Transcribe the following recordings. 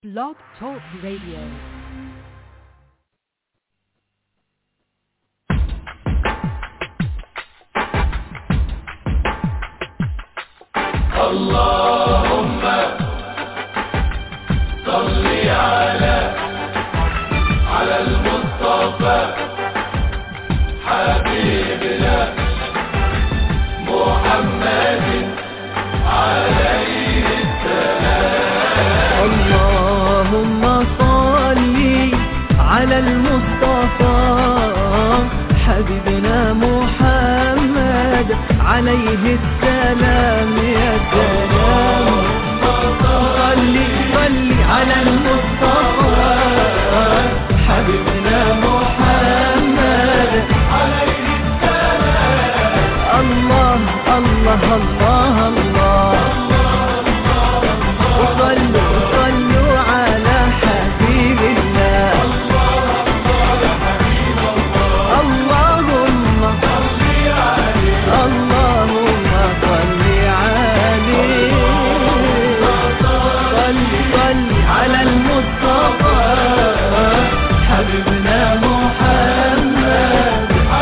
Blog Talk Radio. اللهم صل على على المصطفى حبيبنا محمد عليه اللهم صل على المصطفى حبيبنا محمد عليه السلام يا سلام صل صل على المصطفى حبيبنا محمد عليه السلام الله الله الله الله وصلوا صلوا على حبيب الله اللهم اللهم صل عليه صل صل على المصطفى حبيبنا محمد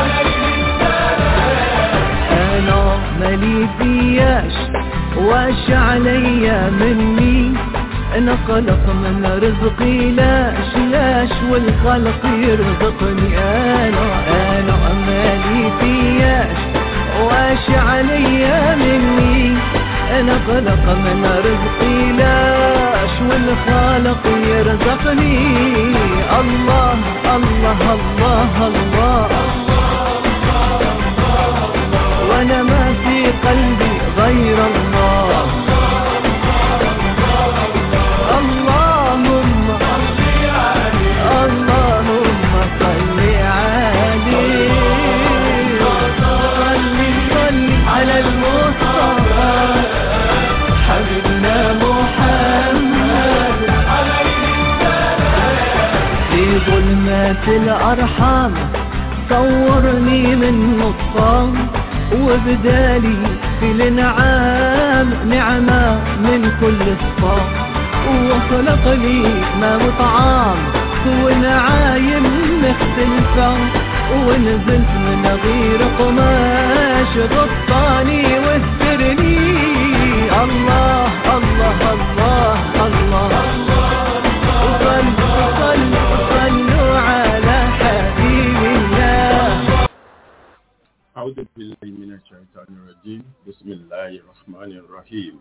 انا مالي فياش واش عليا مني انا خلق من رزقي لاش لاش والخلق يرزقني انا انا مالي فياش واش عليا مني انا خلق من رزقي لاش والخالق يرزقني الله الله الله, الله وانا ما في قلبي غير الله اللهم اللهم صل عليه صل صل على المصطفى حبيبنا محمد في ظلمات الأرحام صورني من نصام وبدالي في الانعام نعمة من كل الصام وخلق لي ما وطعام ونعايم مختلفة ونزلت من غير قماش غطاني واسترني الله الله الله الله, وصلوا صلوا صلوا على حبيب الله أعوذ بالله من الشيطان الرجيم بسم الله الرحمن الرحيم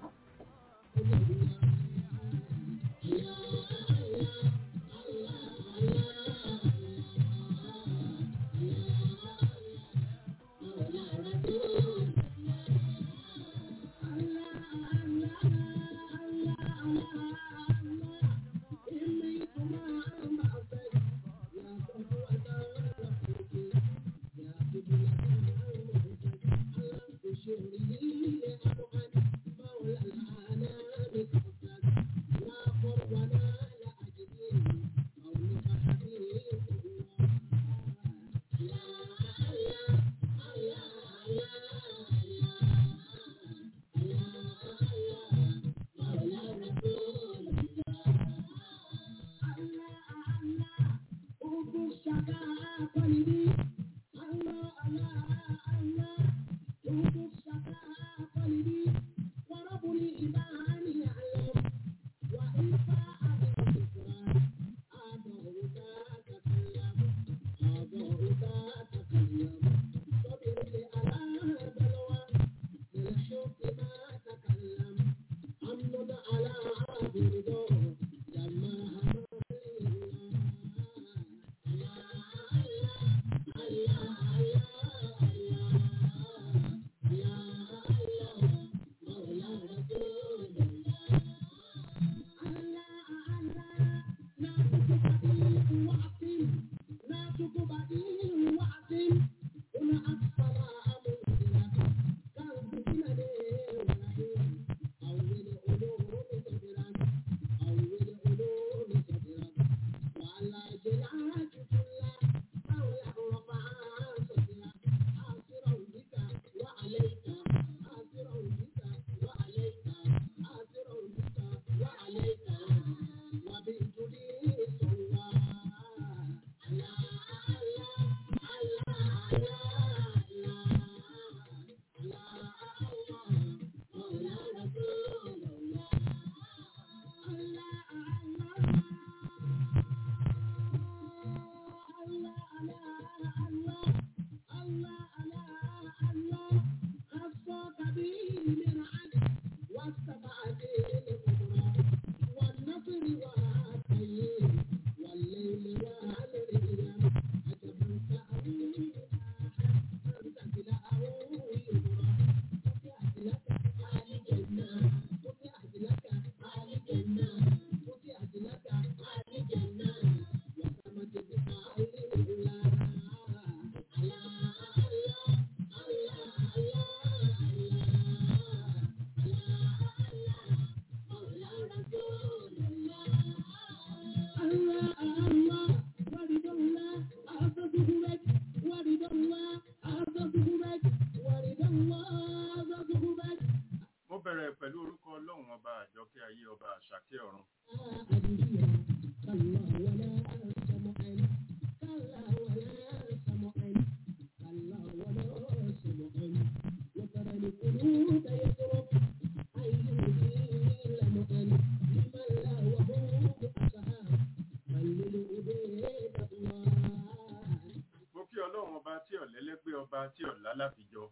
mo kí ọlọ́run ọba tí ọ̀lẹ́lẹ́gbẹ́ ọba tí ọ̀lá láfijọ́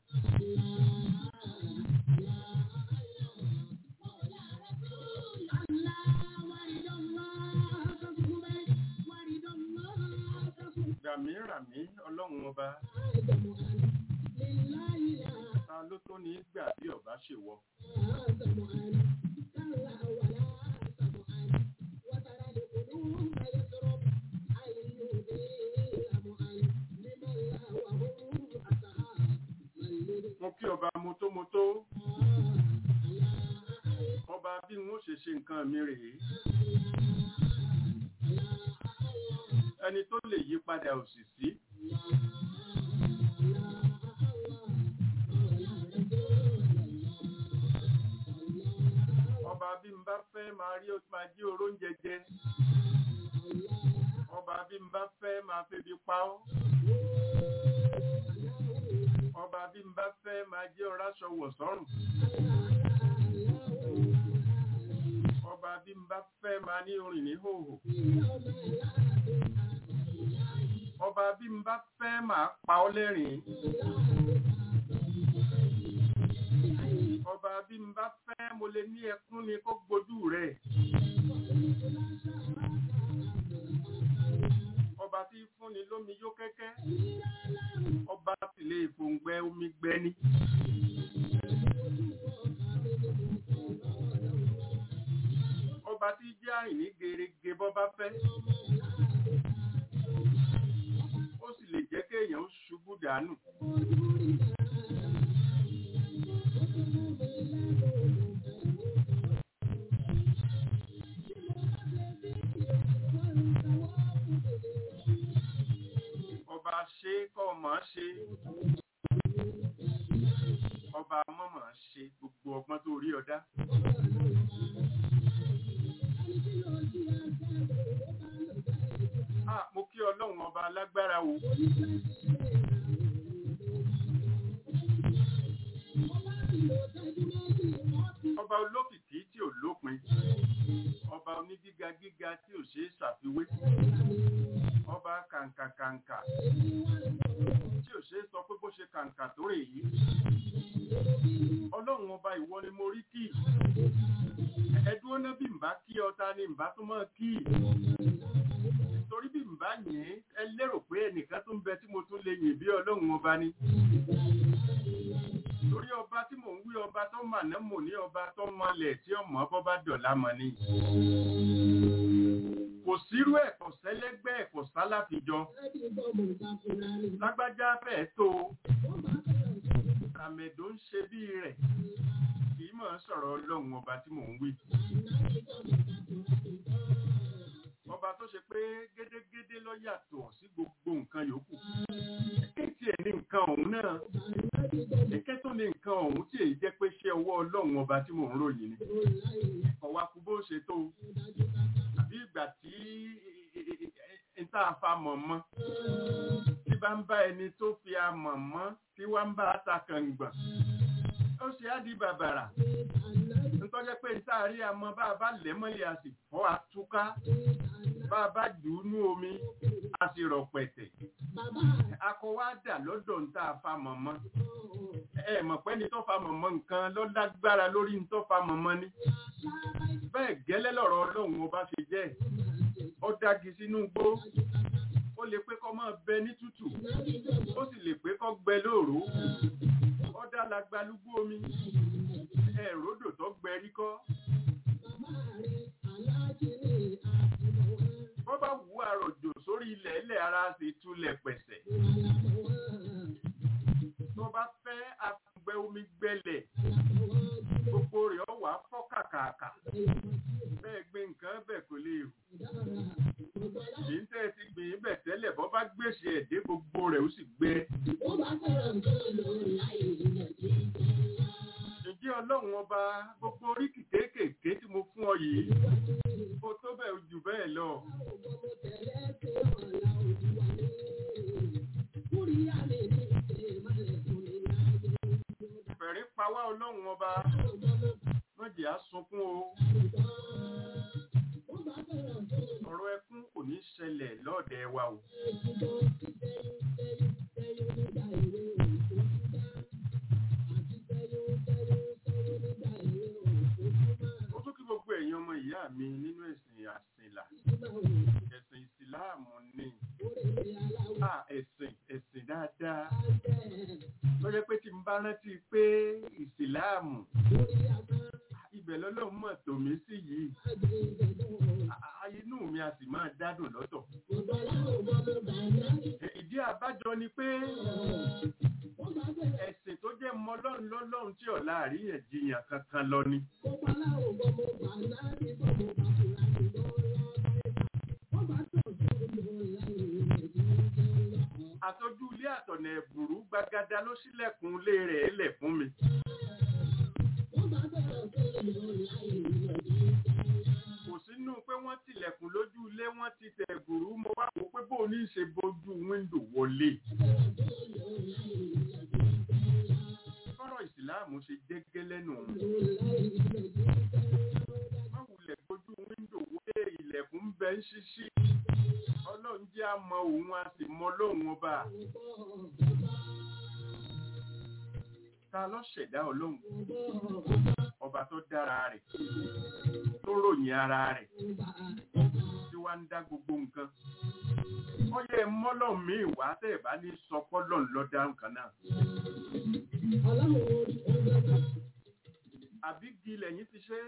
gbàmí ràmí ọlọ́run ọba ta ló tó ní gbà bí ọba ṣe wọ mo kí ọba motómotó ọba bí n ó ṣe ṣe nǹkan mi rèé ẹni tó lè yí padà òsì sí ọba bí n bá fẹ́ máa rí máa jí oróúnjẹ jẹ ọba bí n bá fẹ́ máa febi pa ọ́ ọba bí n bá fẹ́ máa jẹ́ ọ̀ráṣọ wọ̀ sọ́rùn ọba bí n bá fẹ́ máa ní orin ní hòhò ọba bí n bá fẹ́ máa pa ọ́ lẹ́rìn ọba bí n bá fẹ́ mo lè ní ẹkún ni kó gbojú rẹ̀ ọba tí fúnni lómi yó kẹ́kẹ́ ọba sì lè fòǹgbẹ omi gbẹni. ọba tí jẹ́ àrìn ní gerege bọ́ bá fẹ́. ó sì lè jẹ́ kéèyàn ṣubú dànù. ọba ṣe kọ́ mọ̀ ṣe ọba mọ̀mọ̀ ṣe gbogbo ọgbọ́n tó rí ọdá. Ah, mo kí ọlọ́run ọba alágbára o. Ọba olókìkí tí ò lópin. Ọba onígíga gíga tí ò ṣeé ṣàfiwé. Ọba kàǹkàkàǹkà tí ò ṣeé sọ pé bó ṣe kàǹkà tó rè yìí. Ọlọ́run ọba ìwọ ni mo rí kí. Ẹdúró náà bí n bá kí ọta ni n bá tún mọ́ kí. Torí bí n bá yìn ẹ lérò pé ẹnìkan tó ń bẹ tí mo tún lè yìn bí ọlọ́run ọba ni. Torí ọba tí mò ń wí ọba tó mà náà mò ní ọba tó mọlẹ̀ tí ọmọ bọ́ bá dọ̀la mọ̀ ni. Kò sírú ẹ̀ kò sẹ́lẹ́gbẹ́ ẹ̀ kò sálàfijọ. Lágbájá fẹ́ẹ̀ tó o. Àmẹ̀dó ń ṣe bí rẹ̀. Kì í mọ̀ sọ̀rọ̀ ọlọ́run ọba tí mò ń wí. Ọba tó ṣe pé gédégédé ló yàtọ̀ sí gbogbo nǹkan yòókù. Kéèkì ẹ̀ ní nǹkan ọ̀hún náà. Èké tó ní nǹkan ọ̀hún tí èyí jẹ́ pé ṣé ọwọ́ ọlọ́run ọba tí mò ń ròyìn ni. Ọ̀wá kú bó ṣe tó. Àbí ìgbà tí n tá a fa mọ̀ mọ́. Tí bá ń bá ẹni tó fi amọ̀ mọ́ tí wá ń bá a ta kàngbọ̀n. Ó ṣe á di bàbàrà. Ntọ́jẹ́ pé n tá a rí amọ̀ bá a bá lẹ̀ mọ́lẹ̀ a sì fọ́ àtúká. Bá a bá jù ú nú omi, a sì rọ̀ pẹ̀tẹ̀. Akọ wa dà lọ́dọ̀ ń tá a fa mọ̀ mọ́. Ẹ mọ̀ pé ní tó fa mọ̀ mọ́ nǹkan ló lágbára lórí ní tó fa mọ̀ mọ́ ni. Bẹ́ẹ̀ gẹ́lẹ́ lọ̀rọ̀ ọlọ́run ọba ṣe jẹ́. Ó dági sínú igbó. Ó lè pé kọ́ máa bẹ ní tútù. Ó sì lè pé kọ́ gbẹ lóòró. Ó dá lagbalúgbó omi. Ẹ̀rọdò tó gbẹ rí kọ́. Bọ́ bá wù àròjò sórí ilẹ̀ ilẹ̀ ara sì túlẹ̀ pẹ̀sẹ̀. Tó bá fẹ́ àgbẹ̀ omi gbẹlẹ̀. Gbogbo rẹ̀ ó wà fọ́ kàkàkà. Bẹ́ẹ̀ gbé nǹkan bẹ̀ kò lè rù. Èyí ń tẹ́ ti gbìn bẹ̀ tẹ́lẹ̀ bọ́ bá gbèsè ẹ̀dẹ́ gbogbo rẹ̀ ó sì gbẹ. Ǹjẹ́ ọlọ́run ọba gbogbo oríkì kéékèèké tí mo fún ọ yìí? Kó tó bẹ́ẹ̀ lọ fẹ̀rí pa wá ọlọ́run ọba wọ́n jẹ́ á sunkún o ọ̀rọ̀ ẹkún kò ní ṣẹlẹ̀ lọ́ọ̀dẹ̀ wa o ó tún kí gbogbo ẹ̀yin ọmọ ìyá mi nínú ẹ̀sìn àsìnlà ẹ̀sìn ìsìláàmù ni Ah, ẹ̀sìn ẹ̀sìn dáadáa lọ́jọ́ pé tí n bá rántí pé ìsìláàmù ibẹ̀ lọ́lọ́run mọ̀ tòmí sí yìí Ah, inú mi a sì máa dádùn lọ́tọ̀ ìdí àbájọ ni pé ẹ̀sìn tó jẹ́ mọ́lọ́run lọ́lọ́run tí ọ̀la àríyànjiyàn kankan lọ ni àtọ́jú ilé àtọ̀nà ẹ̀bùrú gbagada ló ṣílẹ̀kùn ilé rẹ̀ lẹ̀ fún mi kò sínú pé wọ́n tilẹ̀kùn lójú ilé wọ́n ti tẹ̀ ẹ̀bùrú mo wá wò pé bóun ní í ṣe bójú wíńdò wọlé fọ́rọ̀ ìsìláàmù ṣe jẹ́gẹ́ lẹ́nu òun wọ́n wulẹ̀ gbójú wíńdò wọlé ilẹ̀kùn ń bẹ ń ṣíṣí ọlọ́run jẹ́ àmọ́ òun a sì mọ lóhun ọba ta ló ṣẹ̀dá ọlọ́run ọba tó dára rẹ̀ tó ròyìn ara rẹ̀ tí wá ń dá gbogbo nǹkan ó yẹ mọ́lọ̀ míì wá tẹ́ ẹ̀ bá ní sọ pọ́lọ̀ lọ́dá nǹkan náà àbí gi lẹ́yìn ti ṣe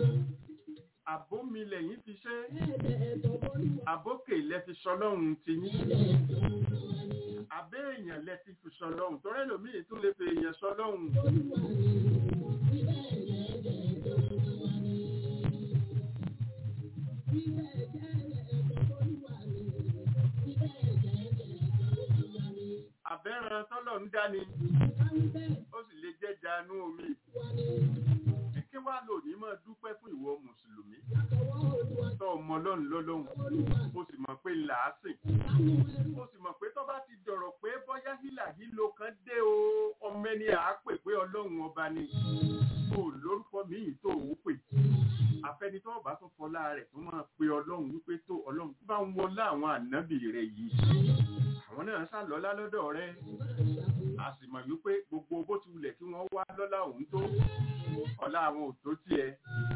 àbómi lẹ́yìn fi ṣe àbókè lẹ fi sọlọ́run ti yín àbẹ́ èèyàn lẹ ti fi sọlọ́run tọ́rẹ́ lòmíì tún lè fi èèyàn sọlọ́run àbẹ́ran tọ́lọ̀ ń dání ó sì lè jẹ́ janú omi kí wá lò ní máa dúpẹ́ fún ìwọ mùsùlùmí tọ́ ọmọ ọlọ́run lọ́lọ́run ó sì mọ̀ pé làásìn ó sì mọ̀ pé tó bá ti dọ̀rọ̀ pé bọ́yá hílà hílo kan dé o ọmọ ẹni àá pè pé ọlọ́run ọba ni kò lórúkọ míì tó ò pè àfẹnitọ́ ọba tó fọlá rẹ̀ tó máa pe ọlọ́run wípé tó ọlọ́run bá ń wọlá àwọn ànábì rẹ̀ yìí àwọn náà sálọ́lá lọ́dọ̀ rẹ̀ a sì mọ̀ wípé gbogbo bó ti wulẹ̀ kí wọ́n wá lọ́lá òun tó ọlá àwọn ò tó tiẹ̀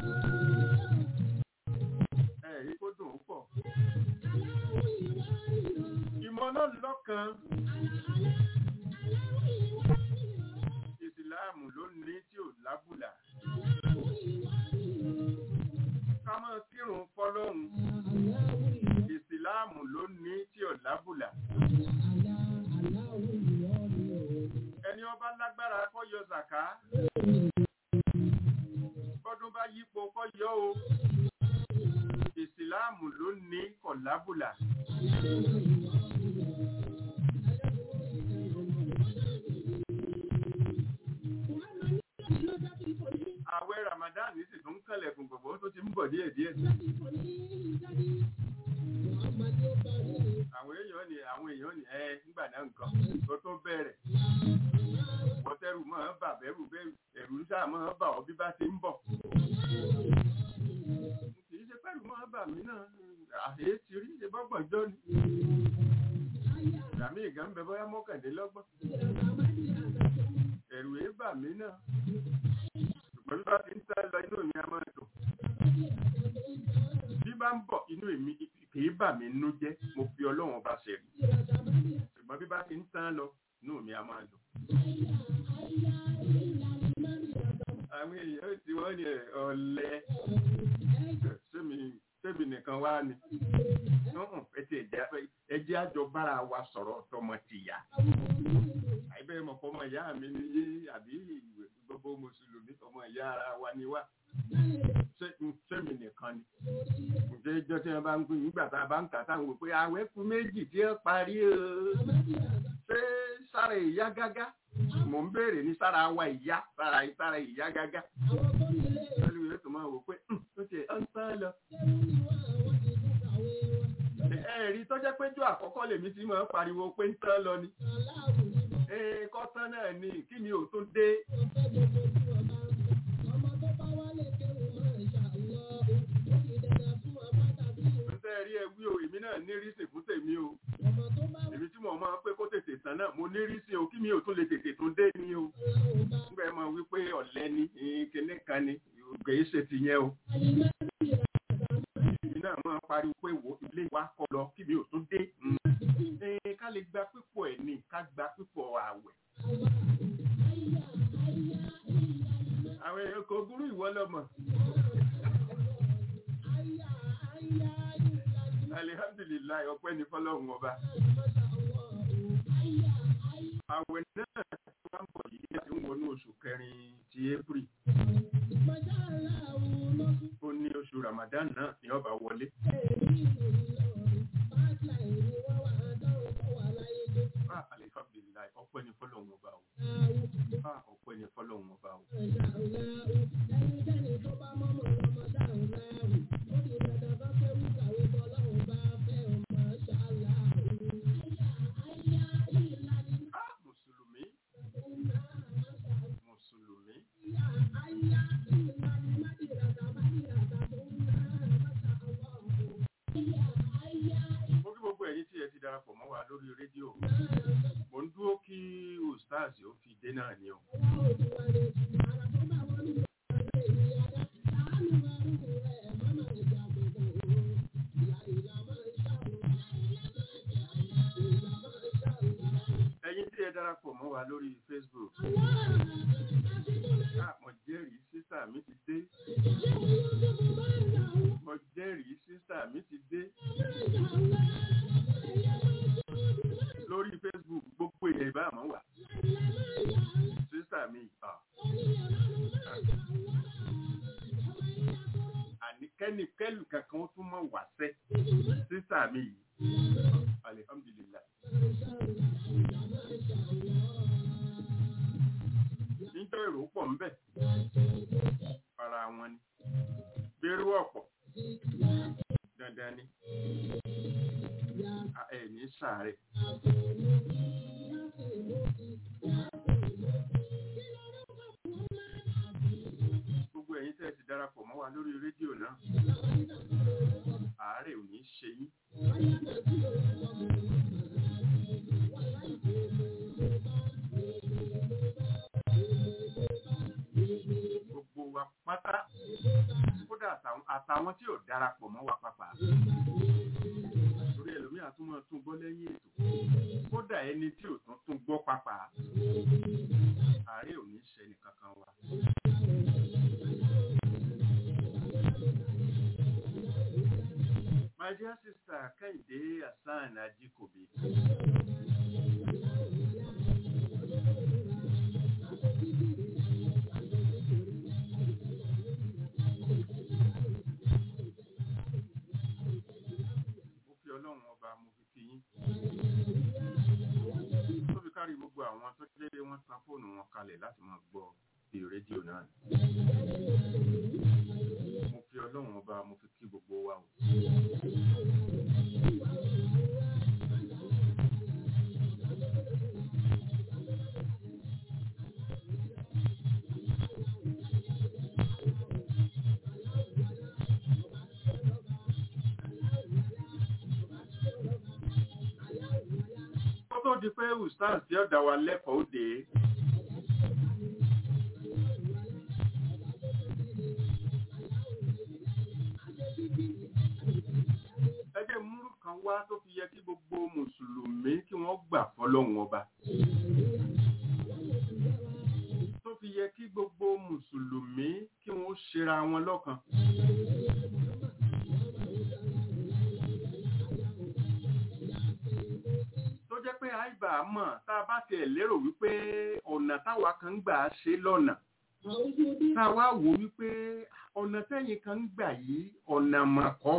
ẹ̀rí kó dùn ún pọ̀ ìmọ̀ náà lọ́kan ìsìláàmù ló ní tí ò lábùlà ká máa kírun fọlọ́run ìsìláàmù ló ní tí ò lábùlà ẹni ọba lágbára kọ́ yọ zàká bọ́dún bá yípo kọ́ yọ o ìsìláàmù ló ní kọ̀lábùlà àwẹ̀ ramadan sì tún kànlẹ̀kùn gbogbo tó ti ń bọ̀ díẹ̀ díẹ̀ àwọn èèyàn ni àwọn èèyàn ni ẹ nígbà náà nǹkan tó tó bẹ̀rẹ̀ bọ́tẹ́rù máa bà bẹ́rù bẹ́rù ẹ̀rù sáà máa bà ọ́ bí bá ti ń bọ̀ kì í ṣe pẹ́rù máa bà mí náà àhẹ́ ti rí ṣe bọ́gbọ̀n jọ ni ìgbàmí ìgá ń bẹ bóyá mọ́kàndínlọ́gbọ̀n ẹ̀rù ẹ̀ bà mí náà ṣùgbọ́n bí bá ti ń sá lọ inú mi a máa dùn bí bá ń bọ̀ inú èmi kìí bà mí nú jẹ́ mo fi ọlọ́run ọba ṣe rí ṣùgbọ́n bí bá ti ń tán lọ inú mi a máa dùn. àwọn èèyàn tí wọ́n ní ọ̀lẹ sẹ́mi nìkan wá ni ẹjẹ́ àjọ bára wa sọ̀rọ̀ tọmọ tìyà àìbẹ́ mọ̀ fọmọ ìyá mi ní yé àbí gbogbo mùsùlùmí ọmọ ìyá ara wa ni wá sẹ́mi nìkan ni ǹjẹ́ ìjọ tí wọ́n bá ń gbé nígbà tá a bá ń kà táwọn wò pé àwẹ̀ kù méjì tí ó parí o ṣé sára ìyá gágá mò ń béèrè ní sára wa ìyá sára sára ìyá gágá olùwé tó máa wò pé ó ti ọ̀ ń sá lọ ẹ̀rí tọ́jẹ́ péjọ àkọ́kọ́ lèmi ti máa ń pariwo pé ń tán lọ ni ee kọ́tán náà ni kí ni ò tún dé ń tẹ́ rí ẹgbẹ́ o èmi náà ní rísìn fún tèmi o èmi tí mo máa ń pé kó tètè tán náà mo ní rísìn o kí mi ò tún lè tètè tún dé ni o nígbà ẹ máa wí pé ọ̀lẹ́ ni eh, kinní kan ni kì í ṣe ti yẹn o èmi náà máa ń pariwo pé wo ilé wa kọ lọ kí mi ò tún dé Mm. Eh, ká lè gba pípọ̀ ẹ̀ ní ká gba pípọ̀ àwẹ̀ àwọn èèyàn kò burú ìwọ lọmọ alihamdulilayi ọpẹ́ ní fọ́lọ́run ọba àwẹ̀ náà tó wá ń bọ̀ yìí láti ń wọnú oṣù kẹrin ti april ó ní oṣù ramadan náà ní ọba wọlé Ah, alihamdulilayi ọpẹ́ ní fọ́lọ́run ọba o Ah, ọpẹ́ ní fọ́lọ́run ọba o Ah, mùsùlùmí mùsùlùmí mo kí gbogbo ẹ̀yin tí ẹ ti darapọ̀ mọ́ wa lórí rédíò mo ń dúró kí ustaz ó fi dé náà ni o ẹ̀yin tí ẹ darapọ̀ mọ́ wa lórí facebook ah, mo jẹ́rìí sísà mi ti dé mo jẹ́rìí sísà mi ti dé lórí facebook gbogbo èèyàn ìbá àmọ́ wà sísà mi ah. àní kẹ́nikẹ́lù kankan ó tún mọ̀ wá sẹ́ sísà mi yìí alihamdulilayi. níjọ́ èrò pọ̀ ń bẹ̀ ara wọn ni gbèrú ọ̀pọ̀ dandan ni A- ẹ̀ ní sàárẹ̀ gbogbo ẹ̀yin tẹ́ ẹ ti darapọ̀ mọ́ wa lórí rédíò náà àárẹ̀ ò ní ṣe yín gbogbo wa pátá kódà àtàwọn- àtàwọn tí ò darapọ̀ mọ́ wa pàpà torí ẹlòmíà tún máa tún gbọ́ lẹ́yìn ètò kódà ẹni tí ò tún tún gbọ́ pàpà àárẹ̀ ò ní ṣe nìkankan wa. My dear sister Kẹ́hìndé Hassan Ajikobi. Mo fi ọlọ́run ọba mo fi kí yín. Tó fi kárí gbogbo àwọn tó jẹ́ wọ́n tan fóònù wọn kalẹ̀ láti máa gbọ́ bí rédíò náà. Mo fi ọlọ́run ọba mo fi kí gbogbo wa o. Kó tó di pé Ustaz tí ó dá wa lẹ́kọ̀ọ́ òde. Ẹgbẹ́ múrù kan wá tó fi yẹ kí gbogbo Mùsùlùmí kí wọ́n gbà fọlọ́run ọba. Tó fi yẹ kí gbogbo Mùsùlùmí kí wọ́n ṣera wọn lọ́kan. tó jẹ́ pé àìbà mọ̀ tá a bá tiẹ̀ lérò wípé ọ̀nà táwa kan ń gbà ṣe lọ́nà tá a wá wò wípé ọ̀nà tẹ́yìn kan ń gbà yìí ọ̀nà mọ̀kọ́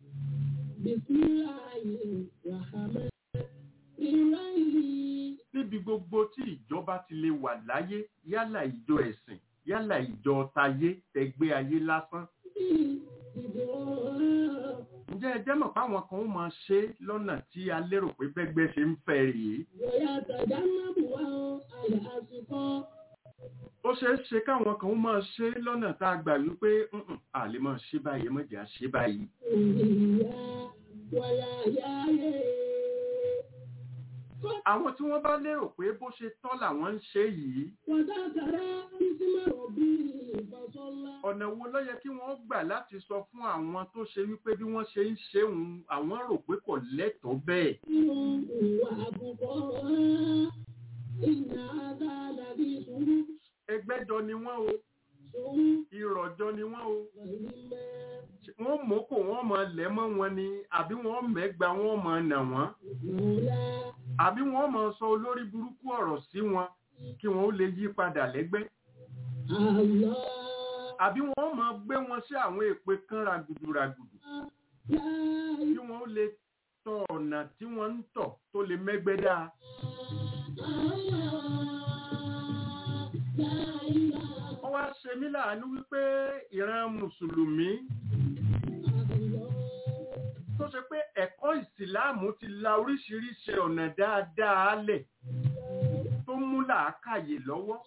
níbi gbogbo tí ìjọba ti lè wà láyé yálà ìjọ ẹ̀sìn yálà ìjọ tayé tẹgbẹ́ ayé lásán ǹjẹ́ ẹ ẹ jẹ́ mọ̀ páwọn kan ó máa ṣe lọ́nà tí a lérò pé bẹ́gbẹ́ ṣe ń fẹ́ rèé ó ṣeé ṣe káwọn kan ó máa ṣe lọ́nà tá a gbà wípé "Mm-mm, a lè máa ṣe báyìí mọ̀jà ṣe báyìí àwọn tí wọ́n bá lérò pé bó ṣe tọ́ làwọn ń ṣe yìí ọ̀nà wo ló yẹ kí wọ́n gbà láti sọ fún àwọn tó ṣe wípé bí wọ́n ṣe ń ṣe òun àwọn rò pé kò lẹ́tọ̀ọ́ bẹ́ẹ̀ ẹgbẹ́jọ ni wọ́n o ìrọ̀jọ ni wọ́n o wọ́n mọ́kò wọ́n máa lẹ̀ mọ́ wọn ni àbí wọ́n mẹ́gba wọ́n máa nà wọ́n àbí wọ́n máa sọ olórí burúkú ọ̀rọ̀ sí wọn kí wọ́n ó lè yí padà lẹ́gbẹ́ àbí wọ́n máa gbé wọn sí àwọn èpè kan ràgùdù ràgùdù kí wọ́n ó lè tọ ọ̀nà tí wọ́n ń tọ̀ tó lè mẹ́gbẹ́ dáa. wọ́n wá ṣe mí láàánú wípé ìran mùsùlùmí tó ṣe pé ẹ̀kọ́ ìsìláàmù ti la oríṣiríṣi ọ̀nà dáadáa lẹ̀ tó mú làákàyè lọ́wọ́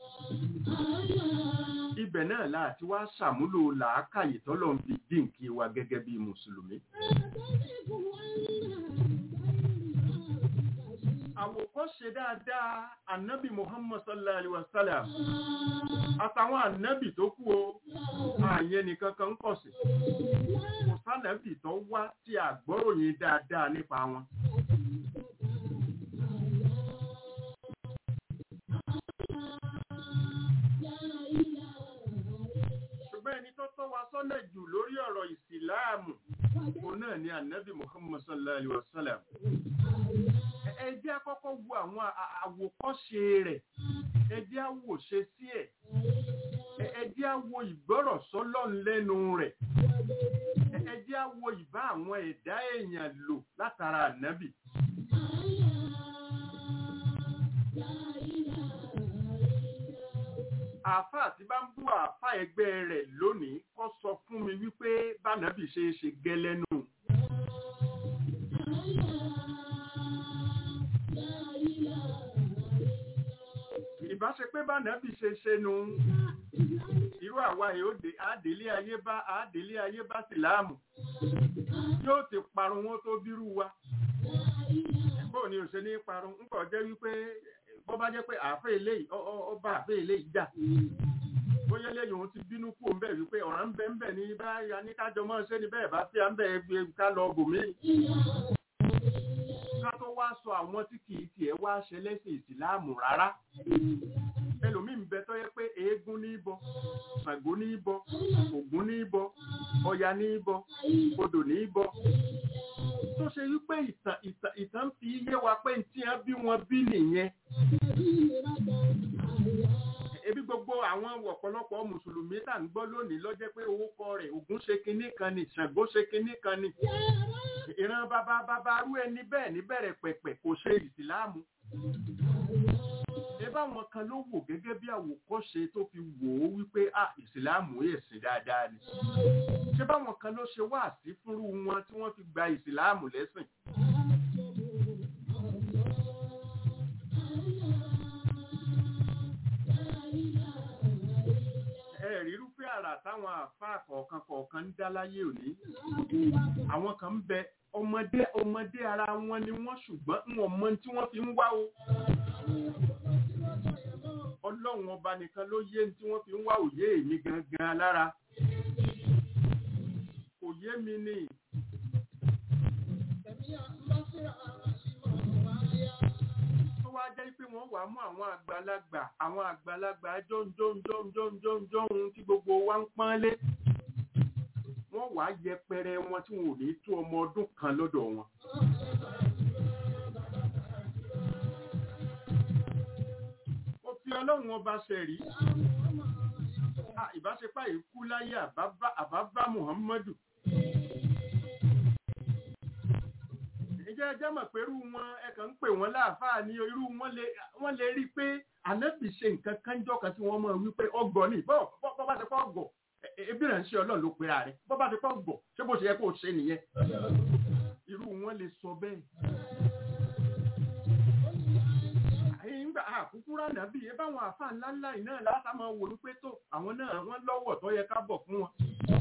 ibẹ̀ náà láti wá ṣàmúlò làákàyè tọ́lọ̀ ń fi dínkì wa gẹ́gẹ́ bí mùsùlùmí. àwòkọ́ṣe dáadáa ànábì muhammad sallallahu alaihi wasallam àtàwọn ànábì tó kú o àyẹn nìkan kan ń kọ̀ sí kò sánàbì tó wá tí àgbọ́ròyìn dáadáa nípa wọn. ṣùgbọ́n ẹni tó tọ́ wa sọ́nà jù lórí ọ̀rọ̀ ìsìláàmù òun náà ni ànábì muhammad sallallahu alaihi wasallam ẹ jẹ́ àkọ́kọ́ wo àwọn àwòkọ́ṣe rẹ̀ ẹ jẹ́ àwòṣe sí ẹ̀ ẹ jẹ́ àwo ìgbọ́rọ̀ sọ́lọ́n lẹ́nu rẹ̀ ẹ jẹ́ àwo ìbá àwọn ẹ̀dá èèyàn lò látara ànábì. àáfàá tí bá ń bú àáfàá ẹgbẹ́ rẹ̀ lónìí kó sọ fún mi wípé bánàbì ṣe é ṣe gẹ́lẹ́nu. ìbáṣe pé bánàbì ṣe ṣe nu irú àwa yóò àdélé ayé bá àdélé ayé bá síláàmù yóò ti parun wọn tó bírú wa bóò ni ò ṣe ní parun ń kọ̀ jẹ́ wípé bọ́ bá jẹ́ pé àáfẹ́ eléyìí ọba àáfẹ́ eléyìí jà bóyá lẹ́yìn òun ti bínú kú òun bẹ̀ wípé ọ̀ràn ń bẹ ń bẹ̀ ní báyà ní kájọ mọ́ ṣé ní bẹ́ẹ̀ bá fi à ń bẹ̀ gbé ká lọ bòmí. ká tó wá sọ àwọn tí kì í tiẹ̀ wá ṣe lẹ́sìn ìsìláàmù rárá ẹlòmíì ń bẹ tó yẹ pé eégún ní í bọ ṣàngó ní í bọ ògún ní í bọ ọya ní í bọ odò ní í bọ tó ṣe wípé ìtàn ìtàn ìtàn fi yé wa pé tí wọ́n bí wọn bí nìyẹn ebi gbogbo àwọn ọ̀pọ̀lọpọ̀ mùsùlùmí tá ń gbọ́ lónìí lọ́jẹ́ pé orúkọ rẹ̀ ògún ṣe kinní kan ni ṣàngó ṣe kinní kan ni ìran bàbá bàbá rú ẹni bẹ́ẹ̀ ní bẹ̀rẹ̀ pẹ̀pẹ̀ kò ṣe ìsìláàmù ẹbá wọn kan ló wò gẹ́gẹ́ bí àwòkọ́ṣe tó fi wò ó wípé à ìsìláàmù ẹ̀sìn dáadáa ni ṣé báwọn kan ló ṣe wá sí fúnrú wọn tí wọ́n fi gba ìsìláàmù lẹ́sìn ẹ̀rírúfẹ́ àrà táwọn àfáà kọ̀ọ̀kan kọ̀ọ̀kan ń dá láyé òní àwọn kan ń bẹ ọmọdé ọmọdé ara wọn ni wọ́n ṣùgbọ́n wọn mọ tí wọ́n fi ń wá o ọlọ́run ọba nìkan ló yé tí wọ́n fi ń wá òye èmi gangan lára kò yé mi ni tó wá jẹ́ pé wọ́n wàá mú àwọn àgbàlagbà àwọn àgbàlagbà jọ́njọ́njọ́njọ́njọ́njọ́n tí gbogbo wa ń pọ́nlé wọ́n wàá yẹpẹrẹ wọn tí wọn ò ní tó ọmọ ọdún kan lọ́dọ̀ wọn. ó fi ọlọ́run ọba ṣẹ̀rí ìbáṣepá ìkú láyé àbábá muhammadu ìjẹ́ ẹjẹ́ mọ̀ pé irú wọn ẹ̀kàn ń pè wọ́n láàfáà ní irú wọ́n lè rí pé ànábì ṣe nǹkan kánjọ́ kan tí wọ́n mọ̀ wípé ọgọ̀ ní bọ́ bá ṣe pọ́ ọgọ̀ ebi rẹ̀ ń ṣe ọlọ́run ló pera rẹ̀ bọ́ bá ti pọ̀ gbọ̀ ṣé bó ṣe yẹ kó o ṣe nìyẹn irú wọn lè sọ bẹ́ẹ̀. nígbà àkúkú rànà bíi ẹ báwọn àfa ńláńlá yìí náà látà máa wò wípé tó àwọn náà wọ́n lọ́wọ́ tó yẹ ká bọ̀ fún wọn.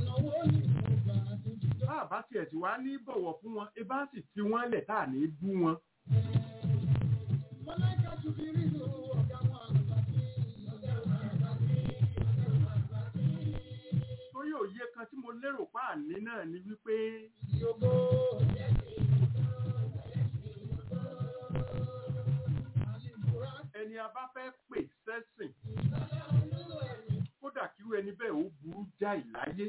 bá a bá tiẹ̀ tí wàá ní bọ̀wọ̀ fún wọn ẹ bá sì fi wọ́n lẹ̀ tá à ní bú wọn. torí òye kan tí mo lérò pa àní náà ni wípé ẹni a bá fẹ́ pè sẹ́sìn kódà kírú ẹni bẹ́ẹ̀ ó burú jáì láyé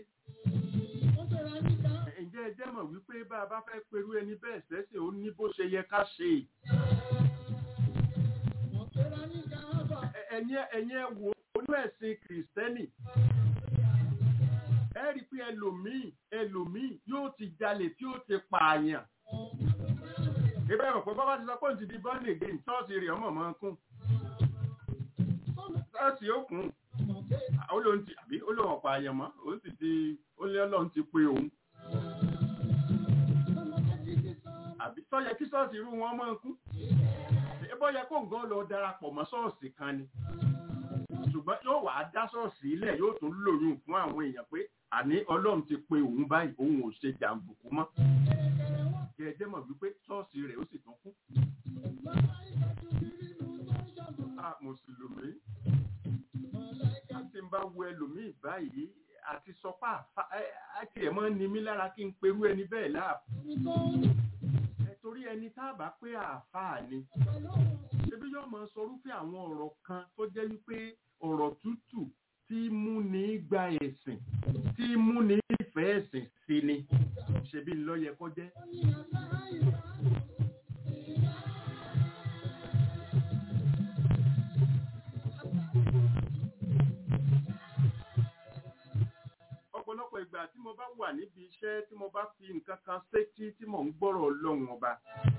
ǹjẹ́ ẹ jẹ́ mọ̀ wípé bá a bá fẹ́ perú ẹni bẹ́ẹ̀ sẹ́sìn ó ní bó ṣe yẹ ká ṣe ẹ̀yin ẹ̀yin ẹ wò onú ẹ̀sìn kìrìsìtẹ́nì ẹ rí i pé ẹlòmíì ẹlòmíì yóò ti jalè tí ó ti pààyàn ìbẹ́ rẹ̀ pé bọ́bá ti sọ pé òun ti di born again ṣọ́ọ̀ṣì rẹ̀ ọmọ máa ń kún ṣọ́ọ̀ṣì ó kún olóhùn ti àbí olóhùn ọ̀pá àyàn mọ́ òun sì ti ó lé ọlọ́run ti pé òun àbí sọ́yẹ kí ṣọ́ọ̀ṣì irú wọn máa ń kún ẹbọ́ yẹ kó nǹkan lọ darapọ̀ mọ́ ṣọ́ọ̀ṣì kan ni ṣùgbọ́n yóò wá dá ṣọ́ọ̀ṣì ilẹ̀ yóò tún lòyún fún àwọn èèyàn pé àní ọlọ́run ti pe òun báyìí òun ò ṣe jàǹdùkú mọ́ kí ẹ jẹ́ mọ̀ wípé ṣọ́ọ̀ṣì rẹ̀ ó sì tún kú. a mùsùlùmí àti ń bá wo ẹlòmíì báyìí àti sọpá àti ẹ̀ mọ́ ni mí lára kí n perú ẹni bẹ́ẹ̀ láàbù. ẹ torí ẹni tá a bá pé àáfàá ni ṣebí yóò máa sọrúfẹ́ àwọn ọ̀rọ̀ kan tó jẹ́ wípé ọ̀rọ̀ tútù tí mú ní gba ẹ̀sìn tí mú ní ìfẹ́ ẹ̀sìn sí ni ṣebí lọ́yẹ kó jẹ́. ọ̀pọ̀lọpọ̀ ìgbà tí mo bá wà níbi iṣẹ́ tí mo bá fi nǹkan kan sétí tí mò ń gbọ́rọ̀ ọlọ́run ọba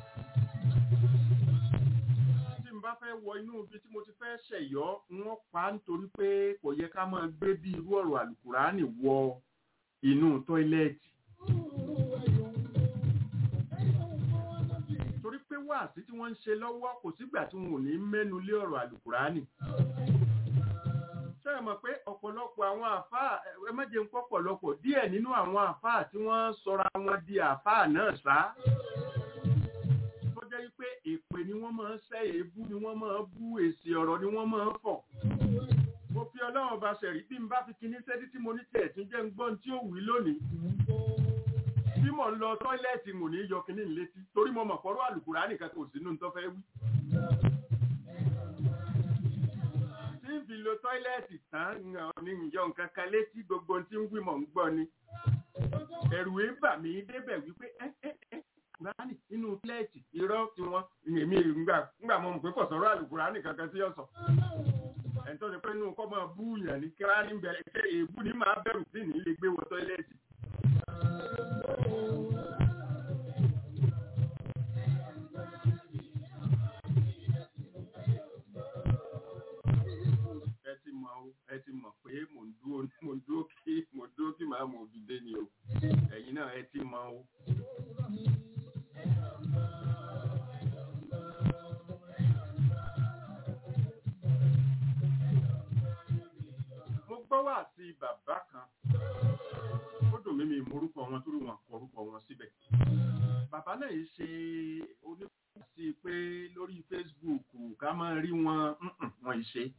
tí n bá fẹ́ wọ inú ibi tí mo ti fẹ́ ṣẹ̀yọ́ wọ́n pa á nítorí pé kò yẹ ká máa gbé bí irú ọ̀rọ̀ àlùkùránì wọ inú tọ́ílẹ̀tì. torí pé wáàsí tí wọ́n ń ṣe lọ́wọ́ kò sígbà tí wọn ò ní mẹ́nu lé ọ̀rọ̀ àlùkùránì ṣé ẹ mọ̀ pé ọ̀pọ̀lọpọ̀ àwọn àfáà ẹ má jẹ́ ń pọ̀ pọ̀lọpọ̀ díẹ̀ nínú àwọn àfáà tí wọ́n sọra wọn di àfáà náà sá tó jẹ́ pé èpè ni wọ́n máa ń ṣẹ́ èébú ni wọ́n máa ń bú èsì ọ̀rọ̀ ni wọ́n máa ń fọ̀ mo fi ọlọ́run bá ṣẹ̀rí bí n bá fi kinní sẹ́tí tí mo ní tiẹ̀ tún jẹ́ ń gbọ́n tí ó wí lónìí bí mo ń lọ tọ́ílẹ̀tì mò ní yọ kinní létí torí mo mọ̀ pọ̀rọ̀ àlùkùránì kankan kò sínú tó fẹ́ wí. tí n fi lo tọ́ílẹ̀tì tán ní ìyọ nǹkan kan létí gbogbo tí ń wí mọ̀ ń gbọ́ ni ẹ̀rù ń bà mí débẹ̀ wípé ẹ́ ẹ́ ẹ́ kùránì nínú tọ́ílẹ̀tì irọ́ tí wọ́n èmi ńgbà mọ̀ pé kò sọ̀rọ̀ àlùkùránì kankan tí yóò sọ ẹni tó ṣe pé inú kọ́ máa bú yàn ní kíra ní bẹ̀rẹ̀ ṣe èébú ní máa bẹ̀rù sí ní ilé gbé wọ tọ́ílẹ̀tì. ẹ ti mọ̀ o ẹ ti mọ̀ pé mò ń dúró mò ń dúró kí mò ń dúró kí màá mọ̀ òdìdé ni o ẹ̀yin náà ẹ ti mọ̀ o. mo gbọ́ wá sí bàbá kan ó dùn mí mi morúkọ wọn torí wọn kọ orúkọ wọn síbẹ̀ bàbá náà yìí ṣe onífàsí pé lórí Facebook ká máa rí wọn wọn yìí ṣe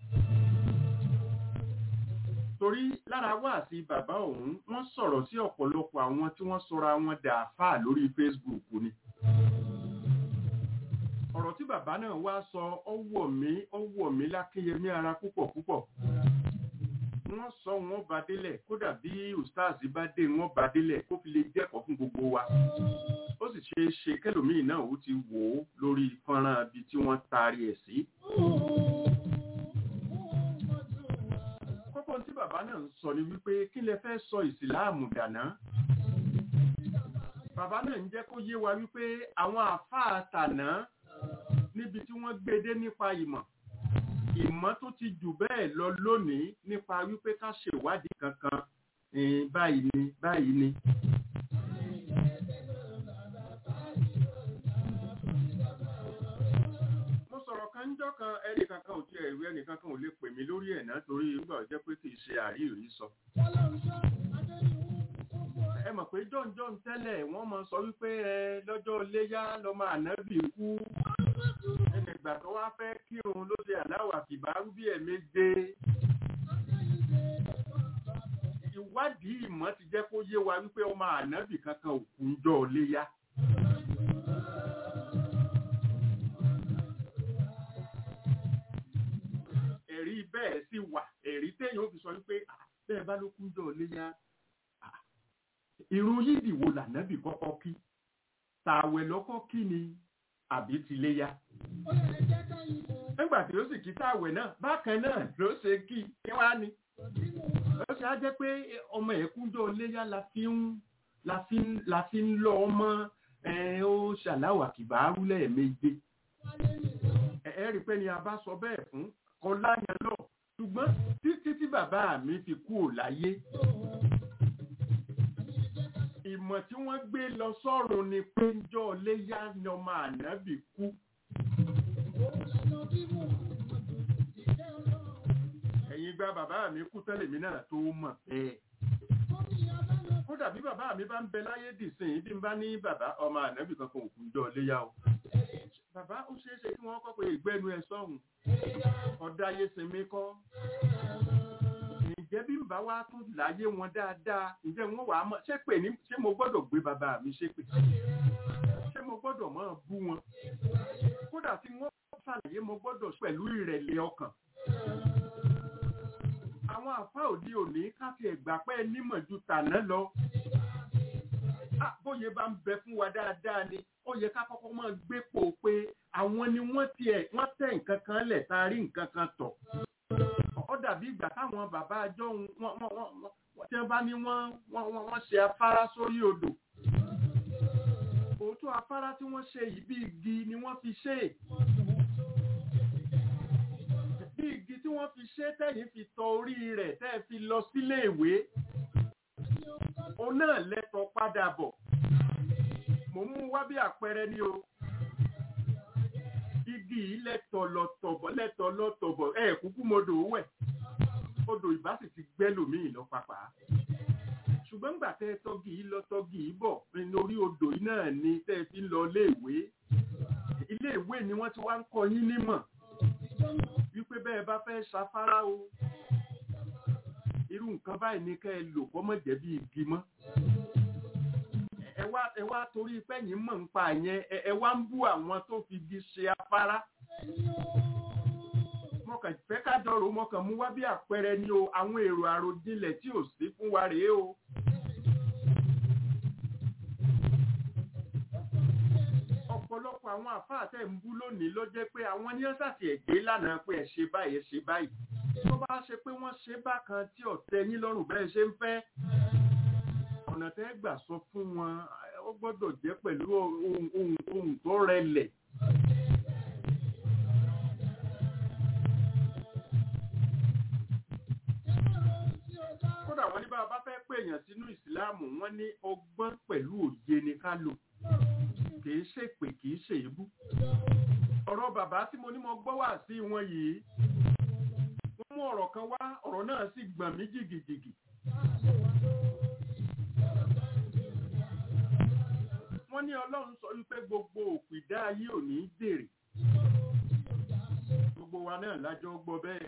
torí lára wá sí bàbá òun wọ́n sọ̀rọ̀ sí ọ̀pọ̀lọpọ̀ àwọn tí wọ́n sọra wọn dàáfà lórí Facebook ni ọ̀rọ̀ tí bàbá náà wá sọ ọwọ́ mi ọwọ́ mi lákéyẹmí ara púpọ̀ púpọ̀ wọ́n sọ wọ́n bá délẹ̀ kódà bí ustaz bá dé wọ́n bá délẹ̀ kó fi lè jẹ́kọ̀ọ́ fún gbogbo wa ó sì ṣe é ṣe kẹlòmíì náà ó ti wò ó lórí fọ́nrán ibi tí wọ́n taari ẹ̀ sí. kókó tí bàbá náà ń sọ ni wípé kí lẹ fẹ́ sọ ìsìláàmù dàná bàbá náà ń jẹ́ kó yé wa wípé àwọn àfáà tàná níbi tí wọ́n gbé dé nípa ìmọ̀ ìmọ̀ tó ti jù bẹ́ẹ̀ lọ lónìí nípa wípé ká ṣèwádìí kankan eh, báyìí ni báyìí ni. mo sọ̀rọ̀ kan ńjọ́ kan ẹnì kankan ò tiẹ̀ rí ẹnì kankan ò lè pè mí lórí ẹ̀ náà torí nígbà tó jẹ́ pé kì í ṣe àríyìí sọ. ẹ mọ̀ pé john john tẹ́lẹ̀ wọ́n máa sọ wípé ẹ lọ́jọ́ iléyá lọ́mọ ànábì kú ẹnìgbà tó wá fẹ́ kírun ló ṣe aláwà kìbárú bí ẹ̀ méje ìwádìí ìmọ̀ ti jẹ́ kó yé wa wípé ọmọ ànábì kankan ò kú ńjọ́ iléyá. ẹ̀rí bẹ́ẹ̀ sì wà ẹ̀rí téèyàn ó fi sọ wípé "Ah, bẹ́ẹ̀ bá ló kú ńjọ́ iléyá Ah, irun yídì wo lànábì kọ́kọ́ kí tààwẹ̀ lọ́kọ́ kí ni àbí ti léyá nígbà tí ó sì kí tààwẹ̀ náà bákan náà ló ṣe kí kí wá ni ó ṣe á jẹ́ pé ọmọ ẹ̀kúnjọ́ léyá la fi ń la fi ń la fi ń lọ ọmọ ẹ ó ṣàláwà kìbárú lẹ́ẹ̀méje ẹ ẹ rí i pé ni a bá sọ bẹ́ẹ̀ fún kọlá yẹn lọ ṣùgbọ́n títí tí bàbá mi fi kú ò láyé ìmọ̀ tí wọ́n gbé lọ sọ́run ni pé ńjọ́ léyá ni ọmọ ànábì kú ẹ̀yin gba bàbá mi kú tẹ́lẹ̀ mi náà tó mọ̀ bẹ́ẹ̀. kódà bí bàbá mi bá ń bẹ láyé dìsìn bí n bá ní bàbá ọmọ ànábì kankan òkú jọ léyà o. bàbá ó ṣeé ṣe kí wọ́n kọ́ pé ìgbẹ́nu ẹ̀ sọ́hùn ọ̀dà ayé sinmi kọ́. ǹjẹ́ bí n bá wá tún láyé wọn dáadáa ǹjẹ́ wọ́n wàá mọ̀ ṣé pè ní ṣé mo gbọ́dọ̀ gbé bàbá mi ṣépè ṣé mo gbọ́dọ̀ máa bú wọn kódà tí wọ́n ṣàlàyé mo gbọ́dọ̀ pẹ̀lú ìrẹ̀lẹ̀ ọkàn àwọn àfá òde òní káfí ẹ̀gbà pẹ́ nímọ̀ ju tàná lọ. Ah, bóyá bá ń bẹ fún wa dáadáa ni ó yẹ ká kọ́kọ́ máa gbé pò pé àwọn ni wọ́n tiẹ̀ wọ́n tẹ̀ nǹkan kan lẹ̀ tá a rí nǹkan kan tọ̀. ó dàbí ìgbà táwọn bàbá àjọ wọn wọn wọn wọn tí wọ́n bá ní wọ́n wọ́n wọ́n wọ́n ṣe afárá sórí odò. òótọ́ afárá tí wọ́n ṣe yìí bí igi ni wọ́n fi ṣe é bí igi tí wọ́n fi ṣe tẹ̀yìn fi tọ orí rẹ̀ tẹ́ ẹ fi lọ sílé ìwé òun náà lẹ́tọ̀ padà bọ̀ mò ń mú wá bí àpẹẹrẹ ní o igi yìí lẹ́tọ̀ lọ́tọ̀bọ̀ lẹ́tọ̀ lọ́tọ̀bọ̀ ẹ̀ kúkú modò wẹ̀ odò ìbá sì ti gbẹ́ lòmíì lọ pàpà ṣùgbọ́n gbà tẹ́ ẹ tọ́gì yìí lọ tọ́gì yìí bọ̀ lórí odò yìí náà ni tẹ́ ẹ fi ń lọ ilé ìwé ilé ìwé ni wọ́n ti wá ń kọ́ yín nímọ̀ wípé bẹ́ẹ̀ bá fẹ́ ṣafárá o irú nǹkan báyìí ní kẹ́ ẹ lò kọ́ mọ̀ jẹ́ bí igi mọ́ ẹ wá ẹ wá torí pẹ́yìn mọ̀ ń pa yẹn ẹ ẹ wá ń bú àwọn tó fi igi ṣe afárá mọ̀kàn fẹ́ ká dọ̀rọ̀ mọ̀kàn mú wá bí àpẹẹrẹ ni o àwọn èrò àròjinlẹ̀ tí ò sí fún wa rèé o. ọ̀pọ̀lọpọ̀ àwọn àfáà tẹ̀ ń bú lónìí ló jẹ́ pé àwọn ní ọ́sàtì ẹ̀gbẹ́ lánàá pé ẹ̀ ṣe báyìí ẹ̀ ṣe báyìí tó bá ṣe pé wọ́n ṣe bákan tí ọ̀tẹ̀ yín lọ́rùn bẹ́ẹ̀ ṣe ń fẹ́ ọ̀nà tẹ́ gbà sọ fún wọn ó gbọ́dọ̀ jẹ́ pẹ̀lú ohun ohun ohun tó rẹlẹ̀. kódà wọ́n ní bá a bá fẹ́ pè èèyàn sínú ìsìláàmù wọ́n ní ọgbọ́n pẹ̀lú òye ni ká lò kìí ṣèpè kìí ṣe èébú. ọ̀rọ̀ bàbá tí mo ní mo gbọ́ wà sí wọn yìí wọ́n mú ọ̀rọ̀ kan wá ọ̀rọ̀ náà sì gbọ̀n mí jìgìjìgì. wọ́n ní ọlọ́run sọ wípé gbogbo òpìdá ayé ò ní dèrè. gbogbo wa náà lájọ gbọ́ bẹ́ẹ̀.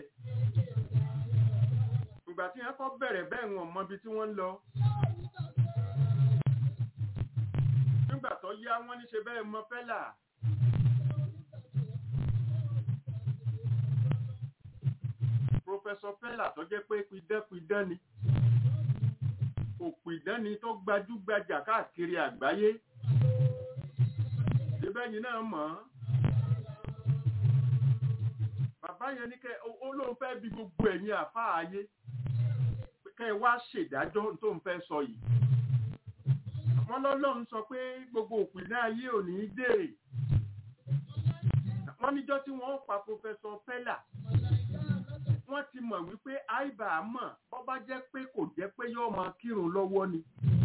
ìgbà tí wọ́n kọ́ bẹ̀rẹ̀ bẹ́ẹ̀ wọn mọ ibi tí wọ́n ń lọ. nígbà tó yá wọ́n ní ṣe bẹ́ẹ̀ mọ fẹ́là. Prọfẹsọ Fẹ́là tó jẹ́ pé pidánpidán ni. Òpìdán ni tó gbajúgbajà káàkiri àgbáyé. Ìbẹ́yìn náà mọ̀ ọ́n. Bàbá yẹn ní kẹ́ ó lóun fẹ́ bí gbogbo ẹ̀yin àfáà ayé. Kẹ́ ẹ wá ṣèdájọ́ tó ń fẹ́ sọ yìí wọ́n lọ́lọ́run sọ pé gbogbo òpìlẹ̀ ayé ò ní í dèrè wọ́n níjọ́ tí wọ́n pa pòfẹ́sọ pẹ́là wọ́n wọ́n ti mọ̀ wípé àìbà mọ̀ bọ́ bá jẹ́ pé kò jẹ́ pé yóò máa kírun lọ́wọ́ ni.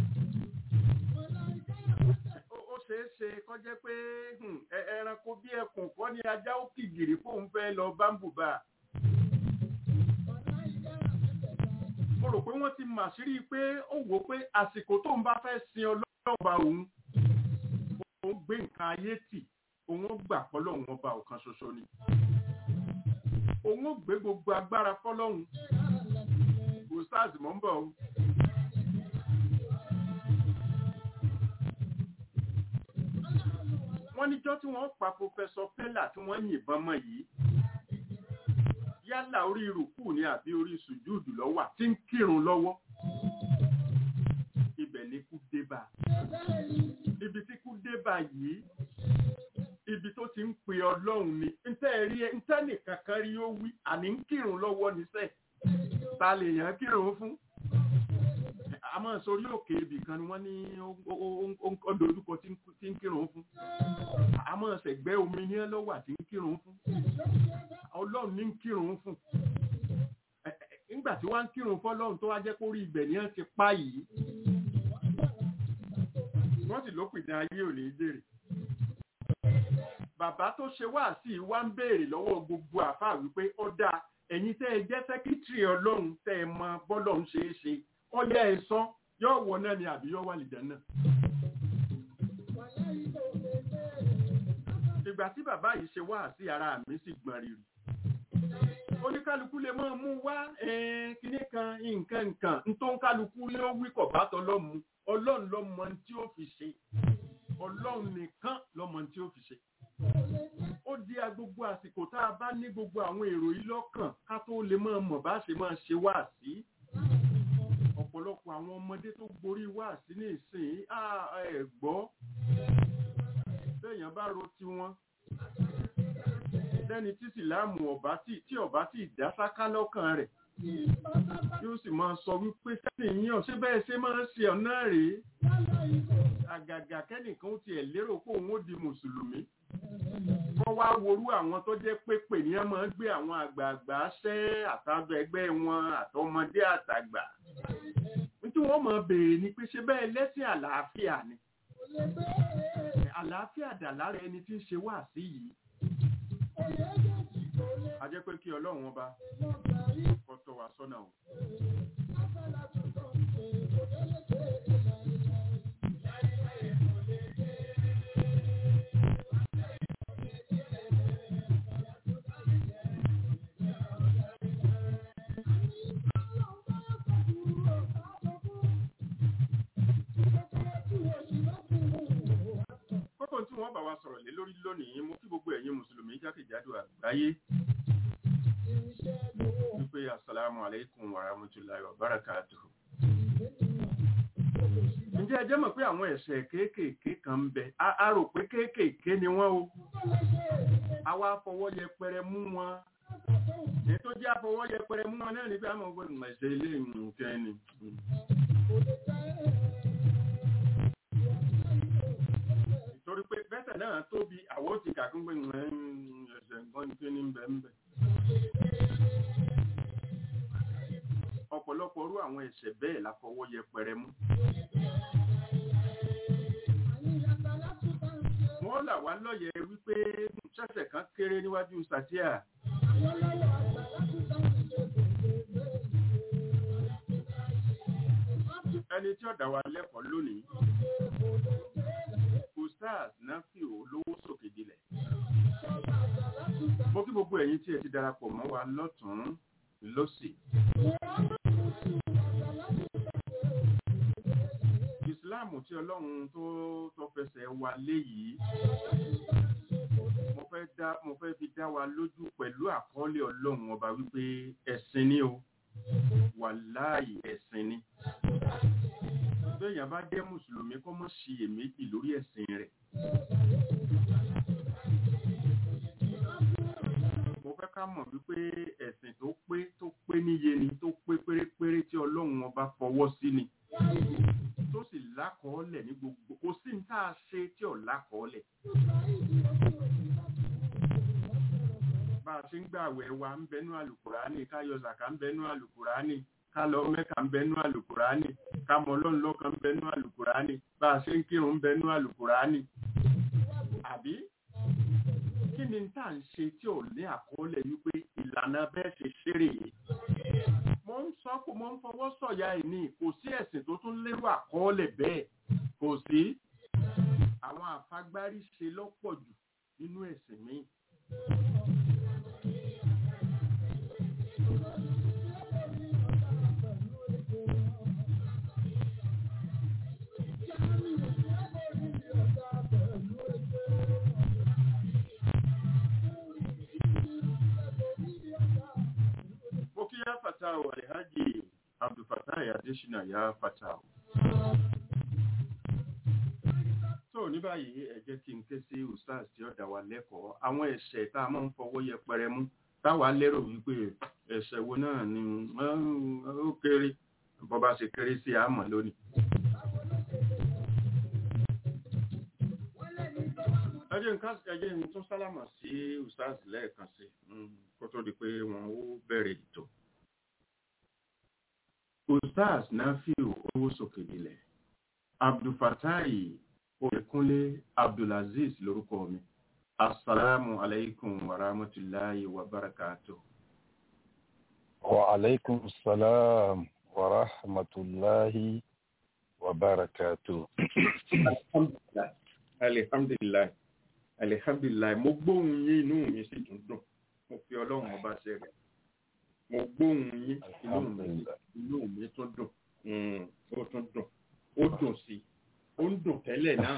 Ó- ó ṣeé ṣe kó jẹ́ pé hmm, ẹ- ẹranko bí ẹkùn kọ́ ni ajá ó kìgìrì fóun fẹ́ lọ bámbùbà. mo rò pé wọ́n ti màṣírí pé ó wò ó pé àsìkò tó ń bá fẹ́ sin ọlọ́ọ̀bà òun òun gbé nǹkan ayé tì òun ó gbà fọlọ́run ọba ọ̀kan ṣoṣo ni òun ó gbé gbogbo agbára fọlọ́run ustaz mọ̀ ń bọ̀ o. wọ́n níjọ́ tí wọ́n pa pòfẹ́sọ pẹ́là tí wọ́n yìnbọn mọ́ yìí yálà orí rùkú ni àbí orí sùjúùdù lọ́wọ́ tí ń kírun lọ́wọ́ ibẹ̀ ni kú dé bá ibi tí kú dé bá yìí ibi tó ti ń pe ọlọ́run ni ntẹ́ rí ntẹ́ nìkan kan rí ó wí àní ń kírun lọ́wọ́ níṣẹ́ ta lè yàn kírun fún àmọ́ sórí òkè ibì kan ni wọ́n ní ó- ó- ó- ó dojúkọ tí ń- tí ń kírun fún àmọ́ ṣẹ̀gbẹ́ omi ní lọ́wọ́ àti ń kírun fún ọlọ́run ní ń kírun fún Ẹ- ẹ- nígbà tí wọ́n ń kírun fọ́lọ́run tó wá jẹ́ kó rí ibẹ̀ ní wọ́n ti pa yìí wọ́n sì lópin ní ayé ò ní í jèrè bàbá tó ṣe wá sí i wá ń béèrè lọ́wọ́ gbogbo àfáà wípé ó dáa ẹ̀yin tẹ́ ẹ jẹ́ sẹ́kítírì ọlọ́run tẹ́ ẹ mọ bọ́lọ́run ṣe é ṣe ọyá ẹ sọ yóò wọ náà ni àbí yóò wà lìjẹ́ náà. ìgbà tí bàbá yìí ṣe wá sí ara mi sì gbọ̀n rírì oníkálukú lè máa mú wá eh, kinní kan nǹkan nǹkan ntó ń kálukú lé ó wí kọ̀ bá tọlọ́mu ọlọ́run lọ́mọ tí ó fi ṣe ọlọ́run nìkan lọ́mọ tí ó fi ṣe ó di agbogbo àsìkò tá a bá ní gbogbo àwọn èrò yìí lọ́kàn ká tó lè máa mọ̀ bá ṣe máa ṣe wá sí ọ̀pọ̀lọpọ̀ àwọn ọmọdé tó gborí wá sí ní ìsìn ẹ̀ gbọ́ bẹ́ẹ̀yàn bá ro tiwọn lẹ́ni tí sìláàmù ọ̀bá tí tí ọ̀bá tí dá sáká lọ́kàn rẹ̀ yóò sì máa sọ wípé sẹ́yìn yàn ṣé bẹ́ẹ̀ ṣe máa ń ṣe ọ̀nà rèé àgàgà kẹ́nìkan ó tiẹ̀ lérò pé òun ó di mùsùlùmí wọ́n wá worú àwọn tó jẹ́ pé pè ní ẹ máa ń gbé àwọn àgbààgbà ṣẹ́ àtàjọ ẹgbẹ́ wọn àtọmọdé àtàgbà nítorí wọ́n máa béèrè ni pé ṣé bẹ́ẹ̀ lẹ́sìn àlàáfíà ni àlàáfíà dà lára ẹni tí ń ṣe wá sí yìí a jẹ́ pé kí ọlọ́run ọba kó tọ́ wa sọ́nà o. kókó tí wọ́n bá wa sọ̀rọ̀ lé lórí lónìí mo kí gbogbo ẹ̀yin mùsùlùmí jákèjádò àgbáyé wípé asalaamu aleykum wa rahmatulahi wa barakatuhu. ǹjẹ́ ẹ jẹ́ mọ̀ pé àwọn ẹ̀ṣẹ̀ kéékèèké kan ń bẹ a a rò pé kéékèèké ni wọ́n o àwa fọwọ́ yẹpẹrẹ mú wọn èyí tó jẹ́ àfọwọ́ yẹpẹrẹ mú wọn náà ní pé àmọ́ ọgbọ́n ìmọ̀ ẹ̀ṣẹ̀ ilé nǹkan ni. torí pé bẹ́sẹ̀ náà tóbi àwọn ti kàkún pé ẹ̀ṣẹ̀ nǹkan ní kí ní bẹ̀ ń bẹ̀. ọ̀pọ̀lọpọ̀ rú àwọn ẹ̀ṣẹ̀ bẹ́ẹ̀ la fọwọ́ yẹpẹrẹ mú. wọ́n là wá lọ́yẹ̀ wípé ṣẹ̀ṣẹ̀ kan kéré níwájú sàtíà. ẹni tí ó dá wa lẹ́kọ̀ọ́ lónìí ustaz nafi olówó sókè dilẹ̀. mo kí gbogbo ẹ̀yin tí ẹ ti darapọ̀ mọ́ wa lọ́tún lọ́sì. ìsìláàmù tí ọlọ́run tó tó fẹsẹ̀ wa lé yìí mo fẹ́ dá mo fẹ́ fi dá wa lójú pẹ̀lú àkọọ́lẹ̀ ọlọ́run ọba wípé ẹ̀sìn ni o wàláì ẹ̀sìn ni béèyàn bá jẹ́ mùsùlùmí kó mọ́ ṣiyèméjì lórí ẹ̀sìn rẹ̀. mo fẹ́ ká mọ̀ wípé ẹ̀sìn tó pé tó pé níye ni tó pé pérépéré tí ọlọ́run ọba fọwọ́ sí ni tó sì lákọọ́lẹ̀ ní gbogbo kò sí ní tá a ṣe tí ò lákọọ́lẹ̀. bá a a ṣe ń gbà àwẹ̀ wa ń bẹnu àlùkùránì ká yọ zàkà ń bẹnu àlùkùránì ká lọ mẹ́ka ń bẹnu àlùkùránì ká mọ ọlọ́run lọ́kan ń bẹnu àlùkùránì bá a ṣe ń kírun ń bẹnu àlùkùránì. àbí kí ni tá à ń ṣe tí ò ní àkọọ́lẹ̀ wípé ìlànà bẹ́ẹ̀ ṣe ṣeré yìí. mo ń sọ kó mo ń fọwọ́ sọ̀yà ẹ̀ ní kò sí ẹ̀sìn tó tún lérò àkọọ́lẹ̀ bẹ́ẹ̀ kò sí. àwọn àfagbárí ṣe lọ́pọ̀ jù nínú ẹ̀sìn míì. mo kí yá fatawo alhaji abdulfatai adesina yá fatawo. tó ní báyìí ẹ jẹ́ kí n ké sí ustaz tí ó dá wa lẹ́kọ̀ọ́ àwọn ẹ̀ṣẹ̀ tá a máa ń fọwọ́ yẹpẹrẹ mú táwa lérò wípé ẹ̀ṣẹ̀ wo náà ni ó kéré bó bá ṣe kéré sí àmọ́ lónìí. ẹ jẹ́ nǹkan ẹ jẹ́ n tún sálámà sí ustaz lẹ́ẹ̀kan sí kó tó di pé wọn ó bẹ̀rẹ̀ ètò. ustaz nafiu owó sókè nílẹ̀ abdulfatai Oyèkúnlé Abdulaziz lórúkọ mi. Assalamu alaikum wa rahmatullahi wa barakatuh. Wa alaikum salam wa rahmatullahi wa barakatuh. Alhamdulillah. Alhamdulillah. Alhamdulillah. Mo gbóhùn yín inú mi sì tún dùn. Mo fi ọlọ́run ọba ṣe rẹ̀. Mo gbóhùn yín inú mi inú mi tún dùn. Ó tún dùn. Ó dùn sí i ó ń dùn tẹ́lẹ̀ náà.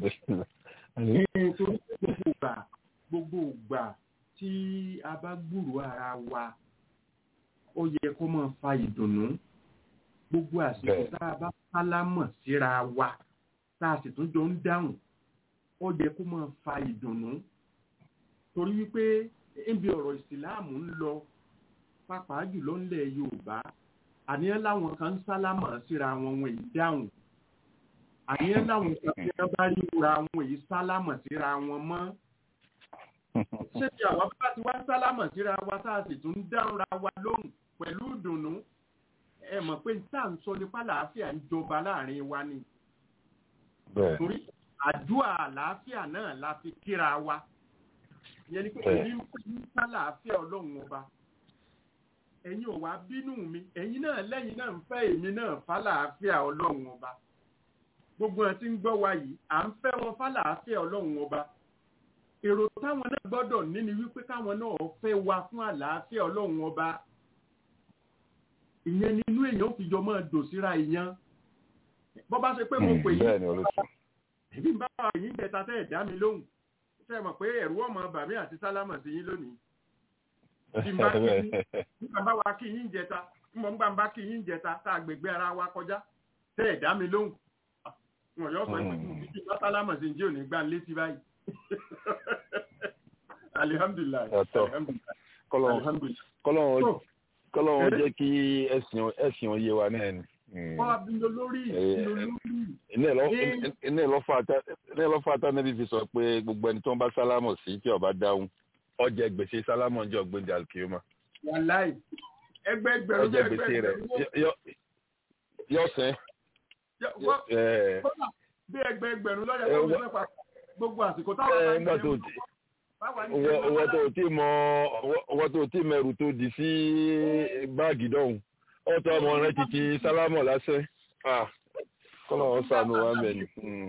nítorí gbogbo ìgbà gbogbo ìgbà tí a bá gbúrò ara wa ó yẹ kó máa fa ìdùnnú gbogbo àsìkò tá a bá sálámọ̀ síra wa tá a sì tún jọ ń dáhùn ó yẹ kó máa fa ìdùnnú torí wípé níbi ọ̀rọ̀ ìsìláàmù ń lọ pàápàá jùlọ ńlẹ̀ Yorùbá àníyàn láwọn kan ń sálámọ̀ síra wọn wọn ì dáhùn àyẹ́ láwọn ìṣàfihàn tí wọ́n bá rí wura àwọn èyí sálámọ̀ síra wọn mọ́. ṣé ti àwa bá ti wá sálámọ̀ síra wa tá a sì tún ń dáhùnra wa lóhùn pẹ̀lú ìdùnnú ẹ mọ̀ pé tá à ń sọ nípa àlàáfíà ń jọba láàrin wa ni. torí àdúrà àlàáfíà náà la fi kíra wa. ìyẹn ni pé èyí ń pè ní sálàáfíà ọlọ́run ọba. ẹ̀yin ò wá bínú mi ẹ̀yin náà lẹ́yìn náà ń fẹ́ èmi náà fálàáfíà ọlọ́run ọba gbogbo ẹ̀ tí ń gbọ́ wa yìí à ń fẹ́ wọn fálàáfíà ọlọ́run ọba èrò táwọn náà gbọ́dọ̀ ní ni wípé káwọn náà fẹ́ wa fún àlàáfíà ọlọ́run ọba ìyẹn nínú èèyàn fi jọ máa dò síra ìyẹn bọ́ bá ṣe pé mo pè yín èmi bá wà yín jẹta tẹ́ ẹ̀ dá mi lóhùn ṣe mọ̀ pé ẹ̀rú ọmọ bàmí àti sálámà sí yín lónìí bí n bá kí yín nígbà bá wa kí yín jẹta nígbà bá bá kí yín jẹta tá a gbègbè ara wa kọjá tẹ́ ẹ̀ dá mi lóhùn wọn yóò sọ pé títí bá sálámà sí ǹjẹ́ òní gbá létí báyìí alihamdulilayi kọ́lọ́wọ́n jẹ́ kí ẹ̀sìn oyé wa náà ni. wọ́n á bí lórí iná ìlọ́fà àtànẹ́bí fi sọ pé gbogbo ẹni tó ń bá sálámọ̀ sí tí ó bá dáhùn ó jẹ gbèsè sálámọ̀ ọjọ́ gbèndé alkiyoma. wàláì ẹgbẹ́ ẹgbẹ̀rún ó jẹ gbèsè rẹ̀ yọ sẹ́ bí ẹgbẹ́ ẹgbẹ̀rún lọ́yà tó ń fẹ́ pa gbogbo àsìkò táwọn bá ń ṣe owó tó tí mọ owó tó tí mẹrù tó di sí báàgì dọ̀hún ọ̀tọ̀ ọmọ rẹ títí sálámọ̀ lásẹ̀ kọ́nà wọn sànù wa mẹ́ni.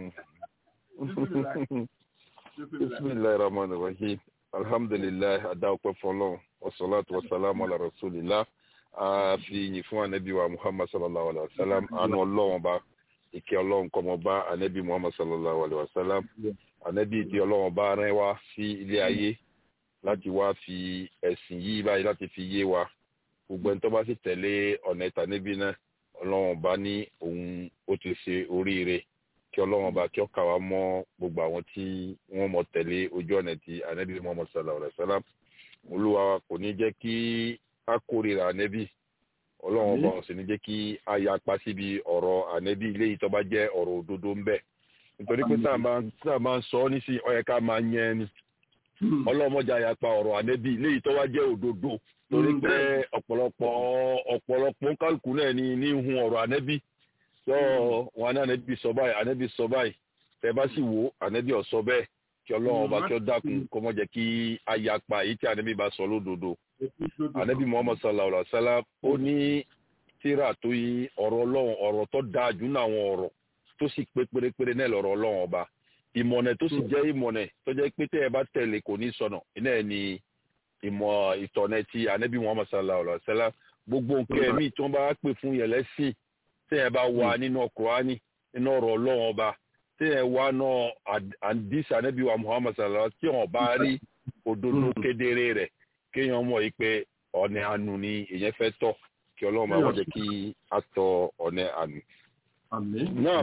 bisimilayi rahman rahim alhamdulilayi adáwọ̀pẹ̀ fọlọ́n wasalaatu wasalaamu ala rasulillah a fi yìn fún anabi wa muhammad sallallahu alaihi wa sallam àánú ọlọ́wọ́n ba ìkẹ́ ọlọ́run kọ́mọ bá anabi muhammad sallallahu alaihi wa sallam anabi tí ọlọ́run bá rán wá sí ilé ayé láti wá fi ẹ̀sìn yìí báyìí láti fi yé wa gbogbo ẹni tó bá sì tẹ̀lé ọ̀nà ìta níbí náà ọlọ́run bá ní òun ó ti ṣe oríire kí ọlọ́run bá kí ó kà wá mọ́ gbogbo àwọn tí wọ́n mọ̀ tẹ̀lé ojú ọ̀nà tí anabi muhammad sallallahu alaihi wa sallam olúwa kò ní jẹ́ kí a kórìíra anabi ọlọ́run ọba ọ̀sìn ní jẹ́ kí a yapa síbi ọ̀rọ̀ ànẹ́bí ilé yìí tó bá jẹ́ ọ̀rọ̀ òdodo ń bẹ nítorí pé tá a máa ń sọ ọ́ nísìnyí ó yẹ ká máa yẹn ni ọlọ́mọjà yapa ọ̀rọ̀ ànẹ́bí léyìí tó wá jẹ́ òdodo torí pé ọ̀pọ̀lọpọ̀ ọ̀pọ̀lọpọ̀ kálukú náà ní ní hun ọ̀rọ̀ ànẹ́bí tó wọn ní ànẹ́bí sọ báyìí ànẹ́bí sọ báyìí tẹ bá sì wò ànẹ́bí ó sọ bẹ́ẹ̀ kí ọlọ́run ọba kí ó dákun kó mọ́ jẹ́ kí a yapa èyí tí ànẹ́bí bá sọ lódodo ànẹ́bí muhammad sallallahu alaihi wa sallam ó ní tíra tó yí ọ̀rọ̀ ọlọ́run ọ̀rọ̀ tó dáa jù náà àwọn ọ̀rọ̀ tó sì pé pérépéré náà lọ́rọ̀ ọlọ́run ọba ìmọ̀nà tó sì jẹ́ ìmọ̀nà tó jẹ́ pé tẹ́ ẹ bá tẹ̀lé kò ní sọnà iná ẹ̀ ní ìmọ̀ ìtọ̀nà ti ànábì muhammad sallallahu alaihi wa sallam gbogbo nǹkan ẹ̀mí tí wọ́n bá pè fún yẹn lẹ́sìn tẹ́ ẹ bá wà nínú Kùránì nínú ọ̀rọ̀ ọlọ́run ọba tẹ́ ẹ wà náà àdìsí ànábì wa muhammad sallallahu alaihi wa sallam tí wọ́n bá rí òdodo kedere rẹ̀ kéèyàn mọ̀ yìí pé ọ̀nà àánú ni èèyàn fẹ́ tọ̀ kí ọlọ́run máa wọ́n jẹ́ kí a tọ ọ̀nà àánú. náà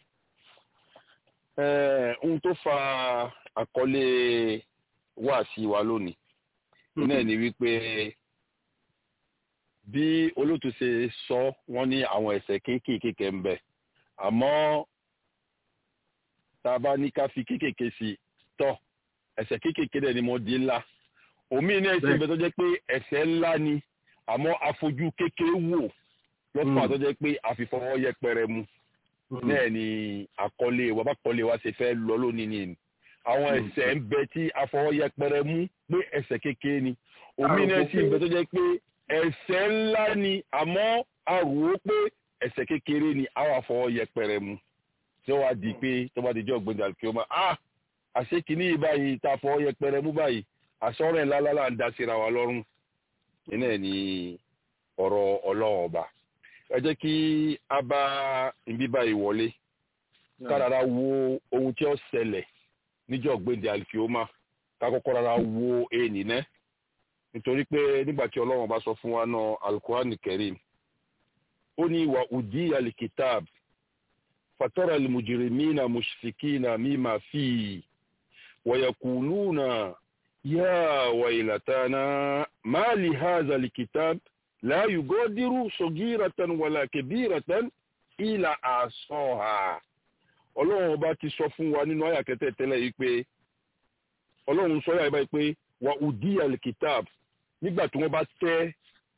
ohun tó fa àkọlé wáàsí wa lónìí náà ni wípé bí olóòtú ṣe sọ wọ́n ní àwọn ẹ̀ṣẹ̀ kéékèèké ń bẹ àmọ́ tá a bá ní ká fi kéékèèké sí tọ ẹ̀ṣẹ̀ kéékèèké dẹ̀ ni mo di ńlá omi náà ṣe bẹ tó jẹ́ pé ẹ̀ṣẹ̀ ńlá ni àmọ́ afojú kékeré wò lọ́pàá tó jẹ́ pé àfìfọwọ́ yẹpẹrẹ mu náà ni àkọlé wa bá kọlé wa ṣe fẹ́ lọ lónìí ni àwọn ẹ̀ṣẹ̀ ń bẹ tí afọwọ́ yẹpẹrẹ mú pé ẹ̀ṣẹ̀ kékeré ni omi náà sì ń bẹ tó jẹ́ pé ẹ̀ṣẹ̀ ńlá ni àmọ́ a rò ó pé ẹ̀ṣẹ̀ kékeré ni àwọn afọwọ́ yẹpẹrẹ mu tí wọ́n á di pé tó bá di jọ́ gbẹ̀dẹ̀ àlùkí ọmọ ah àṣé kìíní yìí báyìí tá a fọwọ́ yẹpẹrẹ mú báyìí àṣọrẹ̀ ńlá lálá ń dá síra wa lọ́rùn iná ẹ̀ ní ọ̀rọ̀ ọlọ́run ọba ẹ jẹ́ kí a bá ibi báyìí wọlé kárara wo ohun tí ó ṣẹlẹ̀ níjọ́ gbèndé alifioma ká kọ́kọ́ rárá wo èèní ná nítorí pé nígbà tí ọlọ́run bá sọ fún wa náà alukurani karim ó ní ìwà udi alikitab fatara limujirimina mushfikina mima fi wayakuluna ya wailatana ma li hadha alkitab la yugadiru sogiratan wala kebiratan ila asoha ọlọ́run ọba ti sọ fún wa nínú àyà kẹtẹ tẹ́lẹ̀ yìí pé ọlọ́run sọ yàrá báyìí pé wà udi alkitab nígbà tí wọ́n bá tẹ́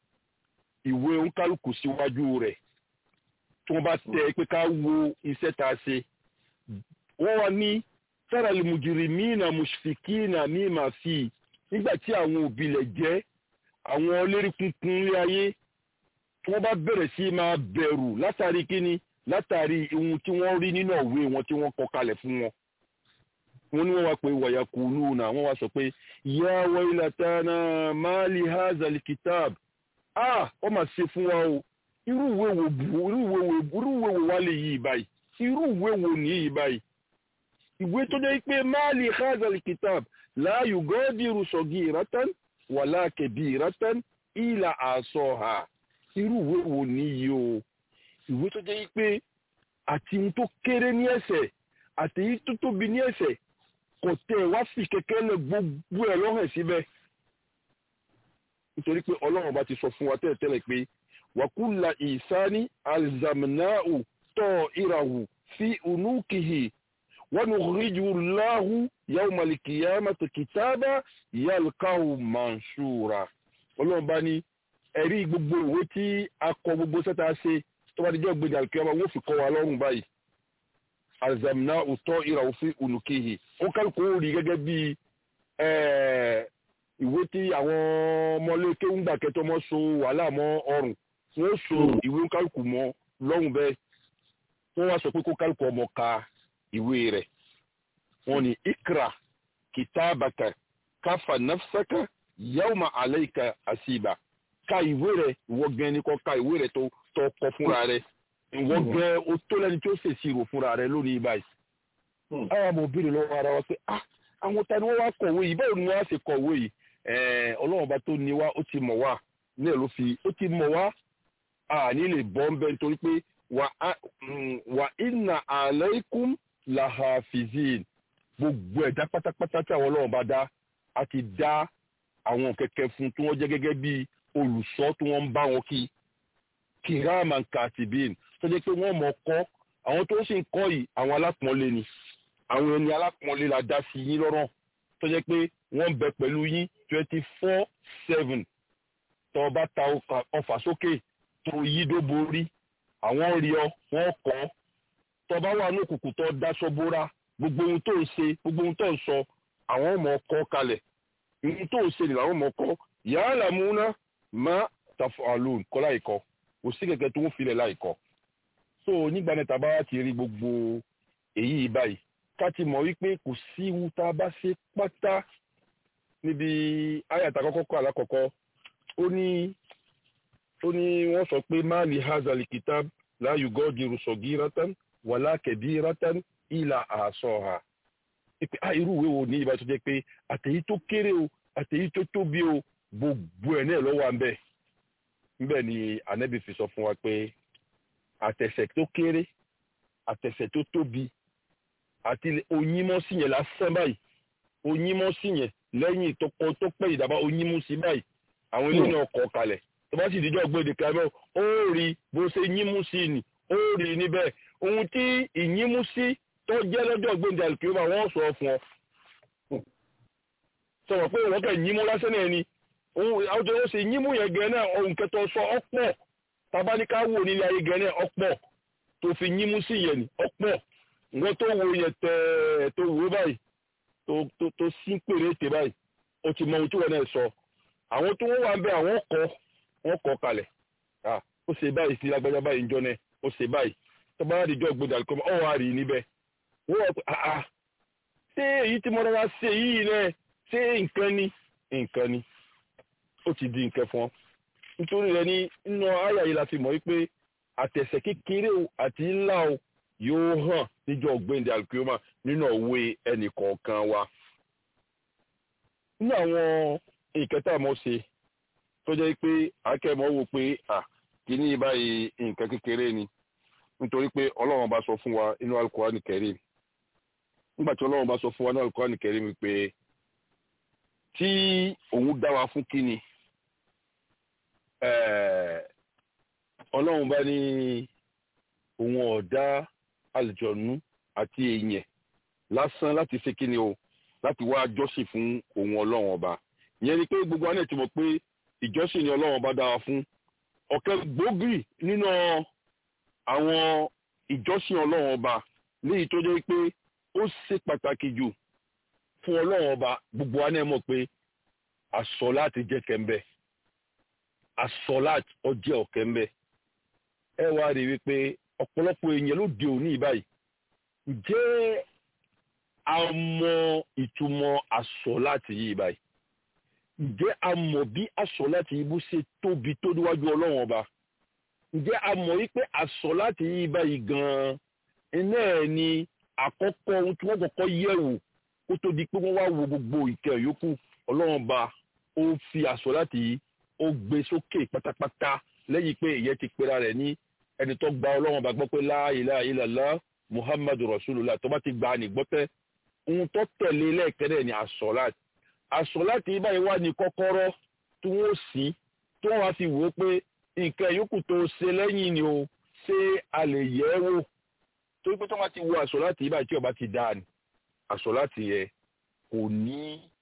ìwé oníkálukú síwájú rẹ̀ tí wọ́n bá tẹ́ pé ká wo iṣẹ́ tá a ṣe wọ́n wá ní sára limujirimina mushfikina mima fi nígbà tí àwọn òbí lẹ̀ jẹ́ àwọn ọlẹ́rí kunkun ní ayé tí wọ́n bá bẹ̀rẹ̀ sí máa bẹ̀rù látàrí kíni látàrí ohun tí wọ́n rí nínú òwe wọn tí wọ́n kọ kalẹ̀ fún wọn. wọ́n ní wọ́n wá pé wàyà kùlù náà wọ́n wá sọ pé ya wailatana mali hazal kitab ah wọ́n máa ṣe fún wa o irú ìwé wo irú ìwé wo irú ìwé wo wá lè yí báyìí irú ìwé wo ní yí báyìí. ìwé tó dé pé mali hazal kitab la yugadiru sagiratan wàlá kabiratan ila asoha irú ìwé wo ní yí o ìwé tó jẹ́ pé àti ohun tó kéré ní ẹ̀ṣẹ̀ àti èyí tó tóbi ní ẹ̀ṣẹ̀ kò tẹ̀ wá fi kẹ̀kẹ́ lẹ̀ gbogbo ẹ̀ lọ́hàn síbẹ̀ nítorí pé ọlọ́run bá ti sọ fún wa tẹ́lẹ̀tẹ́lẹ̀ pé wàkúlà ìsáni alzamnau tọ́ ìràwù fi unukihi wọn ríjú láhù yawmal qiyamati kitaba yalqahu manshura ọlọ́run bá ní ẹ̀rí gbogbo ìwé tí a kọ gbogbo sẹ́ta ṣe tó bá dijọ́ gbèdé àlùkìyàmá wọ́n fi kọ́ wa lọ́rùn báyìí alzamna utọ́ ìràwọ̀ fi unukihi ó kálukú ó rí gẹ́gẹ́ bí ìwé tí àwọn ọmọléke ń gbà kẹtọ́ mọ́ so wàhálà mọ́ ọrùn wọ́n so ìwé kálukú mọ́ lọ́rùn bẹ́ẹ̀ wọ́n wá sọ pé kó kálukú ọmọ ka ìwé rẹ̀ wọ́n ní ikra kitabaka kafa nafsaka yawma alayka asiba ka ìwé rẹ̀ ìwọ gan ni kó ka ìwé rẹ̀ tó tó kọ fúnra rẹ̀ ìwọ gan o tó lẹ́ni tí ó ṣèṣì rò fúnra rẹ̀ lónìí báyìí. àwọn ọmọ òbí rẹ̀ lọ́wọ́ ara wa pé ah àwọn ta ni wọ́n wá kọ̀wé yìí báwo ni wọ́n wá ṣe kọ̀wé yìí ọlọ́run bá tó ní wá ó ti mọ̀ wá ní ẹ̀ ló fi ó ti mọ̀ wá àní lè bọ́ ń bẹ́ nítorí pé wà inna alaykum lahafizin gbogbo ẹ̀dá pátápátá tí àwọn ọlọ́run bá dá a ti dá àwọn kẹ̀kẹ́ fún tí wọ́n jẹ́ gẹ́gẹ́ bí olùṣọ́ tí wọ́n ń bá wọn kí kiraman katibin tó jẹ́ pé wọ́n mọ̀ kọ́ àwọn tó ń sì ń kọ́ yìí àwọn alápọ̀nlé ni àwọn ẹni alápọ̀nlé la dá sí yín lọ́rọ̀ tó jẹ́ pé wọ́n ń bẹ pẹ̀lú yín twenty four seven tó bá ta ọfà sókè tó yí dó borí àwọn rí ọ wọ́n kọ́ tó bá wà ní òkùnkùn tó daṣọ bóra gbogbo ohun tó ń ṣe gbogbo ohun tó ń sọ àwọn ọmọ ọkọ kalẹ̀ ohun tó ń ṣe ni làwọn ọmọ ọkọ yàrá làmúná má tàfọ àlùn kọ́ láìkọ́ kò sí kẹ̀kẹ́ tó ń filẹ̀ láìkọ́ so nígbà náà tàbá wá ti rí gbogbo èyí báyìí ká ti mọ̀ wípé kò sí ewu tá a bá ṣe pátá níbi àyàtà kọ́kọ́ kọ́ alákọ̀ọ́kọ́ ó ní ó ní wọ́n sọ pé má lè hazal kitab láàyò gọ́ọ̀dì rùsọ̀gì ratan wàlá kẹ̀bí ratan ìlà àṣọ ha pé ah irú ìwé wo ní ìbá tó jẹ́ pé àtẹ̀yí tó kéré o àtẹ̀yí tó tóbi o gbogbo ẹ̀ náà lọ́wọ́ à ń bẹ̀ níbẹ̀ ni ànábì fi sọ fún wa pé àtẹ̀sẹ̀ tó kéré àtẹ̀sẹ̀ tó tóbi àti oyímọ́sí yẹn lásán báyìí oyímọ́sí yẹn lẹ́yìn tó kọ tó pẹ́ ìdàbà oyímọ́sí báyìí àwọn ilé náà kọ̀ kalẹ̀ tó bá sì dídọ́ gbé dèkà mọ́ ó rí bó ṣe yímúsí ni ó rí níbẹ̀ ohun tí ìyímúsí tó jẹ́ lọ́jọ́ gbẹ̀ndẹ̀ àlùkìyọ́mà wọ́n sọ fún ọ. sọ̀rọ̀ pé wọ́n kẹ́ yímú lásán náà ni àwọn ó ṣe yímú yẹn gẹ̀ náà ohun kẹtọ sọ ọ̀pọ̀ tabaníká wò nílé ayé gẹ̀ náà ọ̀pọ̀ tó fi yímú sí yẹn ni ọ̀pọ̀ nǹkan tó wo yẹn tẹ̀ tó wò báyìí tó sí pèrè tè báyìí ó ti mọ ohun tí wọ́n náà sọ àwọn tó wọ́n wà ń bẹ àwọn kọ́ wọ́n kọ́ kalẹ̀ ó ṣe báyìí sí lágbájá báyìí ń jọ náà ó ṣe báyìí tọ́ba wá dijọ́ gbọdọ̀ àlùkò ọ̀ wá rí níbẹ̀ wọ́n wá pé àá ṣé èyí tí mo rọra ṣe yìí náà ṣé nǹkan ni nǹkan ni ó ti di nǹkan fún ọ nítorí rẹ ní nínú àyà yìí la fi mọ̀ wípé àtẹ̀sẹ̀ kékeré o àti ńlá o yóò hàn níjọ́ gbẹ̀ndẹ̀ àlùkìyọ́mà nínú òwe ẹnì kọ̀ọ̀kan wa nínú àwọn nǹkan tá a mọ̀ ṣe tó jẹ́ pé akẹ́mọ̀ wò pé à kíní báyìí nǹkan kékeré ni nítorí pé ọlọ́run bá sọ fún wa inú Al-Qur'ani Karim nígbà tí ọlọ́run bá sọ fún wa inú Al-Qur'ani Karim wípé tí òun dá wa fún kíni ọlọ́run bá ní òun ọ̀dá àlùjọ̀nú àti èèyàn lásán láti ṣe kíni o láti wá jọ́sìn fún òun ọlọ́run ọba ìyẹn ni pé gbogbo àná ti mọ̀ pé ìjọ́sìn ni ọlọ́run ọba dá wa fún ọ̀kẹ́ gbòógì nínú àwọn ìjọ́sìn ọlọ́run ọba léyìí tó jẹ́ pé ó ṣe pàtàkì jù fún ọlọ́run ọba gbogbo àná mọ̀ pé àsọ láti jẹ́ kẹ́ńbẹ́ àsọ láti ọjẹ́ ọ̀kẹ́ńbẹ́ ẹ wá rí wípé ọ̀pọ̀lọpọ̀ èèyàn ló di òní báyìí ǹjẹ́ a mọ ìtumọ̀ àsọ láti yí báyìí ǹjẹ́ a mọ̀ bí àsọ láti yí bó ṣe tóbi tó níwájú ọlọ́run ọba ǹjẹ́ a mọ̀ wípé àsọ láti yí báyìí gan-an iná ẹ̀ ni àkọ́kọ́ ohun tí wọ́n kọ́kọ́ yẹ̀wò kó tó di pé wọ́n wá wo gbogbo ìkẹ́ yòókù ọlọ́run ọba ó fi àsọ láti yí ó gbé sókè pátápátá lẹ́yìn pé ìyẹn ti pera rẹ̀ ní ẹni tó gba ọlọ́run ọba gbọ́ pé la ilaha illallah muhammadu rasulullah tó bá ti gba ní gbọ́tẹ́ ohun tó tẹ̀lé lẹ́ẹ̀kẹ́rẹ́ ni àsọ̀láàt àsọ̀láàt yìí báyìí wà ní kọ́kọ́rọ́ tí wọ́n sí tí wọ́n wá fi wò ó pé nǹkan yòókù tó ṣe lẹ́yìn ni o ṣé a lè yẹ̀ ẹ́ wò torí pé tí wọ́n bá ti wo àsọ̀láàt yìí báyìí tí ọba ti dáa ni àsọ̀láàt yẹ kò ní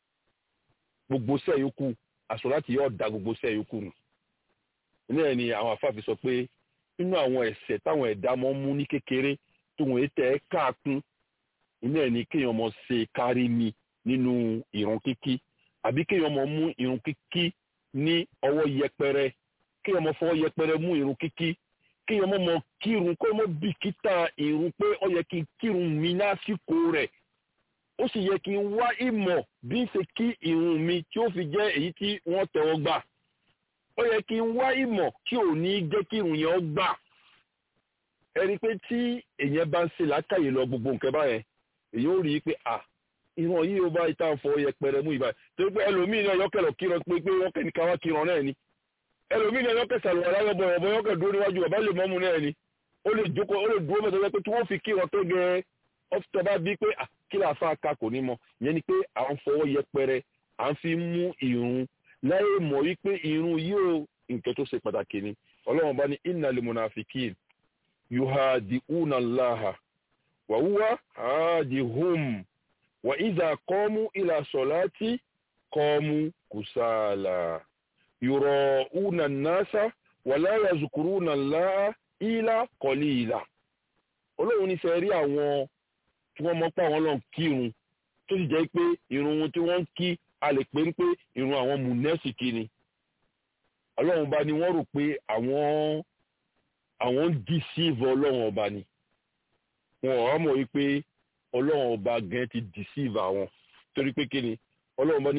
gbogbo sẹ́ẹ̀ yòókù àsọ̀láàt yẹ ọ̀dà gbogbo sẹ́ẹ̀ yòókù nù ní ẹ̀ ni àwọn afáàfin sọ pé nínú àwọn ẹ̀ṣẹ̀ táwọn ẹ̀dá mọ́ mú ní kékeré tó wọ́n tẹ̀ ẹ́ káàkún iná ẹ̀ ní kéèyàn mọ̀ ṣe kárí mi nínú ìrun kíkí àbí kéèyàn mọ̀ mú ìrun kíkí ní ọwọ́ yẹpẹrẹ kéèyàn mọ̀ fọwọ́ yẹpẹrẹ mú ìrun kíkí kéèyàn mọ̀ mọ̀ kírun kó mọ̀ bìkítà ìrun pé ó yẹ kí n kírun mi lásìkò rẹ̀ ó sì yẹ kí n wá ìmọ̀ bí n ṣe kí ìrun mi tí ó fi jẹ́ èyí tí wọ́n tẹ́wọ́ gbà ó yẹ kí n wá ìmọ̀ tí ò ní jẹ́ kí ìrun yẹn ó gbà ẹni pé tí èèyàn bá ń ṣe látàyè lọ gbogbo nǹkan báyẹn èyí ó rí i pé à ìran yìí ó bá ìta ń fọ yẹpẹrẹ mú ìbáyìí torí pé ẹlòmíì náà yọkẹlọ kíran pé pé wọn kẹni káwá kíran náà ni ẹlòmíì náà yọkẹ sàlùwà láyọ bọ ọbọ yọkẹ dúró níwájú bàbá lè mọmú náà ni ó lè jókòó ó lè dúró mẹ́ta pé tí wọn fi kíran tó gẹ ọfítọ bá bí pé kí là fa aka kò ní mọ ìyẹn ni pé à ń fọwọ́ yẹpẹrẹ à ń fi mú ìrun láyé mọ̀ wípé ìrun yóò nǹkan tó ṣe pàtàkì ni ọlọ́run bá ní innal munafikin yuhadi'una Allaha wa huwa hadihum wà ìzà kọ́mú ìlà sọ̀láti kọ́mú kùsàlà yọ̀rọ̀ una nasa wà láyà zùkúrú nà láà ìlà kọ́lí ìlà olóhùn ní fẹ́ rí àwọn tí wọ́n mọ́ pa àwọn lọ́n kírun tó sì jẹ́ pé irun wọn tí wọ́n ń kí a lè pè ń pé irun àwọn mùnẹ́sìkì ni ọlọ́run bá ní wọ́n rò pé àwọn àwọn ń deceive ọlọ́run ọba ni wọn ò mọ̀ wípé ọlọ́run ọba gan ti deceive àwọn torí pé kí ni ọlọ́run bá ní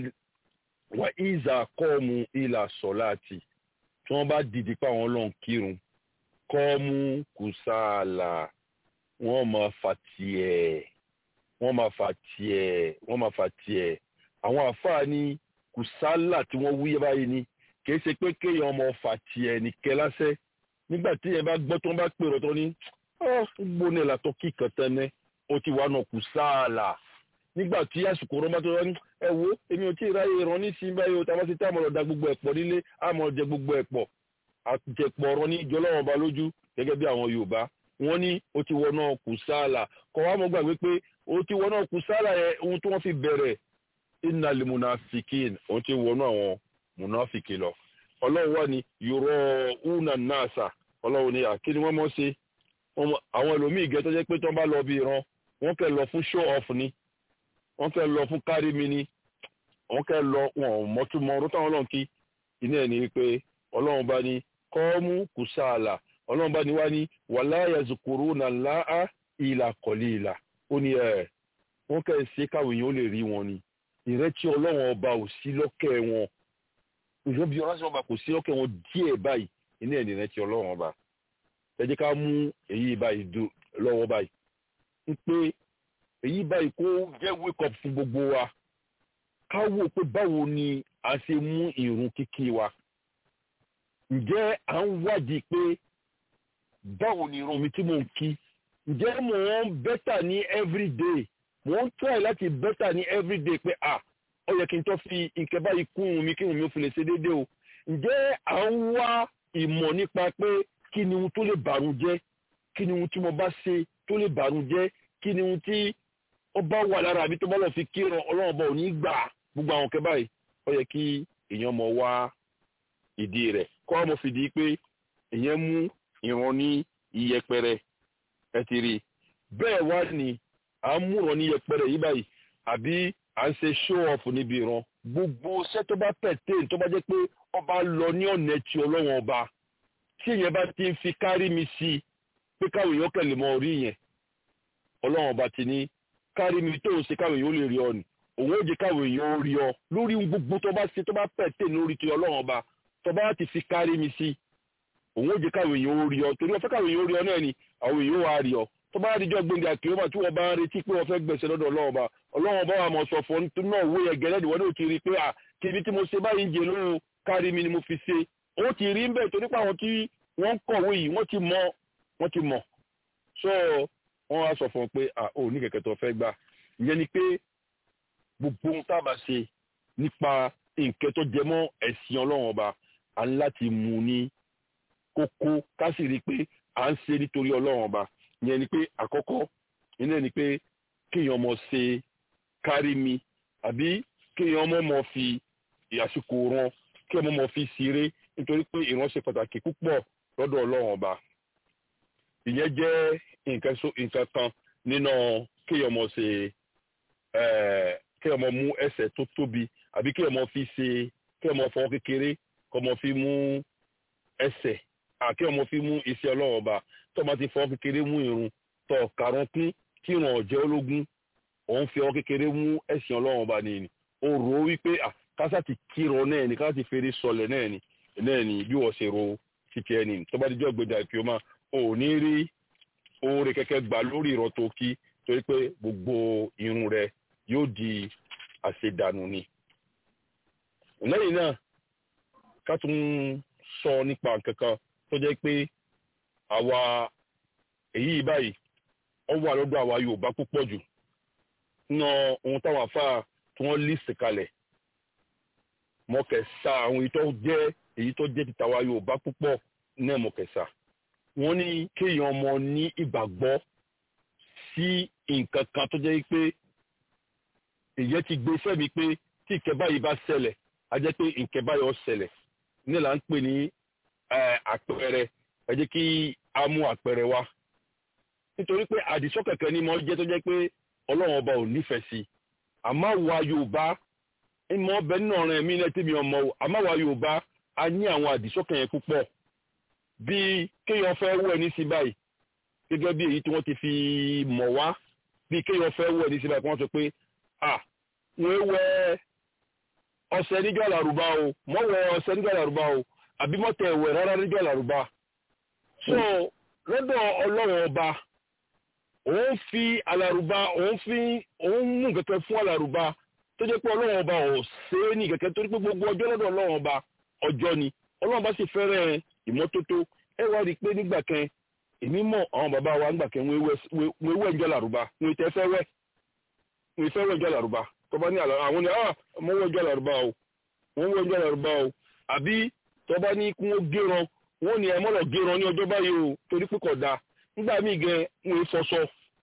wà ìzà kọ́ọ̀mù ìlà sọ̀láàtì tí wọ́n bá dìde pé àwọn ọlọ́run kírun kọ́ọ̀mù kùsàlà wọ́n máa fà tiẹ̀ wọ́n máa fà tiẹ̀ wọ́n máa fà tiẹ̀ àwọn àfáà ní kùsàlà tí wọ́n wúyẹ́ báyìí ni kì í ṣe pé kéèyàn ọmọ fà tiẹ̀ nìkẹ́ lásẹ̀ nígbà tí yẹn bá gbọ́ tó ń bá pèrò tó ní gbóná ìlàtọ̀ kíkan tẹ́lẹ̀ ó ti wà náà kùsàlà nígbà tí àsìkò rọ́bà tó rọ́ ní ẹ wo èmi ò tí ì ráyè rán nísìnyí báyìí o tàbá ti tá àmọ́ ọ̀dà gbogbo ẹ̀pọ̀ nílé àmọ́ jẹ gbogbo ẹ̀pọ̀ àjẹpọ̀ ọ̀rọ̀ ní ìjọlọ́wọ́n ba lójú gẹ́gẹ́ bí àwọn Yorùbá wọ́n ní ó ti wọnà kùsàlà kọ́ wa mọ́ gbàgbé pé ó ti wọnà kùsàlà yẹn ohun tí wọ́n fi bẹ̀rẹ̀ innal munafikin òun ti wọnà àwọn munafiki lọ ọlọ́run wà ní yorùbá una nasa ọlọ́run ní àkíní wọ́n mọ̀ ṣe àwọn ẹlòmíì gẹ́ tó jẹ́ pé tó ń bá lọ bí ìran wọ́n kẹ́ lọ fún show off ni wọ́n kẹ́ lọ fún kárí mi ni wọ́n kẹ́ lọ wọn mọ́túmọ́ ọdún táwọn ọlọ́run kí iná ẹ̀ ní pé ọlọ́run bá ní kọ́ọ́mù kùsàlà ọlọ́run bá ní wá ní wàlá yazukuru nà láà ìlà kọ̀lí ìlà ó ní ẹ̀ wọ́n kẹ́ ṣe káwọn èèyàn ó lè rí wọn ni ìrètí ọlọ́run ọba ò sí lọ́kẹ́ wọn ìjọba bí ọlọ́sìn ọba kò sí lọ́kẹ́ wọn díẹ̀ báyìí iná ẹ̀ ní ìrètí ọlọ́run ọba ẹ jẹ́ ká mú èyí báyìí lọ́wọ́ báyìí ń pé èyí báyìí kó jẹ́ wake up fún gbogbo wa ká wò pé báwo ni a ṣe mú ìrun kíkí wa ǹjẹ́ à ń wádìí pé báwo ni ìrun mi tí mò ń kí ǹjẹ́ mò ń bẹ́tà ní everyday mò ń try láti bẹ́tà ní everyday pé ah ó yẹ kí n tó fi nǹkan báyìí kún un mi kí n mi ò fi lè ṣe déédéé o ǹjẹ́ à ń wá ìmọ̀ nípa pé kí ni ohun tó lè bàrún jẹ́ kí ni ohun tí mo bá ṣe tó lè bàrún jẹ́ kí ni ohun tí ó bá wà lára àbí tó bá lọ fi kírun ọlọ́run bá ò ní gbà gbogbo àwọn nǹkan báyìí ó yẹ kí èèyàn mọ̀ wá ìdí rẹ̀ kọ́ ọmọ fìdí pé èèyàn mú ìran ní iyẹpẹrẹ ẹ ti rí bẹ́ẹ̀ wá ní à ń múran ní iyẹpẹrẹ yìí báyìí àbí à ń ṣe show off níbi ìran gbogbo iṣẹ́ tó bá pẹ̀tẹ́ tó bá jẹ́ pé ọba lọ ní ọ̀nà tí ọlọ́wọ́n ọba tí èèyàn bá ti ń fi kárí mi sí i pé káwọn èèyàn kẹlẹ̀ mọ orí yẹn ọlọ́wọ́n ọba ti ní kárí mi tó ń ṣe káwọn èèyàn ó lè rí ọ ni òun ó jẹ́ káwọn èèyàn ó rí ọ lórí gbogbo tó bá ṣe tó bá pẹ̀tẹ́ lórí ti ọlọ́wọ́n ọba tó bá ti fi kárí mi sí òun ó jẹ́ káwọn èèyàn ó rí ọ torí ọ̀fẹ́ káwọn èèyàn ó rí ọ náà ni àwọn èèyàn ó wá rí ọ tó bá rí jọ gbẹngàn àkìlọ́mà tí wọ́n bá ń retí pé wọ́n fẹ́ gbẹ̀sẹ̀ lọ́dọ̀ ọlọ́wọ́n ọba ọlọ́wọ́n bá wà mọ̀ sọ fún un náà wó yẹ gẹ́lẹ́ ìwọ́n náà ti rí i pé à kìbi tí mo ṣe báyìí ń jẹ lóhun kárí mi ni mo fi ṣe ó ti rí ń bẹ̀ torí pé àwọn tí wọ́n ń kọ̀wé yìí wọ́n ti mọ̀ wọ́n ti mọ̀ so wọ́n wá sọ fún un pé à ò ní kẹ̀kẹ́ tó fẹ́ gbà ìyẹn ni pé gbogbo ohun tá a bá ṣe nípa nǹkan tó jẹ mọ́ ẹ̀sìn ọlọ́wọ́n ọba à ń láti mú ní kókó ká sì rí i pé à ń ṣe nítorí ọlọ́wọ́n ọba ìyẹn ni pé àkọ́kọ́ ìyẹn ni pé kéèyàn mọ̀ ṣe kárí mi àbí kéèyàn mọ̀ mọ̀ fi àsìkò ran kéèyàn mọ̀ fi ṣeré nítorí pé ìran ṣe pàtàkì púpọ̀ lọ́dọ̀ ọlọ́run ọba ìyẹn jẹ́ nǹkan kan nínú kéèyàn mọ̀ ṣe kéèyàn mọ̀ mú ẹsẹ̀ tó tóbi àbí kéèyàn mọ̀ fi ṣe kéèyàn mọ̀ fọwọ́ kékeré kọ́ mọ̀ fi mú ẹsẹ̀ kéèyàn mọ̀ fi mú iṣẹ́ ọlọ́run ọba tó bá ti fọwọ́ kékeré mú irun tó kàrún kún tí ìràn ọ̀jẹ́ ológun òun fi ọwọ́ kékeré mú ẹ̀sìn ọlọ́run ọba ni ó rò ó wípé kásá ti kírun náà ni kásá ti fèrè sọlẹ̀ náà ni náà ni bí wọ́n ṣe ro títí ẹni tó bá dijọ́ gbẹdẹ àìpéọ́mà ò ní rí oore kẹ́kẹ́ gbà lórí ìrọ̀ tó kí torí pé gbogbo irun rẹ yóò di àṣedànù ni. lẹ́yìn náà ká tún sọ nípa nǹkan kan tó jẹ́ pé àwa èyí báyìí ó wà lọ́dọ̀ àwa Yorùbá púpọ̀ jù ná ohun táwọn afá tí wọ́n lè sèkalẹ̀ mọ̀kẹ́sà àwọn èyí tó jẹ́ èyí tó jẹ́ títàwa Yorùbá púpọ̀ náà mọ̀kẹ́sà wọ́n ní kéèyàn ọmọ ní ìgbàgbọ́ sí nǹkan kan tó jẹ́ pé ìyẹn ti gbé fẹ́mi pé tí ìkẹ́ báyìí bá ṣẹlẹ̀ a jẹ́ pé ìkẹ́ báyìí ó ṣẹlẹ̀ ní là ń pè ní àpẹẹrẹ ẹ jẹ́ kí a mú àpẹẹrẹ wá nítorí pé àdìsọ́kẹ̀kẹ́ ni mo jẹ́ tó jẹ́ pé ọlọ́run ọba ò nífẹ̀ẹ́ sí àmọ́ wa yorùbá ìmọ̀ ọbẹ̀ nínú ọ̀ràn ẹ̀mí ilẹ̀ tí mi ọmọ o àmọ́ wa yorùbá a ní àwọn àdìsọ́kẹ̀ yẹn púpọ̀ bíi kéèyàn fẹ́ wẹ̀ ní sí báyìí gẹ́gẹ́ bí èyí tí wọ́n ti fi mọ̀ wá bíi kéèyàn fẹ́ wẹ̀ ní sí báyìí kí wọ́n sọ pé à wọ́n wẹ ọṣẹ níjọ́ làrúbá o mọ́ wẹ ọṣẹ níjọ́ làrúbá o àbí mọ́tẹ̀ ẹ̀wẹ̀ rárá níjọ́ làrúbá so lọ́dọ̀ ọlọ́run ọba òun fi alárùbá òun fi òun mú kẹ̀kẹ́ fún alárùbá tó jẹ́ pé ọlọ́run ọba ò ṣe é ní kẹ̀kẹ́ torí pé gbogbo ọjọ́ lọ́dọ̀ ọlọ́run ọba ọjọ́ ni ọlọ́run ọba sì fẹ́rẹ̀ ìmọ́tótó ẹ wá rí i pé nígbà kan èmi mọ̀ àwọn bàbá wa nígbà kan wọ́n ewé ẹjọ́ làrùbá wọ́n tẹ́ fẹ́ wẹ́ wọ́n fẹ́ wẹ́ ẹjọ́ làrùbá tó bá ní àwọn ni ah mo wẹ́ ẹjọ́ làrùbá o wọ́n wẹ́ ẹjọ́ làrùbá o àbí tó bá ní kí wọ́n géràn wọ́n ní ẹ mọ́ lọ géràn ní ọjọ́ báyìí o torí pé kò dáa nígbà míì gan wọ́n fọṣọ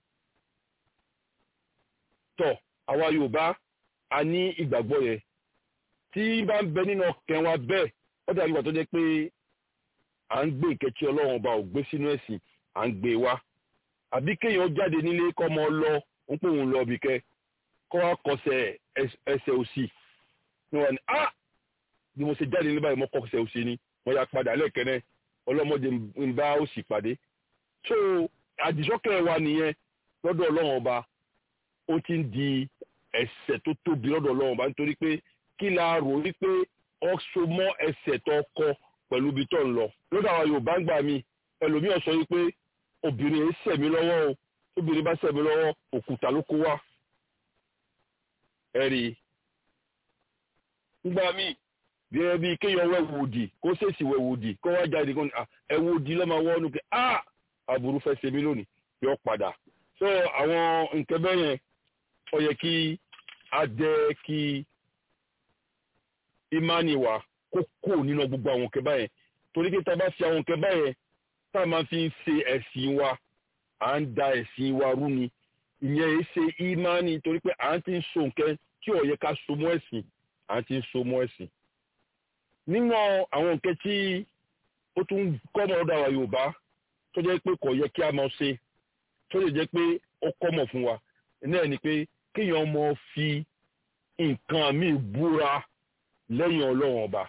tọ̀ àwa yorùbá a ní ìgbàgbọ́ yẹn tí bá ń bẹ nínú ọkàn wa bẹ́ẹ̀ ó dàbí ìgbà tó jẹ́ pé à ń gbé ìkẹ́tì ọlọ́run ọba ò gbé sínú ẹ̀sìn à ń gbé wá àbí kéèyàn jáde nílé kọ́ ọmọ lọ ń pè òun lọ bìkẹ́ kọ́ wa kọsẹ̀ ẹsẹ̀ òsì ní wọn ni ah bí mo ṣe jáde nílé báyìí mo kọsẹ̀ òsì ni mo ya padà lẹ́ẹ̀kẹ́rẹ́ ọlọ́mọdé ń bá òsì pàdé so àdìsọ́kẹ́ wa nìyẹn lọ́dọ̀ ọlọ́run ọba ó ti ń di ẹ̀ṣẹ̀ tó tóbi lọ́dọ̀ ọlọ́run ọba nítorí pé kí la rò wípé ọ so mọ́ ẹ̀ṣẹ̀ tó kọ pẹ̀lú ibi tó ń lọ lọ́dọ̀ àwọn yorùbá ń gbà mí ẹlòmíì sọ wípé obìnrin yìí ṣẹ̀ mí lọ́wọ́ o obìnrin bá ṣẹ̀ mí lọ́wọ́ òkúta ló kó wá ẹ̀rí ńgbà míì bí ẹ bí kéèyàn wẹ̀ wòdì kó ṣèṣì wẹ̀ wòdì kó wá jáde kó ní ẹ wòdì lọ́mọ wọ́n nù kí ah aburú fẹ́ ṣe mí lónìí yọ padà so àwọn nǹkan bẹ́ẹ̀ yẹn ó yẹ kí a jẹ́ kí ìmánì wa kó kó nínú gbogbo àwọn nǹkan báyẹn torí pé tá a bá fi àwọn nǹkan báyẹn tá a máa fi ń ṣe ẹ̀sìn wa à ń da ẹ̀sìn wa rú ni ìyẹn yìí ṣe ìmánì torí pé à ń ti ń so nǹkan tí ó yẹ ká so mọ́ ẹ̀sìn à ń ti ń so mọ́ ẹ̀sìn nínú àwọn nǹkan tí ó tún kọ́ mọ́ ọ̀dọ̀ àwa Yorùbá tó jẹ́ pé kò yẹ kí a máa ṣe tó lè jẹ́ pé ó kọ́mọ̀ fún wa náà ni pé kéèyàn mọ fi nǹkan míì búra lẹ́yìn ọlọ́run ọba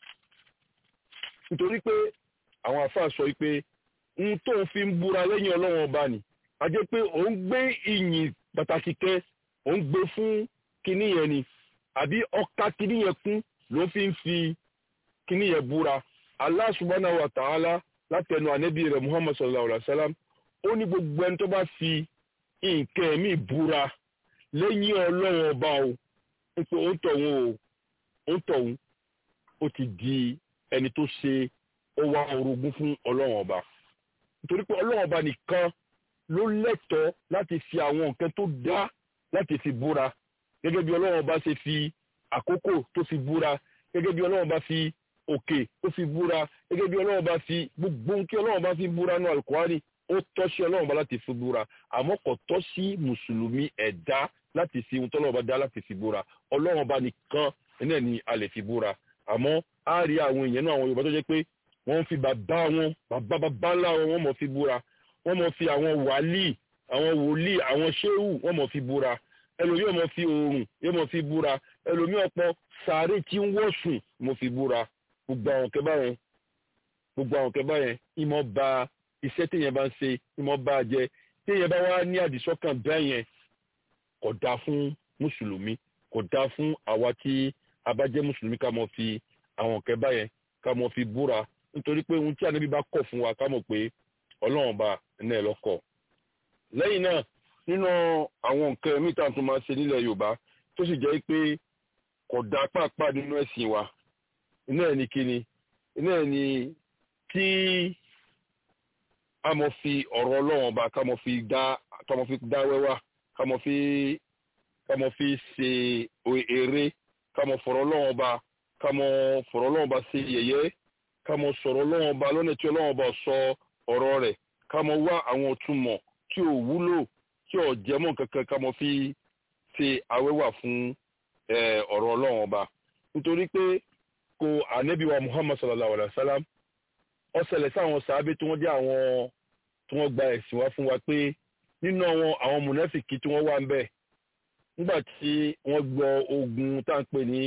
nítorí pé àwọn àfáà sọ pé n tó ń fi ń búra lẹ́yìn ọlọ́run ọba ni a jẹ́ pé òun gbé ìyìn pàtàkì kẹ́ òun gbé fún kinní yẹn ni àbí ọ̀ka kinní yẹn kún ló fi ń fi kinní yẹn búra Allah subhanahu wa ta'ala látẹnu ànẹ́bí rẹ̀ Muhammad sallallahu alayhi wa sallam ó ní gbogbo ẹni tó bá fi nǹkan ẹ̀mí búra lẹ́yìn ọlọ́run ọba o pé ó ń tọ̀hún o ó ń tọ̀hún ó ti di ẹni tó ṣe ó wá orogún fún ọlọ́run ọba nítorí pé ọlọ́run ọba nìkan ló lẹ́tọ̀ọ́ láti fi àwọn nǹkan tó dá láti fi búra gẹ́gẹ́ bí ọlọ́run ọba ṣe fi àkókò tó fi búra gẹ́gẹ́ bí ọlọ́run ọba fi òkè tó fi búra gẹ́gẹ́ bí ọlọ́run ọba fi gbogbo nǹkan ọlọ́run ọba fi búra náà Al-Qur'ani ó tọ́ sí ọlọ́run bá láti fi búra àmọ́ kò tọ́ sí mùsùlùmí ẹ̀dá láti fi ohun tọ́lọ́run bá dá láti fi búra ọlọ́run bá nìkan náà ni a lè fi búra àmọ́ á rí àwọn èèyàn náà àwọn yorùbá tó jẹ́ pé wọ́n fi bàbá wọn bàbá bàbá ńlá wọn wọ́n mọ̀ fi búra wọ́n mọ̀ fi àwọn wàlíì àwọn wòlíì àwọn ṣéwù wọ́n mọ̀ fi búra ẹlòmíì ọmọ fi oòrùn yóò mọ̀ fi búra ẹlòmíì ọ̀pọ̀ sàárè tí ń wọ̀sùn mọ̀ fi búra gbogbo àwọn kẹbà yẹn gbogbo àwọn kẹbà yẹn ìmọ̀ ba iṣẹ́ téèyàn bá ń ṣe ìmọ̀ bá a jẹ téèyàn bá wá ní àdìsọ́kàn bẹ́ẹ̀ yẹn kò dáa fún mùsùlùmí kò dáa fún àwa tí a bá jẹ́ mùsùlùmí ká mọ̀ fi àwọn kẹbà yẹn ká mọ̀ fi búra nítorí pé ohun tí ànábì bá kọ̀ fún wa ká mọ̀ pé ọlọ́run bá ní ẹ̀ lọ́kọ̀ lẹ́yìn náà nínú àwọn nǹkan míì tá à ń tún máa ṣe nílẹ̀ yorùbá tó sì jẹ́ pé kò dáa pàápàá nínú ẹ̀sìn wa iná ẹ̀ ní kíni iná ẹ̀ ní tí a mọ̀ fi ọ̀rọ̀ ọlọ́run ọba ká mọ̀ fi dá ká mọ̀ fi dá wẹ́wà ká mọ̀ fi ká mọ̀ fi ṣe eré ká mọ̀ fọ̀rọ̀ ọlọ́run ọba ká mọ̀ fọ̀rọ̀ ọlọ́run ọba ṣe yẹ̀yẹ́ ká mọ̀ sọ̀rọ̀ ọlọ́run ọba lọ́nà tí ọlọ́run ọba sọ ọ̀rọ̀ rẹ̀ ká mọ̀ wá àwọn òtúmọ̀ tí ò wúlò tí ò jẹmọ́ kankan ká mọ̀ fi ṣe awẹ́wà fún ọ̀rọ̀ ọlọ́run ọba nítorí pé kò ànábì wa muhammad sallallahu alayhi wa sallam ó ṣẹlẹ̀ sáwọn sàábé tí wọ́n jẹ́ àwọn tí wọ́n gba ẹ̀sìn wá fún wa pé nínú àwọn àwọn mùnáfìkì tí wọ́n wà ń bẹ̀ nígbà tí wọ́n gbọ́ ogun tá à ń pè ní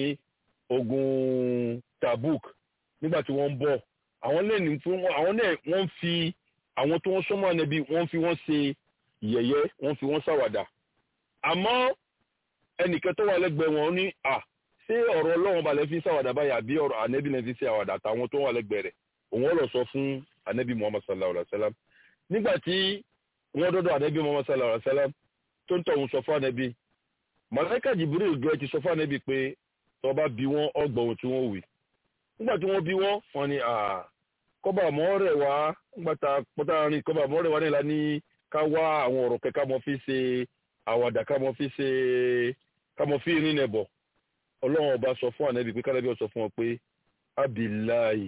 ogun tabuk nígbà tí wọ́n ń bọ̀ àwọn lẹ́nu fún àwọn náà wọ́n fi àwọn tí wọ́n sọ́mọ́ ànábì wọ́n fi wọ́n ṣe yẹ̀yẹ́ wọ́n fi wọ́n ṣàwàdà àmọ́ ẹnìkan tó wà lẹ́gbẹ̀ẹ́ wọn ní à ṣé ọ̀rọ̀ ọlọ́run balẹ̀ fi ṣàwàdà báyà bí ọ̀rọ̀ ànábì náà fi ṣe àwàdà àtàwọn tó wà lẹ́gbẹ̀ẹ́ rẹ̀ òun ọ̀rọ̀ sọ fún ànábì muhammad sallallahu alayhi wa sallam nígbà tí wọ́n dọ́dọ̀ ànábì muhammad sallallahu alayhi wa sallam tó ń tọ̀hún sọ fún ànábì màláíkà jibril gẹ́ ti sọ fún ànábì pé tó bá bí wọ́n ọgbọ̀n ohun tí wọ́n wí nígbà tí wọ́n bí wọ́n wọ́n ní à kọ́bà mọ́ rẹ̀ wá nígbà tá pọ́tà rìn kọ́bà mọ́ rẹ̀ wá nílá ní ká wá àwọn ọ̀rọ̀ kẹ́ ká mọ́ fi ṣe àwàdà ká mọ́ fi ṣe ká mọ́ fi rìn nẹ̀bọ̀ ọlọ́run ọba sọ fún ànábì pé kánábì ó sọ fún wọn pé abillahi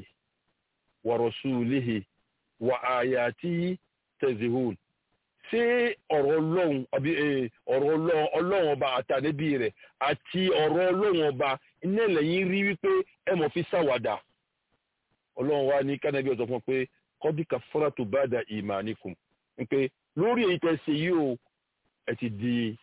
wa rasulihi wa ayatihi tezihun ṣé ọ̀rọ̀ ọlọ́run àbí ọ̀rọ̀ ọlọ́run ọba àtànẹ́bí rẹ̀ àti ọ̀rọ̀ ọlọ́run ọba iná lẹ́yìn rí wípé ẹ mọ̀ fi ṣàwàdà ọlọ́run wa ní kánẹ́bí ọ̀sọ̀ fún pé kọ́díkà fọ́nà tó bá da ìmà níkùn pé lórí èyí tẹ́ ṣe yìí o ẹ ti di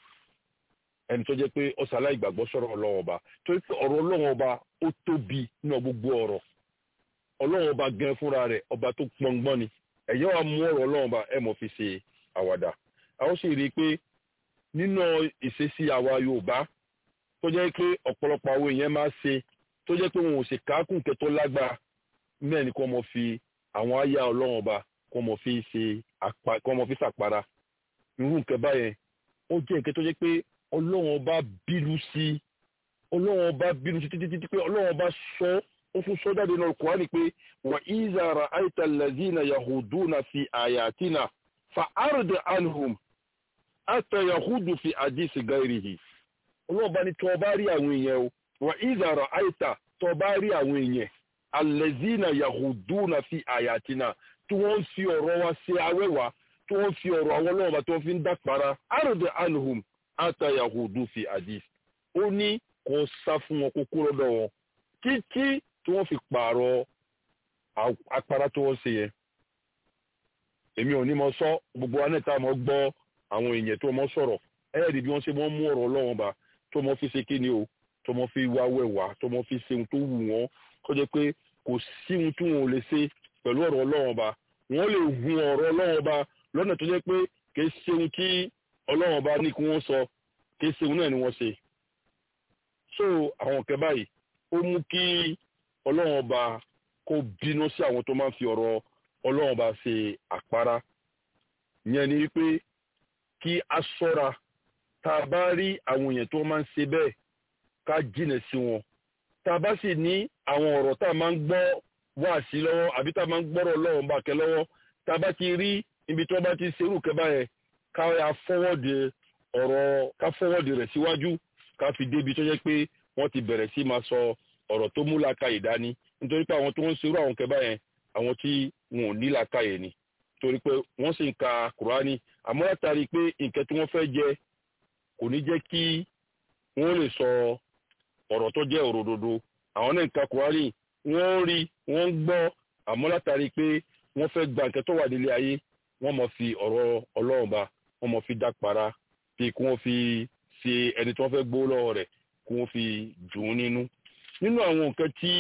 ẹni tó jẹ́ pé ọ̀sán aláìgbàgbọ́ sọ̀rọ̀ ọlọ́run ọba torí pé ọ̀rọ̀ ọlọ́run ọba ó tóbi nínú gbogbo ọ̀rọ̀ ọlọ́run ọba gan fúnra rẹ̀ ọba tó pọ́ngbọ́n ni ẹ̀yẹ́ wa mú ọ̀rọ̀ ọlọ́run ọba ẹ̀ mọ̀ fi ṣe àwàdà àwọn sì rí i pé nínú ìṣesí àwa yorùbá tó jẹ́ pé ọ̀pọ̀lọpọ̀ àwọn èèyàn máa ṣe tó jẹ́ pé wọn ò sì káàkùn kẹtọ́ lágbára mẹ́rin ni kò mọ̀ fi àwọn àyà ọlọ́run ọba kò mọ̀ fi ṣe àpá kò mọ̀ fi ṣàpárá irú nǹkan báyẹn ó jẹ́ nǹkan tó jẹ́ pé ọlọ́run ọba bínú sí ọlọ́run ọba bínú sí títí títí pé ọlọ́run ọba sọ ó fún sọ jáde náà Kùránì pé wà ìzàrà àìtà lazina yahuduna fi àyàtìnà fa arde anhum ata yahudu fi àdìsí gairihi ọlọ́run bá ní tọ́ bá rí àwọn èèyàn o wà ìzàrà àìtà tọ́ bá rí àwọn èèyàn alẹ́zínà yahuduna fi àyàtìnà tí wọ́n ń fi ọ̀rọ̀ wa ṣe awẹ́wà tí wọ́n fi ọ̀rọ̀ àwọn ọlọ́run bá tí wọ́n fi ń dàpara arde anhum ata yahudu fi àdìsí ó ní kò sá fún wọn kókó lọ́dọ̀ wọn títí tí wọ́n fi pààrọ̀ apara tí wọ́n ṣe yẹn èmi ò ní mọ sọ gbogbo wa náà tá a mọ gbọ́ àwọn èèyàn tó mọ sọ̀rọ̀ ẹ̀ẹ́dì bí wọ́n ṣe mọ́ mú ọ̀rọ̀ ọlọ́run bá tó mọ fi ṣe kíni o tó mọ fi wá wẹ̀wà tó mọ fi ṣe ohun tó wù wọ́n kó jẹ́ pé kò sí ohun tí wọn ò lè ṣe pẹ̀lú ọ̀rọ̀ ọlọ́run bá wọ́n lè hun ọ̀rọ̀ ọlọ́run bá lọ́nà tó jẹ́ pé kì í ṣe ohun tí ọlọ́run bá ní kí wọ́n sọ kì í ṣe ohun náà ni wọ́n ṣe. so àwọn kẹ báyìí ó mú kí ọlọ́run bá kó bínú sí àwọn tó máa ń fi ọ̀rọ̀ ọlọ́run bá ṣe àpárá yẹn ni wípé kí a ṣọ́ra tá a bá rí àwọn èèyàn tó máa ń ṣe bẹ́ẹ̀ ká jìnà sí wọn tá a bá sì ní àwọn ọ̀rọ̀ tá a máa ń gbọ́ wá sí lọ́wọ́ àbí tá a máa ń gbọ́rọ̀ ọlọ́run bá kẹ lọ́wọ́ tá a bá ti rí ibi tí wọ́n bá ti ṣerú kẹba yẹn ká ya fọwọ́dì ọ̀rọ̀ ká fọwọ́dì rẹ̀ síwájú ká fi débi tó jẹ́ pé wọ́n ti bẹ̀rẹ̀ sí máa sọ ọ̀rọ̀ tó mú làákàyè dání nítorí pé àwọn tó ń ṣerú àwọn kẹba yẹn àwọn tí wọn ò ní làákàyè ni torí pé wọ́n sì ń ka kùránì àmọ́ látàrí pé nǹkan tí wọ́n fẹ́ jẹ kò ní jẹ́ kí wọ́n lè sọ ọ̀rọ̀ tó jẹ́ òrododo àwọn náà ń ka kùránì wọ́n rí wọ́n ń gbọ́ àmọ́ látàrí pé wọ́n fẹ́ gba nǹkan tó wà nílé ayé wọ́n mọ̀ fi ọ̀rọ̀ ọlọ́run ba wọ́n mọ̀ fi dápara bí kí wọ́n fi ṣe ẹni tí wọ́n fẹ́ gbó lọ́wọ́ rẹ̀ kí wọ́n fi dùn ún nínú. nínú àwọn nǹkan tí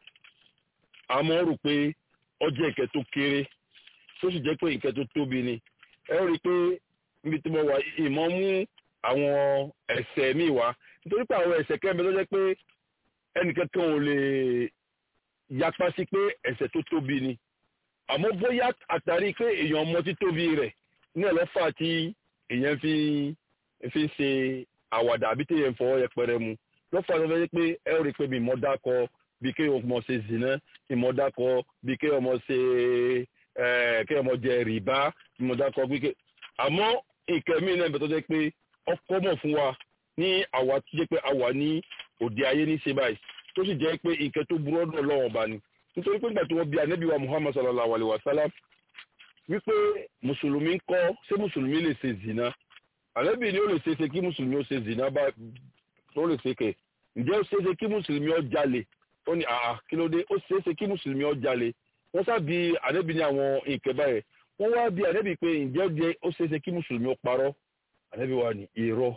a mọ̀ rò pé ọjọ́ ìkẹ́ tó kéré tó sì jẹ́ pé ìkẹ́ tó tóbi ni ẹ rí i pé níbi tí mo wà ìmọ̀ mú àwọn ẹ̀ṣẹ̀ mi wá nítorí pé àwọn ẹ̀ṣẹ̀ kẹ́mi tó jẹ́ pé ẹnìkankan ò lè yapa sí pé ẹ̀ṣẹ̀ tó tóbi ni àmọ́ bóyá àtàrí pé èèyàn ọmọ tí tóbi rẹ̀ ní ẹ̀lọ́fà tí èèyàn fi fi ń ṣe àwàdà àbí tí èèyàn fọwọ́ yẹpẹrẹ mu lọ́fà tó fẹ́ pé ẹ rí i pé mi mọ́ dákọ bí kéèyàn mọ̀ ṣe zìnà ìmọ̀ dákọ bí kéèyàn mọ̀ ṣe kéèyàn mọ̀ jẹ rìbá ìmọ̀ dákọ bí kéèyàn àmọ́ nǹkan mí náà bẹ̀tọ́ jẹ́ pé ọkọ mọ̀ fún wa ní àwa tó jẹ́ pé àwa ní òde ayé ní ṣe báyìí tó sì jẹ́ pé nǹkan tó burú ọdún ọlọ́run ọba ni nítorí pé nígbà tí wọ́n bí anabi wa muhammad sallallahu alayhi wa sallam wípé mùsùlùmí ń kọ́ ṣé mùsùlùmí lè ṣe zina àlẹ́bí ni ó lè ṣeéṣe kí mùsùlùmí ó ṣe zìnà bá ó lè ṣe kẹ̀ ǹjẹ́ ó ṣeéṣe kí mùsùlùmí ó jalè ó ní àà kí ló dé ó ṣeéṣe kí mùsùlùmí ó jalè wọ́n sábì àlẹ́bí ní àwọn nǹkan báyẹn wọ́n wá bí àlẹ́bí pé ǹjẹ́ ó ṣeéṣe kí mùsùlùmí ó parọ́ àlẹ́bí wa ní irọ́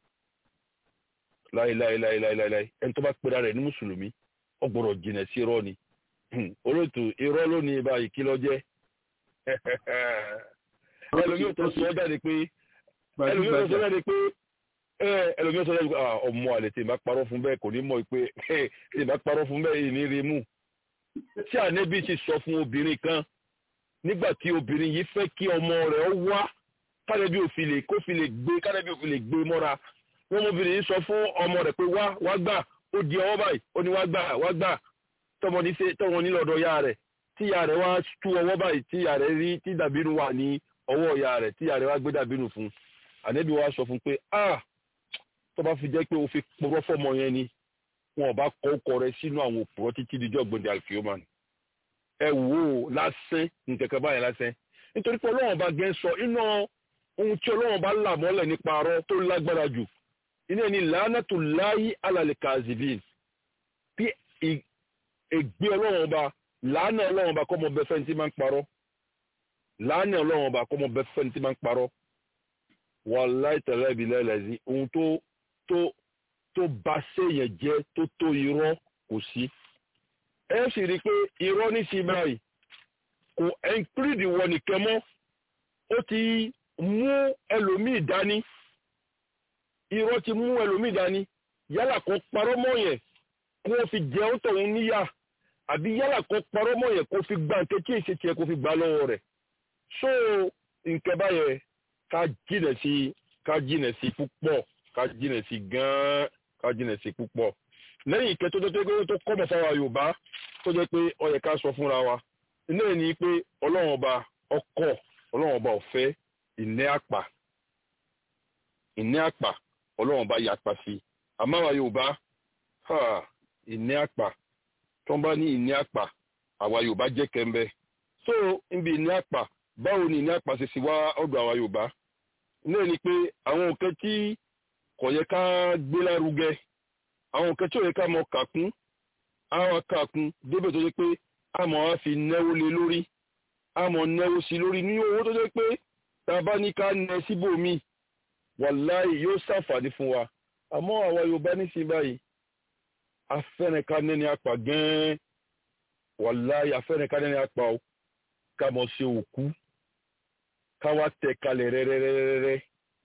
láìláìláìláìláì ẹni tó bá pera rẹ̀ ní mùsùlùmí ó gbọ́dọ̀ jìnà sí irọ́ ni olóòtú irọ́ ló ní báyìí kí ló jẹ́ ẹlòmíì tó sọ jáde pé ẹlòmíì tó sọ jáde pé ẹlòmíì tó sọ jáde pé ọmọ àlè tí ìbá parọ́ fún bẹ́ẹ̀ kò ní mọ̀ pé tí ìbá parọ́ fún bẹ́ẹ̀ ní rí mú tí ànẹ́bí ti sọ fún obìnrin kan nígbà tí obìnrin yìí fẹ́ kí ọmọ rẹ̀ wá kánẹ́bí òfin lè kó fi lè gbé kánẹ́bí òfin lè gbé mọ́ra wọn obìnrin yìí sọ fún ọmọ rẹ̀ pé wá wá gbà ó di ọwọ́ báyìí ó ní wá gbà wá gbà tọmọ ní ṣe tọmọ ní lọ́dọ̀ ya rẹ̀ tí ya rẹ̀ wá tú ọwọ́ báyìí tí ya rẹ̀ rí tí dàbínú wà ní ọwọ́ ya rẹ̀ tí ya rẹ̀ wá gbé dàbínú fún ànẹ́bí wa sọ fún pé ah tó bá fi jẹ́ pé o fi purọ́ fọmọ yẹn ni wọn ò bá kọ ọkọ rẹ̀ sínú àwọn òpùrọ́ títí dijọ́ gbòǹde alfioman ẹ wò ó lásán nkẹkẹ báyìí lásán nítorí pé ọlọ́wọ́n bá gẹ́ sọ iná ohun tí ọlọ́wọ́n bá là mọ́lẹ̀ nípa arọ́ tó lágbára jù iná ẹni làánàtò láyé alàlẹ́ kazibin bí ègbé ọlọ́wọ́n bá làánà ọlọ́wọ́n bá kọ́mọ bẹ́ẹ̀ fẹ́ni tí máa ń parọ́ làánà ọlọ́wọ́n bá kọ́mọ bẹ́ẹ̀ fẹ́ni tí máa ń parọ́ wàláì tẹ̀lé ibi lẹ́lẹ́sí ohun tó tó tó bá séèyàn jẹ́ tó tó irọ́ kò sí ẹ sì rí i pé irọ́ ní sí báyìí kò ẹnkírìdì wọ nìkan mọ́ ó ti mú ẹlòmíì dání irọ́ ti mú ẹlòmíì dání yálà kó parọ́ mọ́ yẹn kó o fi jẹun tọ̀hún níyà àbí yálà kó parọ́ mọ́ yẹn kó o fi gba nǹkan tí èsì tiẹ̀ kó o fi gbà lọ́wọ́ rẹ̀ so nǹkan báyẹn ká jìnà sí ká jìnà sí púpọ̀ ká jìnà sí gan-an ká jìnà sí púpọ̀ lẹ́yìn ìkẹ́ tó jẹ́ pé tó kọ́mọ̀ fáwa yorùbá tó jẹ́ pé ó yẹ ká sọ fúnra wa iná ẹ̀ ní pé ọlọ́run ọba ọkọ̀ ọlọ́run ọba ọ̀fẹ́ ìní àpà ìní àpà ọlọ́run ọba yàpá sí àmọ́ àwa yorùbá ìní àpà tó ń bá ní ìní àpà àwa yorùbá jẹ́ kẹ́ńbẹ́ so níbi ìní àpà báwo ni ìní àpà ṣe sì wá ọ̀dọ̀ àwa yorùbá iná ẹ̀ ní pé àwọn nǹkan tí kò yẹ ká gbé lárugẹ àwọn nǹkan tí ò yẹ ká mọ kàkún àwọn kàkún débẹ̀ tó jẹ́ pé àmọ́ á fi náwó lé lórí àmọ́ náwó sí lórí ní owó tó jẹ́ pé tá a bá ní ká nẹ síbòmí wàláì yóò ṣàǹfààní fún wa àmọ́ àwa Yorùbá nísìnyí báyìí afẹ́rẹ́ ká nẹ́ni apà gan-an wàláì afẹ́rẹ́ ká nẹ́ni apà o ká mọ̀ ṣe òkú ká wá tẹ̀ kalẹ̀ rẹ́rẹ́rẹ́rẹ́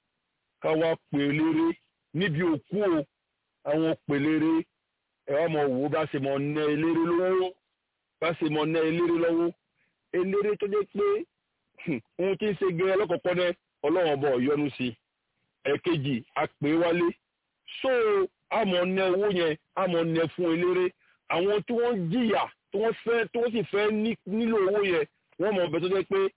ká wá pè léré níbi òkú o àwọn pèlére ẹ wá mọ wò bá ṣe mọ ná eléré lọ́wọ́ bá ṣe mọ ná eléré lọ́wọ́ eléré tó jẹ́ pé ohun tí ń ṣe gẹ́rẹ́ lọ́kọ̀ọ́kọ́ náà ọlọ́run ọba ọ̀yọ́nu sí ẹ̀kejì àpè wálé so àmọ́ ná owó yẹn àmọ́ ná fún eléré àwọn tí wọ́n jìyà tí wọ́n fẹ́ tí wọ́n sì fẹ́ nílò owó yẹn wọ́n mọ̀ ọbẹ̀ tó jẹ́ pé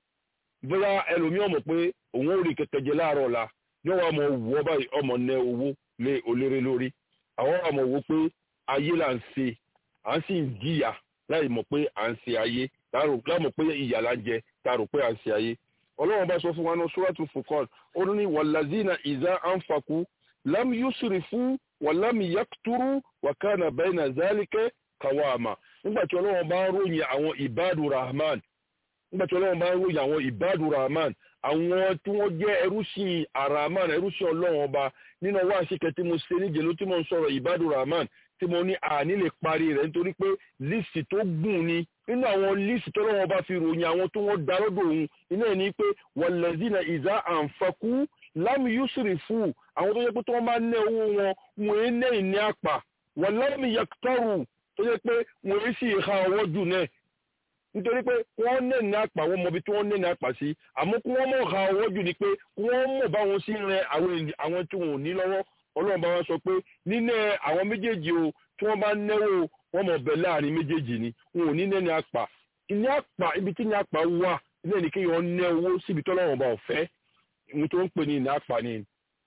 bóyá ẹlòmíràn mọ̀ pé òun ò rí kẹ̀kẹ́ jẹ láàárọ̀ ọ̀la yóò wá mọ̀ wọ́ báyìí ọmọ ná owó lé oléré lórí àwọn ọmọ wo pé ayé là ń ṣe à ń sì ń jìyà láì mọ̀ pé à ń ṣe ayé láàmọ̀ pé ìyà là ń jẹ tá a rò pé à ń ṣe ayé ọlọ́run bá sọ fún wa ní suratul Furqan ó ní wàlázínà ìzá ànfàkú lam yusrifu wà lam yakturu wà kana bayna zalika qawama nígbà tí ọlọ́run bá ń ròyìn àwọn ìbádù rahman nígbà tí ọlọ́run bá ń ròyìn àwọn ìbádù rahman àwọn tí wọ́n jẹ́ ẹrúsìn araman ẹrúsìn ọlọ́run ọba nínú ọwọ́ àṣekẹ́ tí mo ṣe níjẹ̀ ló tí mo ń sọ̀rọ̀ ìbádù rahman tí mo ní àní lè parí rẹ̀ nítorí pé líìsì tó gùn ni nínú àwọn líìsì tó lọ́wọ́ bá fi ròyìn àwọn tó wọ́n dá lọ́dọ̀ òun iná ẹ̀ ní pé wàlẹ́zínà ìzá àǹfàkú lámì yusri fún àwọn tó yẹ pé tó wọ́n bá ná owó wọn wọ́n ń ná ìní àpà wàlámì yàtọ̀rù tó yẹ pé wọ́n ń sì ha ọwọ́ jù náà nítorí pé wọ́n ní ní àpà wọn mọbi tí wọ́n ní ní àpà sí àmọ́ kí wọ́n mọ̀ ha ọwọ́ jù ni pé kí wọ́n mọ̀ bá wọn sí rẹ àwọn tí wọn ò ní lọ́wọ́ ọlọ́run bá wọn sọ pé nínú àwọn méjèèjì o tí wọ́n bá náwó wọ́n mọ̀ bẹ̀ láàrin méjèèjì ni wọn ò ní ní ní àpà ní àpà ibi tí ní àpà wà ní ẹni kéèyàn ná owó síbi tọ́lọ́run bá ọ̀fẹ́ ní tó ń pè ní ní àpà ni.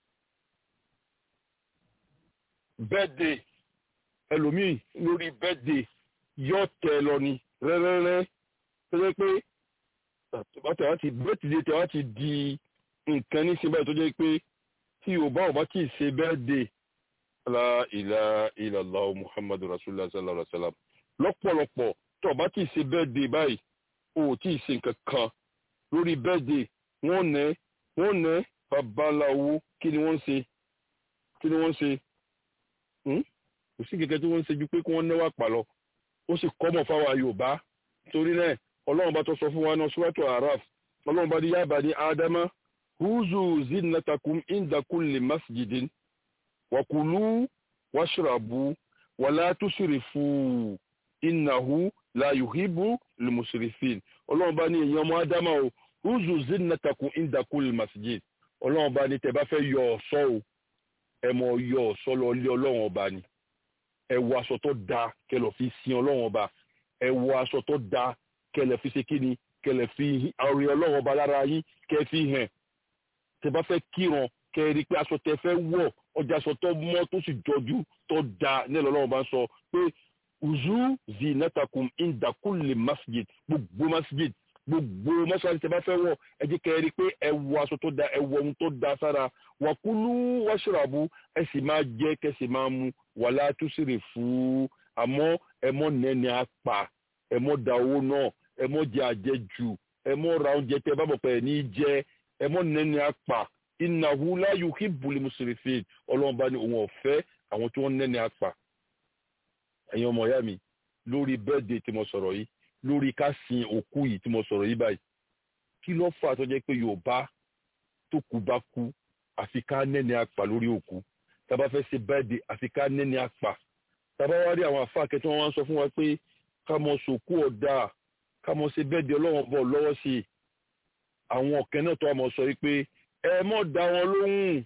bẹ́ẹ̀dẹ̀ ẹlòmíì lórí bẹ́ẹ̀dẹ̀ yóò tẹ lọ ni rẹ́rẹ́rẹ́ tó jẹ́ pé bàtà wá ti bẹ́ẹ̀tìdé tẹ wá ti di nǹkan ní sinbẹ̀ tó jẹ́ pé tí yorùbá ò bá kì í ṣe birthday la ilaha illallah muhammadu rasulullah sallallahu alaihi wa sallam lọ́pọ̀lọpọ̀ tó o bá kì í ṣe birthday báyìí o ò tí ì ṣe nǹkan kan lórí birthday wọ́n nẹ́ wọ́n nẹ́ babaláwo kí ni wọ́n ń ṣe kí ni wọ́n ń ṣe kò sí kẹ̀kẹ́ tí wọ́n ń ṣe ju pé kí wọ́n náwó àpàlọ́ ó sì kọ́mọ̀ fáwọn yorùbá torí náà ọlọ́run bá tó sọ fún wa náà suratu araf ọlọ́run bá ní ya bani ádámà huzu zinatakum inda kulli masjidin wakulu washrabu wala tusrifu innahu la yuhibbu limusrifin ọlọ́run bá ní èèyàn ọmọ ádámà o huzu zinatakum inda kulli masjid ọlọ́run bá ní tẹ́ bá fẹ́ yọ ọ̀ṣọ́ o ẹ mọ yọ ọ̀ṣọ́ lọ lé ọlọ́run ọba ni ẹ wọ aṣọ tó dáa kẹ́ fi sin ọlọ́run ọba ẹ wọ aṣọ tó dáa kẹlẹ fi ṣe kíni kẹlẹ fi ọrẹ Ọlọ́run ọba lára yín kẹ fi hàn tẹ bá fẹ́ kíran kẹ rí i pé aṣọ tẹ fẹ́ wọ̀ ọjà aṣọ tó mọ́ tó sì jọjú tó da nílẹ̀ Ọlọ́run ọba ń sọ pé uzu zinatakum inda kulli masjid gbogbo masjid gbogbo mọ́ṣáláṣí tẹ bá fẹ́ wọ̀ ẹ jẹ́ kẹ rí i pé ẹ wọ aṣọ tó da ẹ wọ ohun tó da sára wàkúlù wàṣíràbù ẹ sì máa jẹ kẹ sì máa mu wàlá túsìrì fún àmọ́ ẹ mọ́ nẹ́ni apà ẹ mọ́ da owó náà ẹ mọ jẹ àjẹjù ẹ mọ ra oúnjẹ tẹ bá bọ̀ pẹ̀ ní jẹ ẹ mọ nẹni apà innahu la yuhibbul musrifin ọlọ́run bá ní òun ọ̀fẹ́ àwọn tí wọ́n nẹni apà ẹ̀yin ọmọ ìyá mi lórí bẹ́ẹ̀dẹ̀ tí mo sọ̀rọ̀ yìí lórí ká sin òkú yìí tí mo sọ̀rọ̀ yìí báyìí kí ló fà tó jẹ́ pé yorùbá tó kú bá kú àfi ká nẹni apà lórí òkú tábà fẹ́ ṣe bẹ́ẹ̀dẹ̀ àfi ká nẹni apà tábà wá rí àwọn àfa akẹ́tọ́ wọn sọ fún wa pé ká mọ sòkú ọ̀dà kámọ ṣe bẹ́ẹ̀ di ọlọ́wọ́n bọ̀ lọ́wọ́ sí i àwọn ọ̀kẹ́ náà tó àmọ́ sọ yìí pé ẹ mọ̀ dá wọn lóhùn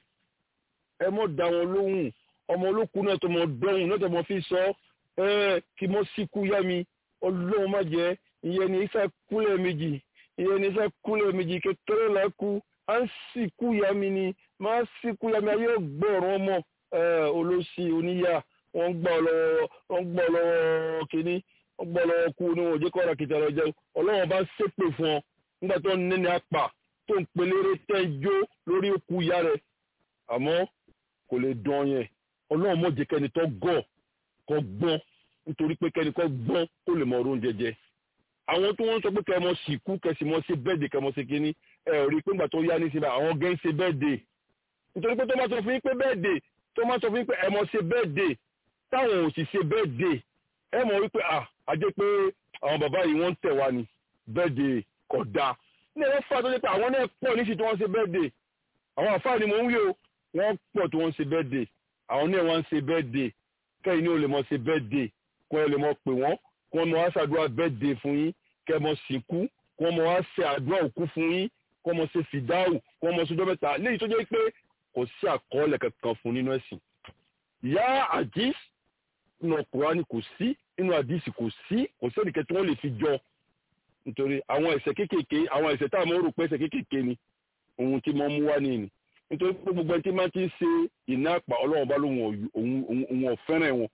ẹ mọ̀ dá wọn lóhùn ọmọ olókùn náà tó mọ dọ́hùn náà tó mọ fi sọ ẹ kí mọ síkú yá mi ọlọ́run má jẹ́ ìyẹn ní ifá kúlẹ̀ méjì ìyẹn ní ifá kúlẹ̀ méjì kékeré là kú à ń síkú yá mi ni má síkú yá mi ayé gbọ́ọ̀rọ̀ ọmọ olóṣì oníyà wọ́n gbọ́ lọ́wọ́ wọ́n gbọ́ lọ́wọ́ kínní ọgbọ́lọ́ kú ní wọn ò jẹ́ kọ́ra kìtà lọ jẹun ọlọ́run bá ṣépè fún ọ nígbà tó ń nẹ́ni apà tó ń pelére tẹ́ jó lórí òkú ìyá rẹ̀ àmọ́ kò lè dán yẹn ọlọ́run mọ̀ jẹ́ kẹ́ni tó gọ̀ kọ́ gbọ́n nítorí pé kẹ́ni kọ́ gbọ́n kó lè mọ ọrùn jẹjẹ. àwọn tó wọ́n sọ pé kẹ́mọ sìnkú kẹ́sì mọ́ sí bẹ́ẹ̀dì kẹ́mọ sí kínní ẹ ò rí i pé ńgbà tó yá ní síbẹ̀ àwọn gẹ́ ń ṣe bẹ́ẹ̀dì nítorí pé tó máa sọ fún yín pé bẹ́ẹ̀dì tó máa sọ fún yín pé ẹ mọ ṣe bẹ́ẹ̀dì táwọn ò sì ṣe bẹ́ẹ̀dì ẹ mọ̀ wípé à á jẹ́ pé àwọn bàbá yìí wọ́n ń tẹ̀ wá ní bẹ́ẹ̀dẹ̀ kò dáa ní ẹ̀rọ fà tó jẹ́ pé àwọn náà pọ̀ ní sí tí wọ́n ṣe bẹ́ẹ̀dẹ̀ àwọn àfáà ni mò ń wí o wọ́n pọ̀ tí wọ́n ṣe bẹ́ẹ̀dẹ̀ àwọn náà wọ́n ń ṣe bẹ́ẹ̀dẹ̀ kẹ́yìn ní o lè mọ̀ ṣe bẹ́ẹ̀dẹ̀ kó ẹ lè mọ̀ pè wọ́n kó wọ́n mọ̀ wá ṣàdúrà bẹ́ẹ̀dẹ̀ fún yín kẹ́ mọ̀ sìnkú kó wọ́n mọ̀ wá ṣe àdúrà òkú fún yín kó wọ́n mọ̀ ṣe fìdáhù kó wọ́n mọ̀ ṣọjọ́ mẹ́ta léyìí tó jẹ́ pé kò sí àkọọ́lẹ̀ kankan fún nínú ẹ̀sìn yá àdís nínú Kùránì kò sí nínú àdìsí kò sí kò sẹ́nìkẹ́ tí wọ́n lè fi jọ nítorí àwọn ẹ̀ṣẹ̀ kéékèèké àwọn ẹ̀ṣẹ̀ tá a mọ̀ rò pé ẹ̀ṣẹ̀ kéékèèké ni ohun tí wọ́n mú wá ní ni nítorí pé gbogbo ẹni tí máa ti ń ṣe iná àpà ọlọ́run bá lóun òun ọ̀fẹ́ràn wọn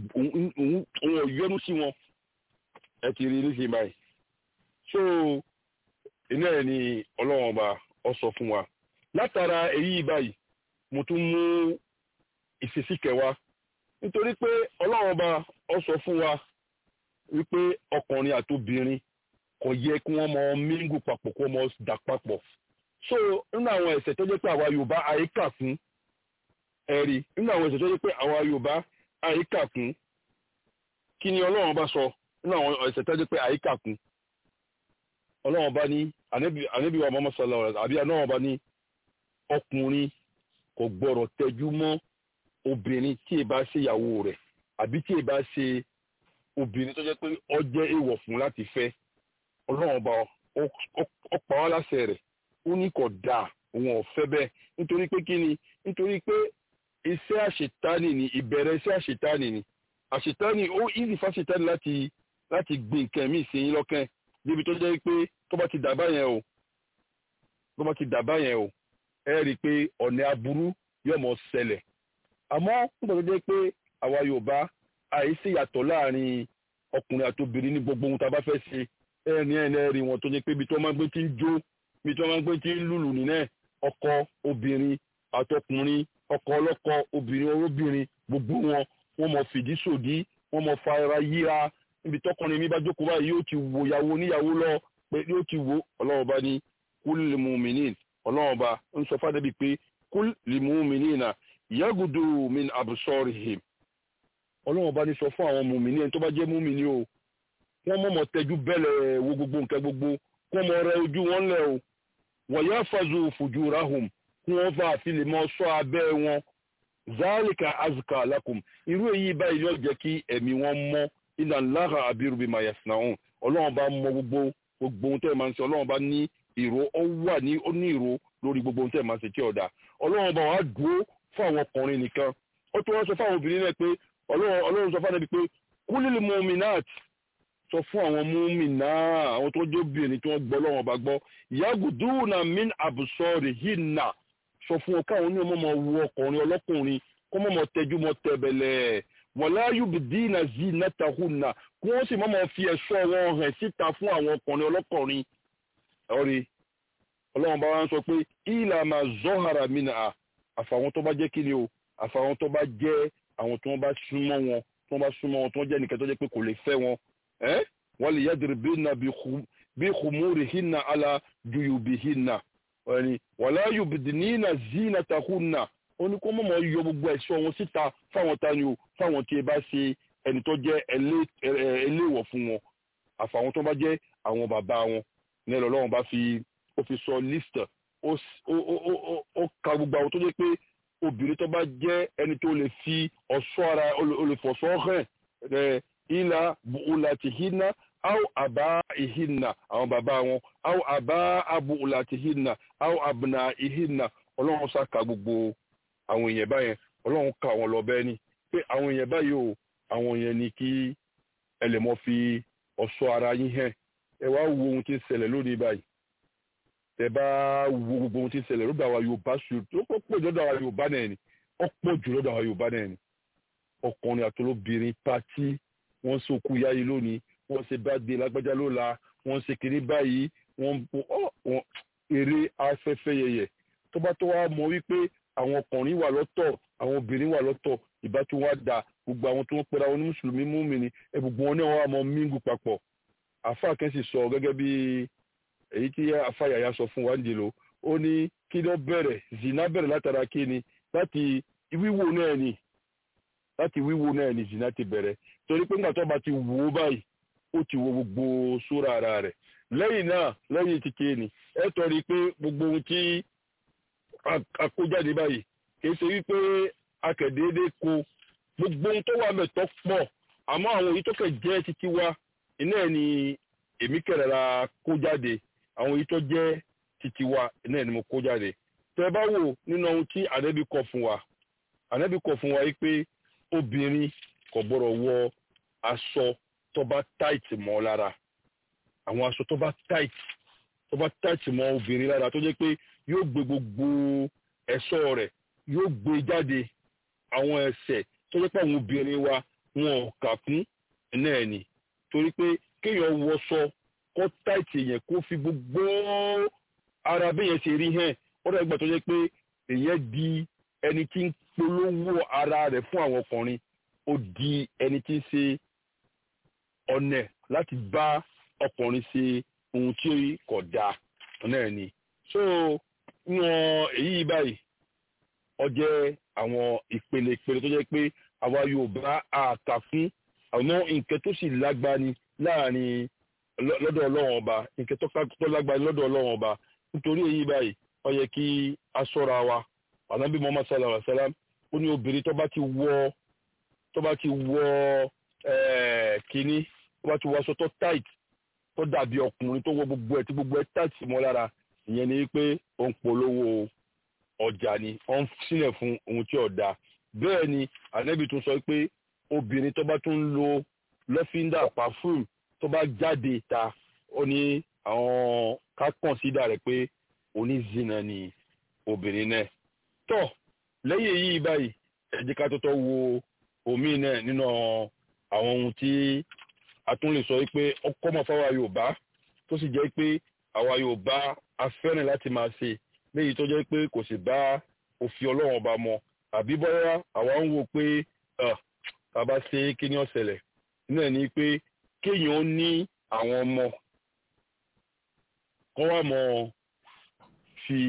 òun ọ̀yọ́nú sí wọn ẹ ti rí níṣẹ́ báyìí so iná ẹ̀ ni ọlọ́run ọba ọ sọ fún wa látara èyí báyìí mo tún mú ìṣesí kẹwàá nítorí pé ọlọ́run ọba ọ sọ fún wa wípé ọkùnrin àtobìnrin kò yẹ kí wọ́n mọ mingu papọ̀ kí wọ́n mọ dà papọ̀ so nínú àwọn ẹ̀ṣẹ̀ tó jẹ́ pé àwa yorùbá àyíká fún ẹ̀rí nínú àwọn ẹ̀ṣẹ̀ tó jẹ́ pé àwa yorùbá àyíká fún kí ni ọlọ́run bá sọ nínú àwọn ẹ̀ṣẹ̀ tó jẹ́ pé àyíká fún ọlọ́run bá ní ànábì wa mọ́mọ́ sọlá ọ̀rẹ́ àbí ọlọ́run bá ní ọkùnrin kò gbọ́dọ̀ tẹjú mọ́ obìnrin tí ì bá ṣe ìyàwó rẹ̀ àbí tí ì bá ṣe obìnrin tó jẹ́ pé ó jẹ́ èèwọ̀ fún láti fẹ́ ọlọ́run bá ó pa wá láṣẹ rẹ̀ ó ní kò dáa òun ò fẹ́ bẹ́ẹ̀ nítorí pé kí ni nítorí pé iṣẹ́ àṣetánì ni ìbẹ̀rẹ̀ iṣẹ́ àṣetánì ni àṣetánì ó ìzì fáṣetánì láti láti gbé nǹkan míì sí yín lọ́kàn débi tó jẹ́ pé tó bá ti dàbá yẹn o tó bá ti dàbá yẹn o ẹ rí i pé ọ̀nà aburú yóò mọ̀ ṣẹlẹ̀ àmọ́ nígbà tó jẹ́ pé àwa Yorùbá àìsí ìyàtọ̀ láàrin ọkùnrin àti obìnrin ní gbogbo ohun tá a bá fẹ́ ṣe ẹni ẹni ẹ̀rí wọn tó jẹ́ pé ibi tó máa ń gbé tí ń jó ibi tó máa ń gbé tí ń lùlù nínú ẹ̀ ọkọ obìnrin àtọkùnrin ọkọ ọlọ́kọ obìnrin olóbìnrin gbogbo wọn wọ́n mọ fìdí sòdí wọ́n mọ fa ara yíra níbi tọkùnrin mi bá jókòó báyìí yóò ti wo ìyàwó níyàwó lọ pé yóò ti wo ọlọ́run bá ní kúl lil mu'minin ọlọ́run bá ń sọ fádẹ́bí pé kúl lil mu'minina yagudu min absorihim ọlọ́run bá ní sọ fún àwọn mùmíní ẹni tó bá jẹ́ mùmíní o wọ́n mọ̀mọ́ tẹjú bẹ́lẹ̀ wo gbogbo nǹkan gbogbo kó mọ rẹ ojú wọn lẹ̀ o wọ́n yá fazu fujurahum kí wọ́n fà fi lè mọ sọ abẹ́ wọn zálìkà azùkà lakum irú èyí báyìí yóò jẹ́ kí ẹ̀mí wọn mọ́ iná lára abiru bí ma yasna hàn ọlọ́run bá mọ gbogbo gbogbo ohun tẹ́ ẹ̀ máa ń ṣe ọlọ́run bá ní ìró ó wà ní ó ní ìró lórí gbogbo ohun tẹ́ ẹ̀ máa ń ṣe tí ọ̀dà ọlọ́run bá wàá dúró fún àwọn ọkùnrin nìkan ó tún wọ́n sọ fáwọn obìnrin náà pé ọlọ́run sọ fáwọn ẹbí pé kúlìlì muminat sọ fún àwọn múmìnà àwọn tó jẹ́ obìnrin tí wọ́n gbọ́ lọ́wọ́ bá gbọ́ yaguduna min abusori hinna sọ fún wọn káwọn ní ọmọ ọmọ wu ọkùnrin ọlọ́kùnrin kọ́ mọ́ mọ́ tẹjú mọ́ tẹ̀bẹ̀lẹ̀ wala yubdina zinatahunna kí wọ́n sì mọ́ mọ́ fi ẹ̀ṣọ́ wọn hàn síta fún àwọn ọkùnrin ọlọ́kùnrin ọ̀rẹ́ ọlọ́run bá wá ń sọ pé ìlà máa zọ́hara mina àfàwọn tó bá jẹ́ kí ni o àfàwọn tó bá jẹ́ àwọn tó wọ́n bá súnmọ́ wọn tó wọ́n bá súnmọ́ wọn tó wọ́n jẹ́ nìkan tó jẹ́ pé kò lè fẹ́ wọn ẹ́ wọ́n lè yẹ́dìrì bí na bí kùmúrì hinna ala juyubi hinna ẹni wàlá yubdinina zinatahunna ó ní kó mọ̀mọ́ yọ gbogbo ẹ̀ṣọ́ wọn síta fáwọn tani o fáwọn tí ẹ bá ṣe ẹni tó jẹ́ eléwọ̀ fún wọn àfàwọn tó bá jẹ́ àwọn bàbá wọn ní ẹ̀rọ ọlọ́run bá fi ó fi sọ list ó ka gbogbo àwọn tó jẹ́ pé obìnrin tó bá jẹ́ ẹni tó lè fi ọ̀ṣọ́ ara olùfọ̀ṣọ́ hàn ìlà bu'ulatihinna aw àbá ìhìnà àwọn bàbá wọn aw àbá abu'ulatihinna aw abna ìhìnà ọlọ́run ṣàkà gbogbo àwọn èèyàn báyẹn ọlọ́run ka àwọn lọ bẹ́ẹ̀ ni pé àwọn èèyàn báyìí o àwọn èèyàn ni kí ẹ lè mọ fi ọ̀ṣọ́ ara yín hàn ẹ wá wo ohun tí ń ṣẹlẹ̀ lónìí báyìí tẹ bá wo gbogbo ohun tí ń ṣẹlẹ̀ lọ́dọ̀ àwa yorùbá ṣù tó pọ̀ jù lọ́dọ̀ àwa yorùbá náà ni ó pọ̀ jù lọ́dọ̀ àwa yorùbá náà ni ọkùnrin àtolóbìnrin pátí wọ́n ṣe òkú yáyí lónìí wọ́n ṣe báde lágbájá lọ́la wọ́n ṣe kiri báyìí wọ́n eré afẹ́fẹ́ yẹyẹ tó bá tó wá mọ wípé àwọn ọkùnrin wà lọ́tọ̀ àwọn obìnrin wà lọ́tọ̀ ìbá tó wá da gbogbo àwọn tó ń pera wọn ní mùsùlùmí múmìnì ẹ gbogbo wọn náà wà mọ míngù papọ̀ àfa kẹ́sì sọ gẹ́gẹ́ bí èyí tí àfa yàyà sọ fún wa ń dìlò ó ní kí ló bẹ̀rẹ̀ zina bẹ̀rẹ̀ látara kí ni láti wíwò náà ni láti wíwò náà ni zina ti bẹ̀rẹ̀ torí pé nígbà tó bá ti wò ó báyìí ó ti wo gbogbo sóra ara rẹ̀ lẹ́yìn náà lẹ́yìn ti kéènì ẹ tọ́rí pé gbogbo ohun tí akójáde báyìí kì í ṣe wípé akẹ̀déédé ko gbogbo ohun tó wà mẹ́tọ́ pọ̀ àmọ́ àwọn èyí tó kẹ̀ jẹ́ títí wa iná ẹ̀ ni èmi kẹ̀rẹ̀ra kó jáde àwọn èyí tó jẹ́ títí wa iná ẹ̀ ni mo kó jáde tẹ́ bá wò nínú ohun tí ànábì kọ fún wa ànábì kọ fún wa yìí pé obìnrin kò gbọ́dọ̀ wọ aṣọ tó bá táìtì mọ́ lára àwọn aṣọ tó bá táìtì tó bá táìtì mọ́ obìnrin lára tó jẹ́ pé yóò gbé gbogbo ẹ̀ṣọ́ rẹ̀ yóò gbé jáde àwọn ẹsẹ̀ tó jẹ́ pé àwọn obìnrin wa wọn ò kà kún náà ni torí pé kéèyàn wọṣọ kó táìtì yẹn kó fi gbogbo ara bẹ́yẹn ṣe rí hàn ó dàgbà tó jẹ́ pé èyàn di ẹni tí ń polówó ara rẹ̀ fún àwọn ọkùnrin ó di ẹni tí ń ṣe ọ̀nà láti bá ọkùnrin ṣe ohun tí kò dáa náà ni so wọn èyí báyìí ó jẹ́ àwọn ìpele ìpele tó jẹ́ pé àwa Yorùbá àkà fún àwọn nǹkan tó sì lágbani láàrin lọ́dọ̀ Ọlọ́run ọba nǹkan tó lágbani lọ́dọ̀ Ọlọ́run ọba nítorí èyí báyìí ó yẹ kí a ṣọ́ra wa ànábì Muhammad sallallahu alaihi wa sallam ó ní obìnrin tó bá ti wọ tó bá ti wọ kínní tó bá ti wọ aṣọ tó tight tó dàbí ọkùnrin tó wọ gbogbo ẹ̀ tí gbogbo ẹ̀ tight mọ́ lára ìyẹn ni pé ó ń polówó ọjà ni ó ń sílẹ̀ fún ohun tí ó dáa bẹ́ẹ̀ ni ànábì tún sọ pé obìnrin tó bá tún ń lo lọ́fíńdà perfume tó bá jáde ta ó ní àwọn ká consider rẹ̀ pé onízina ni obìnrin náà tọ́ lẹ́yìn èyí báyìí ẹ jẹ́ ká tọ́tọ́ wo omi náà nínú àwọn ohun tí a tún lè sọ pé ọkọ mọ̀ fáwa Yorùbá tó sì jẹ́ pé àwa Yorùbá a fẹ́ràn láti máa ṣe léyìí tó jẹ́ pé kò sì bá òfin ọlọ́run ọba mọ àbí bọ́yá àwa ń wo pé bàbá ṣe kí ni ó ṣẹlẹ̀ náà ni pé kéèyàn ó ní àwọn ọmọ kọ́ wá mọ́ fi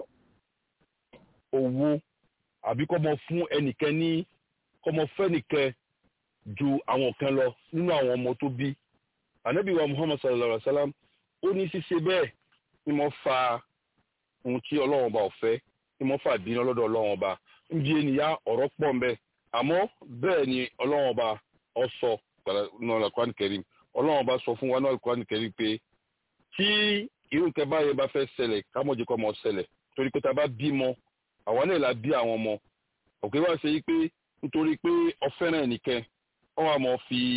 owó àbí kọ́ mọ fún ẹnìkan ní kọ́ mọ fẹ́nìkan ju àwọn kan lọ nínú àwọn ọmọ tó bí ànábì wa muhammad sallallahu alaihi wa sallam ó ní ṣíṣe bẹ́ẹ̀ ni mo fa ohun tí ọlọ́run ọba ọ̀fẹ́ ni mo fà bínú lọ́dọ̀ ọlọ́run ọba níbi ènìyàn ọ̀rọ̀ pọ̀ ń bẹ àmọ́ bẹ́ẹ̀ ni ọlọ́run ọba ọ̀sọ̀ náà Al-Qur'an Karim ọlọ́run ọba sọ fún wa náà Al-Qur'an Karim pé tí irú nǹkan báyẹn bá fẹ́ ṣẹlẹ̀ kámọ́jẹ́ kọ́ mọ́ ṣẹlẹ̀ torí pé tá a bá bímọ àwọn náà la bí àwọn ọmọ òkè wá ṣe yí pé nítorí pé ọfẹ́ràn ẹnìkan wọ́n wà mọ́ fi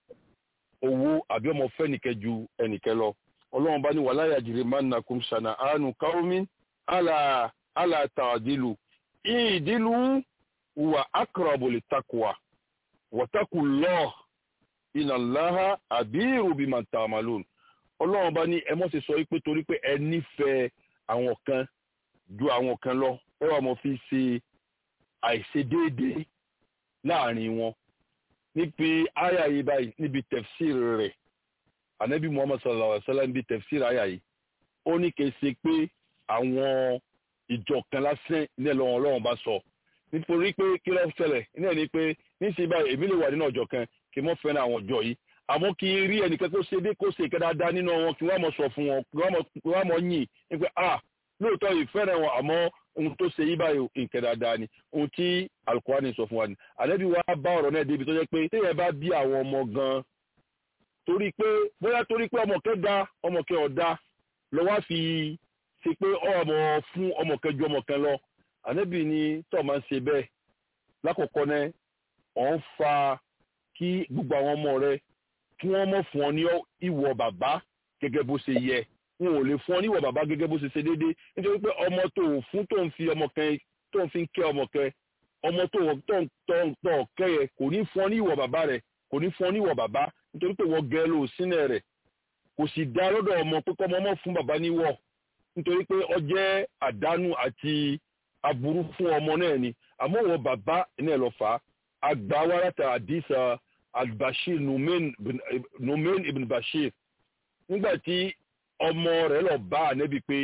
owó àbí ọmọ fẹ́ nìkan ju ẹnìkan lọ ọlọ́run bá ní wàlá yàjìrì mannakum ṣànà àánú káwọ́mí àlà àlà tàdílù ìdílù wà aqrabu littaqwa wattaqullah inna Allaha abiru bima ta'malun ọlọ́run bá ní ẹ mọ́ ṣe sọ pé torí pé ẹ nífẹ̀ẹ́ àwọn kan ju àwọn kan lọ ẹ wà mọ́ fi ṣe àìṣedéédéé láàrin wọn níbi àyà yìí báyìí níbi tafsir rẹ̀ ànábì muhammad sallallahu alaihi wa sallam níbi tafsir àyà yìí ó ní kì í ṣe pé àwọn ìjọ kan lásán ní ẹlọ́wọ̀n ọlọ́run bá sọ nítorí pé kí ló ṣẹlẹ̀ ní ẹni pé níṣẹ́ báyìí èmi lè wà nínú ọjọ́ kan kí n mọ́ fẹ́ràn àwọn ọjọ́ yìí àmọ́ kí n rí ẹnìkan kó ṣe dé kó ṣe ìkẹ́ dáadáa nínú wọn kí wọ́n mọ̀ sọ fún wọn kí wọ́n mọ̀ yìn ní pé ah lóòótọ́ ìfẹ́ràn wọn àmọ́ ohun tó ṣe yí báyìí ìkẹ́ dáadáa ni ohun tí alukurani sọ fún wa ni àlẹ́bí wa bá ọ̀rọ̀ náà débi tó jẹ́ pé téèyàn bá bí àwọn ọmọ gan torí pé bóyá torí pé ọmọ kẹ́ da ọmọ kẹ́ ọ̀dá lọ wá fi ṣe pé ọmọ fún ọmọ kẹ́ ju ọmọ kẹ́ lọ àlẹ́bí ni tó máa ń ṣe bẹ́ẹ̀ lákọ̀ọ́kọ́ náà ọ̀ ń fa kí gbogbo àwọn ọmọ rẹ kí wọ́n mọ̀ fún ọ ní ìwọ bàbá gẹ́gẹ́ bó ṣe yẹ wọn ò lè fún ọ ní ìwọ bàbá gẹ́gẹ́ bó ṣe ṣe déédéé nítorí pé ọmọ tó ò fún tó ń fi ọmọ kẹ́ tó ń fi ń kẹ́ ọmọ kẹ́ ọmọ tó tó tó tó kẹyẹ kò ní fún ọ ní ìwọ bàbá rẹ kò ní fún ọ ní ìwọ bàbá nítorí pé wọ́n gẹ ló sínú rẹ kò sì dá lọ́dọ̀ ọmọ pé kọ́ ọmọ ọmọ fún bàbá níwọ̀ nítorí pé ọ jẹ́ àdánù àti aburú fún ọmọ náà ni àmọ́ wọ́n bàbá náà lọ fà á àgbà wàràtà àdìsá albashir numen ibn bashir nígbà tí ọmọ rẹ̀ lọ bá ànẹ́bí pé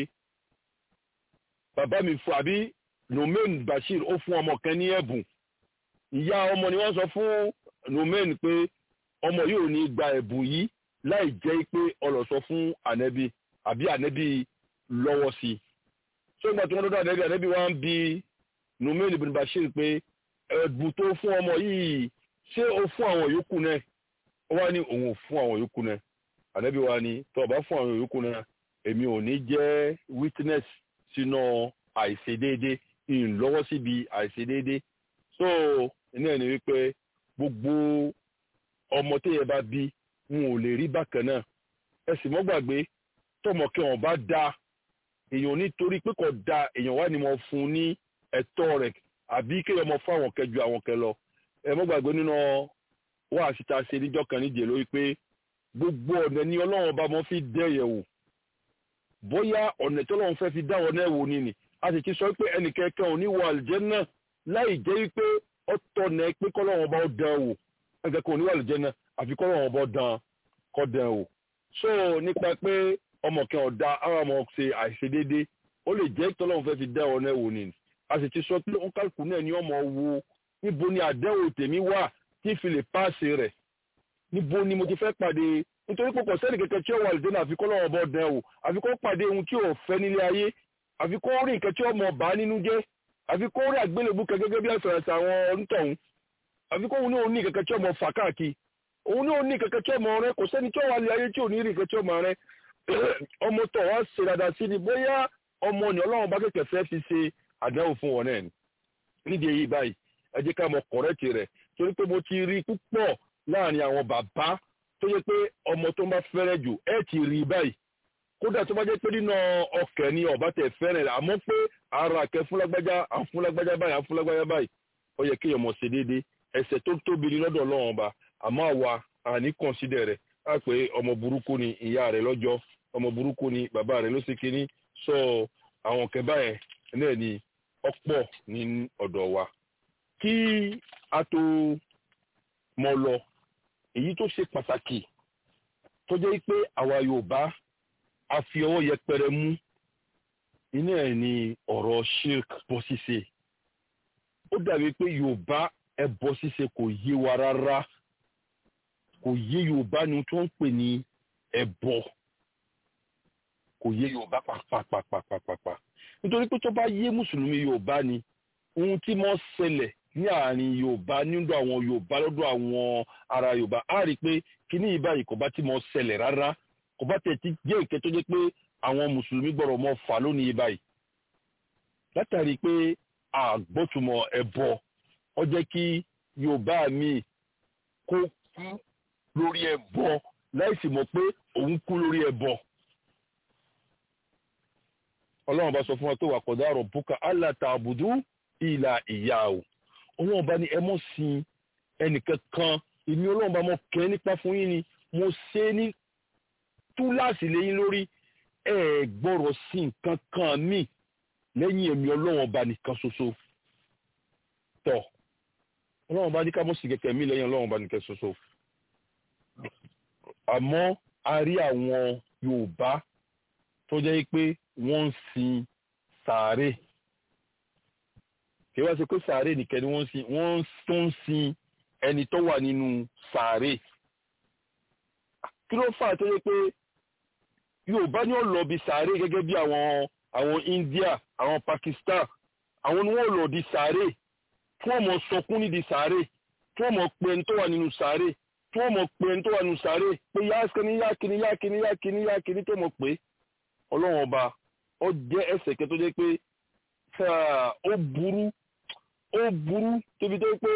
bàbá mi fún àbí nomen bashir ó fún ọmọ kan ní ẹ̀bùn ìyá ọmọ ni wọ́n sọ fún nomen pé ọmọ yóò ní gba ẹ̀bùn yìí láì jẹ́ pé ọlọ́sọ fún ànẹ́bí àbí ànẹ́bí lọ́wọ́ sí i ṣé ìgbà tí wọ́n dọ́dọ̀ ànẹ́bí ànẹ́bí wá ń bi nomen ibn bashir pé ẹ̀bùn tó fún ọmọ yìí ṣé o fún àwọn yòókù náà ó wá ní òun ò fún àwọn yòókù náà ànẹ́bí wa ni tó o bá fún àwọn yòókù náà èmi ò ní jẹ́ witness sínú àìṣedéédé ìlọ́wọ́ síbi àìṣedéédé so ní ẹni wípé gbogbo ọmọ téèyàn bá bí wọn ò lè rí bákan náà ẹ sì mọ́ gbàgbé tọmọ kí wọn bá da èèyàn nítorí pé kò da èèyàn wá ní mo fún un ní ẹ̀tọ́ rẹ̀ àbí kéèyàn mọ fún àwọn kẹjọ àwọn kẹ lọ ẹ mọ́ gbàgbé nínú wá síta ṣe níjọ́ kan níjẹ lórí pé gbogbo ọ̀nà ni ọlọ́run bá mọ́ fi dẹ́yẹ̀ wò bóyá ọ̀nà tí ọlọ́run fẹ́ fi dá wọn náà wò ni nì a sì ti sọ pé ẹnìkẹ́kẹ́ ò ní wọ àlùjánnà láì jẹ́ pé ó tọ̀nà pé kọ́lọ́run bá dán wò ẹnìkẹ́kẹ́ ò ní wọ àlùjánnà àfi kọ́lọ́run bá dán kọ́ dán wò. so nípa pé ọmọ kan ọ̀dà àwọn ọmọ ṣe àìṣedéédé ó lè jẹ́ tọ́lọ́run fẹ́ fi dá wọn náà wò ni a sì ti sọ pé ó kálukú náà ni ọmọ wo níbo ni àdẹ́wò tèmi wà tí fi lè páàsì rẹ̀ níbo ni mo ti fẹ́ pàdé nítorí pé kò sẹ́ni kẹ̀kẹ́ tí ó wà lùdẹ́nà àfi kọ́ lọ́wọ́ bọ́ dán o àfi kó pàdé ohun tí ò fẹ́ nílé ayé àfi kó rí nǹkan tí ó mọ̀ bá nínú jẹ́ àfi kó rí àgbélébú kẹ gẹ́gẹ́ bí àfẹ̀rẹ̀sẹ̀ àwọn onítọ̀hún àfi kó òun ní òun ní kẹ̀kẹ́ tí ó mọ̀ fà káàkiri òun ní òun ní kẹ̀kẹ́ tí ó mọ̀ rẹ kò sẹ́ni tí ó wà lé ayé tí ò ní rí kẹ̀kẹ́ tí ó mọ̀ rẹ ọmọ tó wá ṣe dáadáa sí ni bóyá ọmọ ni ọlọ́run bá kẹ̀kẹ́ fẹ́ fi ṣe àdánwò fún wọn náà nídìí èyí báyìí ẹ jẹ́ ká mọ kọ̀rẹ́tì rẹ̀ torí pé mo ti rí púpọ̀ láàrin àwọn bàbá tó yẹ pé ọmọ tó ń bá fẹ́rẹ̀ jù ẹ ti rí báyìí kódà tó bá jẹ́ pé nínú ọkẹ́ ni ọba tẹ̀ fẹ́rẹ̀ rẹ̀ àmọ́ pé ara kẹ fúnlágbájá àfúnlágbájá báyìí àfúnlágbájá báyìí ó yẹ kéèyàn mọ̀ ṣe déédéé ẹ̀ṣẹ̀ tó tóbi ní lọ́dọ̀ Ọlọ́run ọba àmọ́ àwa àní kọ̀ǹsídẹ̀ rẹ̀ á pé ọmọ burúkú ni ìyá rẹ̀ lọ́jọ́ ọmọ burúkú ni bàbá rẹ̀ ló ṣe kínní sọ àwọn kẹbà yẹn náà ni ọ̀pọ̀ ní ọ̀dọ̀ wa kí a tó mọ lọ èyí tó ṣe pàtàkì tó jẹ́ pé àwa Yorùbá a fi ọwọ́ yẹpẹrẹ mú iná ẹ̀ ní ọ̀rọ̀ shirk bọ́ ṣíṣe ó dàbí pé Yorùbá ẹbọ ṣíṣe kò yé wa rárá kò yé Yorùbá ni tó ń pè ní ẹbọ kò yé Yorùbá pàpàpàpàpàpà nítorí pé tó bá yé mùsùlùmí Yorùbá ni ohun tí mo ṣẹlẹ̀ ní àárín Yorùbá nínú àwọn Yorùbá lọ́dọ̀ àwọn ará Yorùbá á rí i pé kíní yìí báyìí kò bá tí mo ṣẹlẹ̀ rárá kò bá tẹ̀ tí jẹ́ ìkẹ́ tó jẹ́ pé àwọn mùsùlùmí gbọ́dọ̀ mọ fà lónìí báyìí látàrí pé àgbọ́tùmọ̀ ẹbọ ó jẹ́ kí Yorùbá mi kó kú lórí ẹbọ láìsí mọ̀ pé òun kú lórí ẹbọ ọlọ́run bá sọ fún wa tó wà kọ̀dá ọ̀rọ̀ bùkà allah ta'budu ìlà ìyá o ọlọ́run bá ní ẹ mọ̀ sin ẹnìkan kan èmi ọlọ́run bá mọ̀ kẹ́ nípa fún yín ni mo ṣe ní túláàsì lẹ́yìn lórí ẹ gbọ́rọ̀ sí nǹkan kan míì lẹ́yìn èmi ọlọ́run ọba nìkan ṣoṣo tọ̀ ọlọ́run bá ní ká mọ̀ sí kẹ̀kẹ́ mi lẹ́yìn ọlọ́run ọba nìkan ṣoṣo àmọ́ a rí àwọn Yorùbá tó jẹ́ pé wọ́n ń sin sàárè kí wá ṣe pé sàárè nìkan ni wọ́n ń sin wọ́n tó ń sin ẹni tó wà nínú sàárè kí ló fà tó yẹ pé Yorùbá ni ó lọ bí sàárè gẹ́gẹ́ bí àwọn àwọn India àwọn Pakistan àwọn ni wọ́n lọ di sàárè tí wọ́n mọ̀ sọkún nídìí sàárè tí wọ́n mọ̀ pé ẹni tó wà nínú sàárè tí wọ́n mọ̀ pé ẹni tó wà nínú sàárè pé yá kíní yá kíní yá kíní yá kíní yá kíní tó mọ̀ pé ọlọ́run ọba ó jẹ́ ẹsẹ̀ kẹ́ tó jẹ́ pé ó burú ó burú tóbi tó pé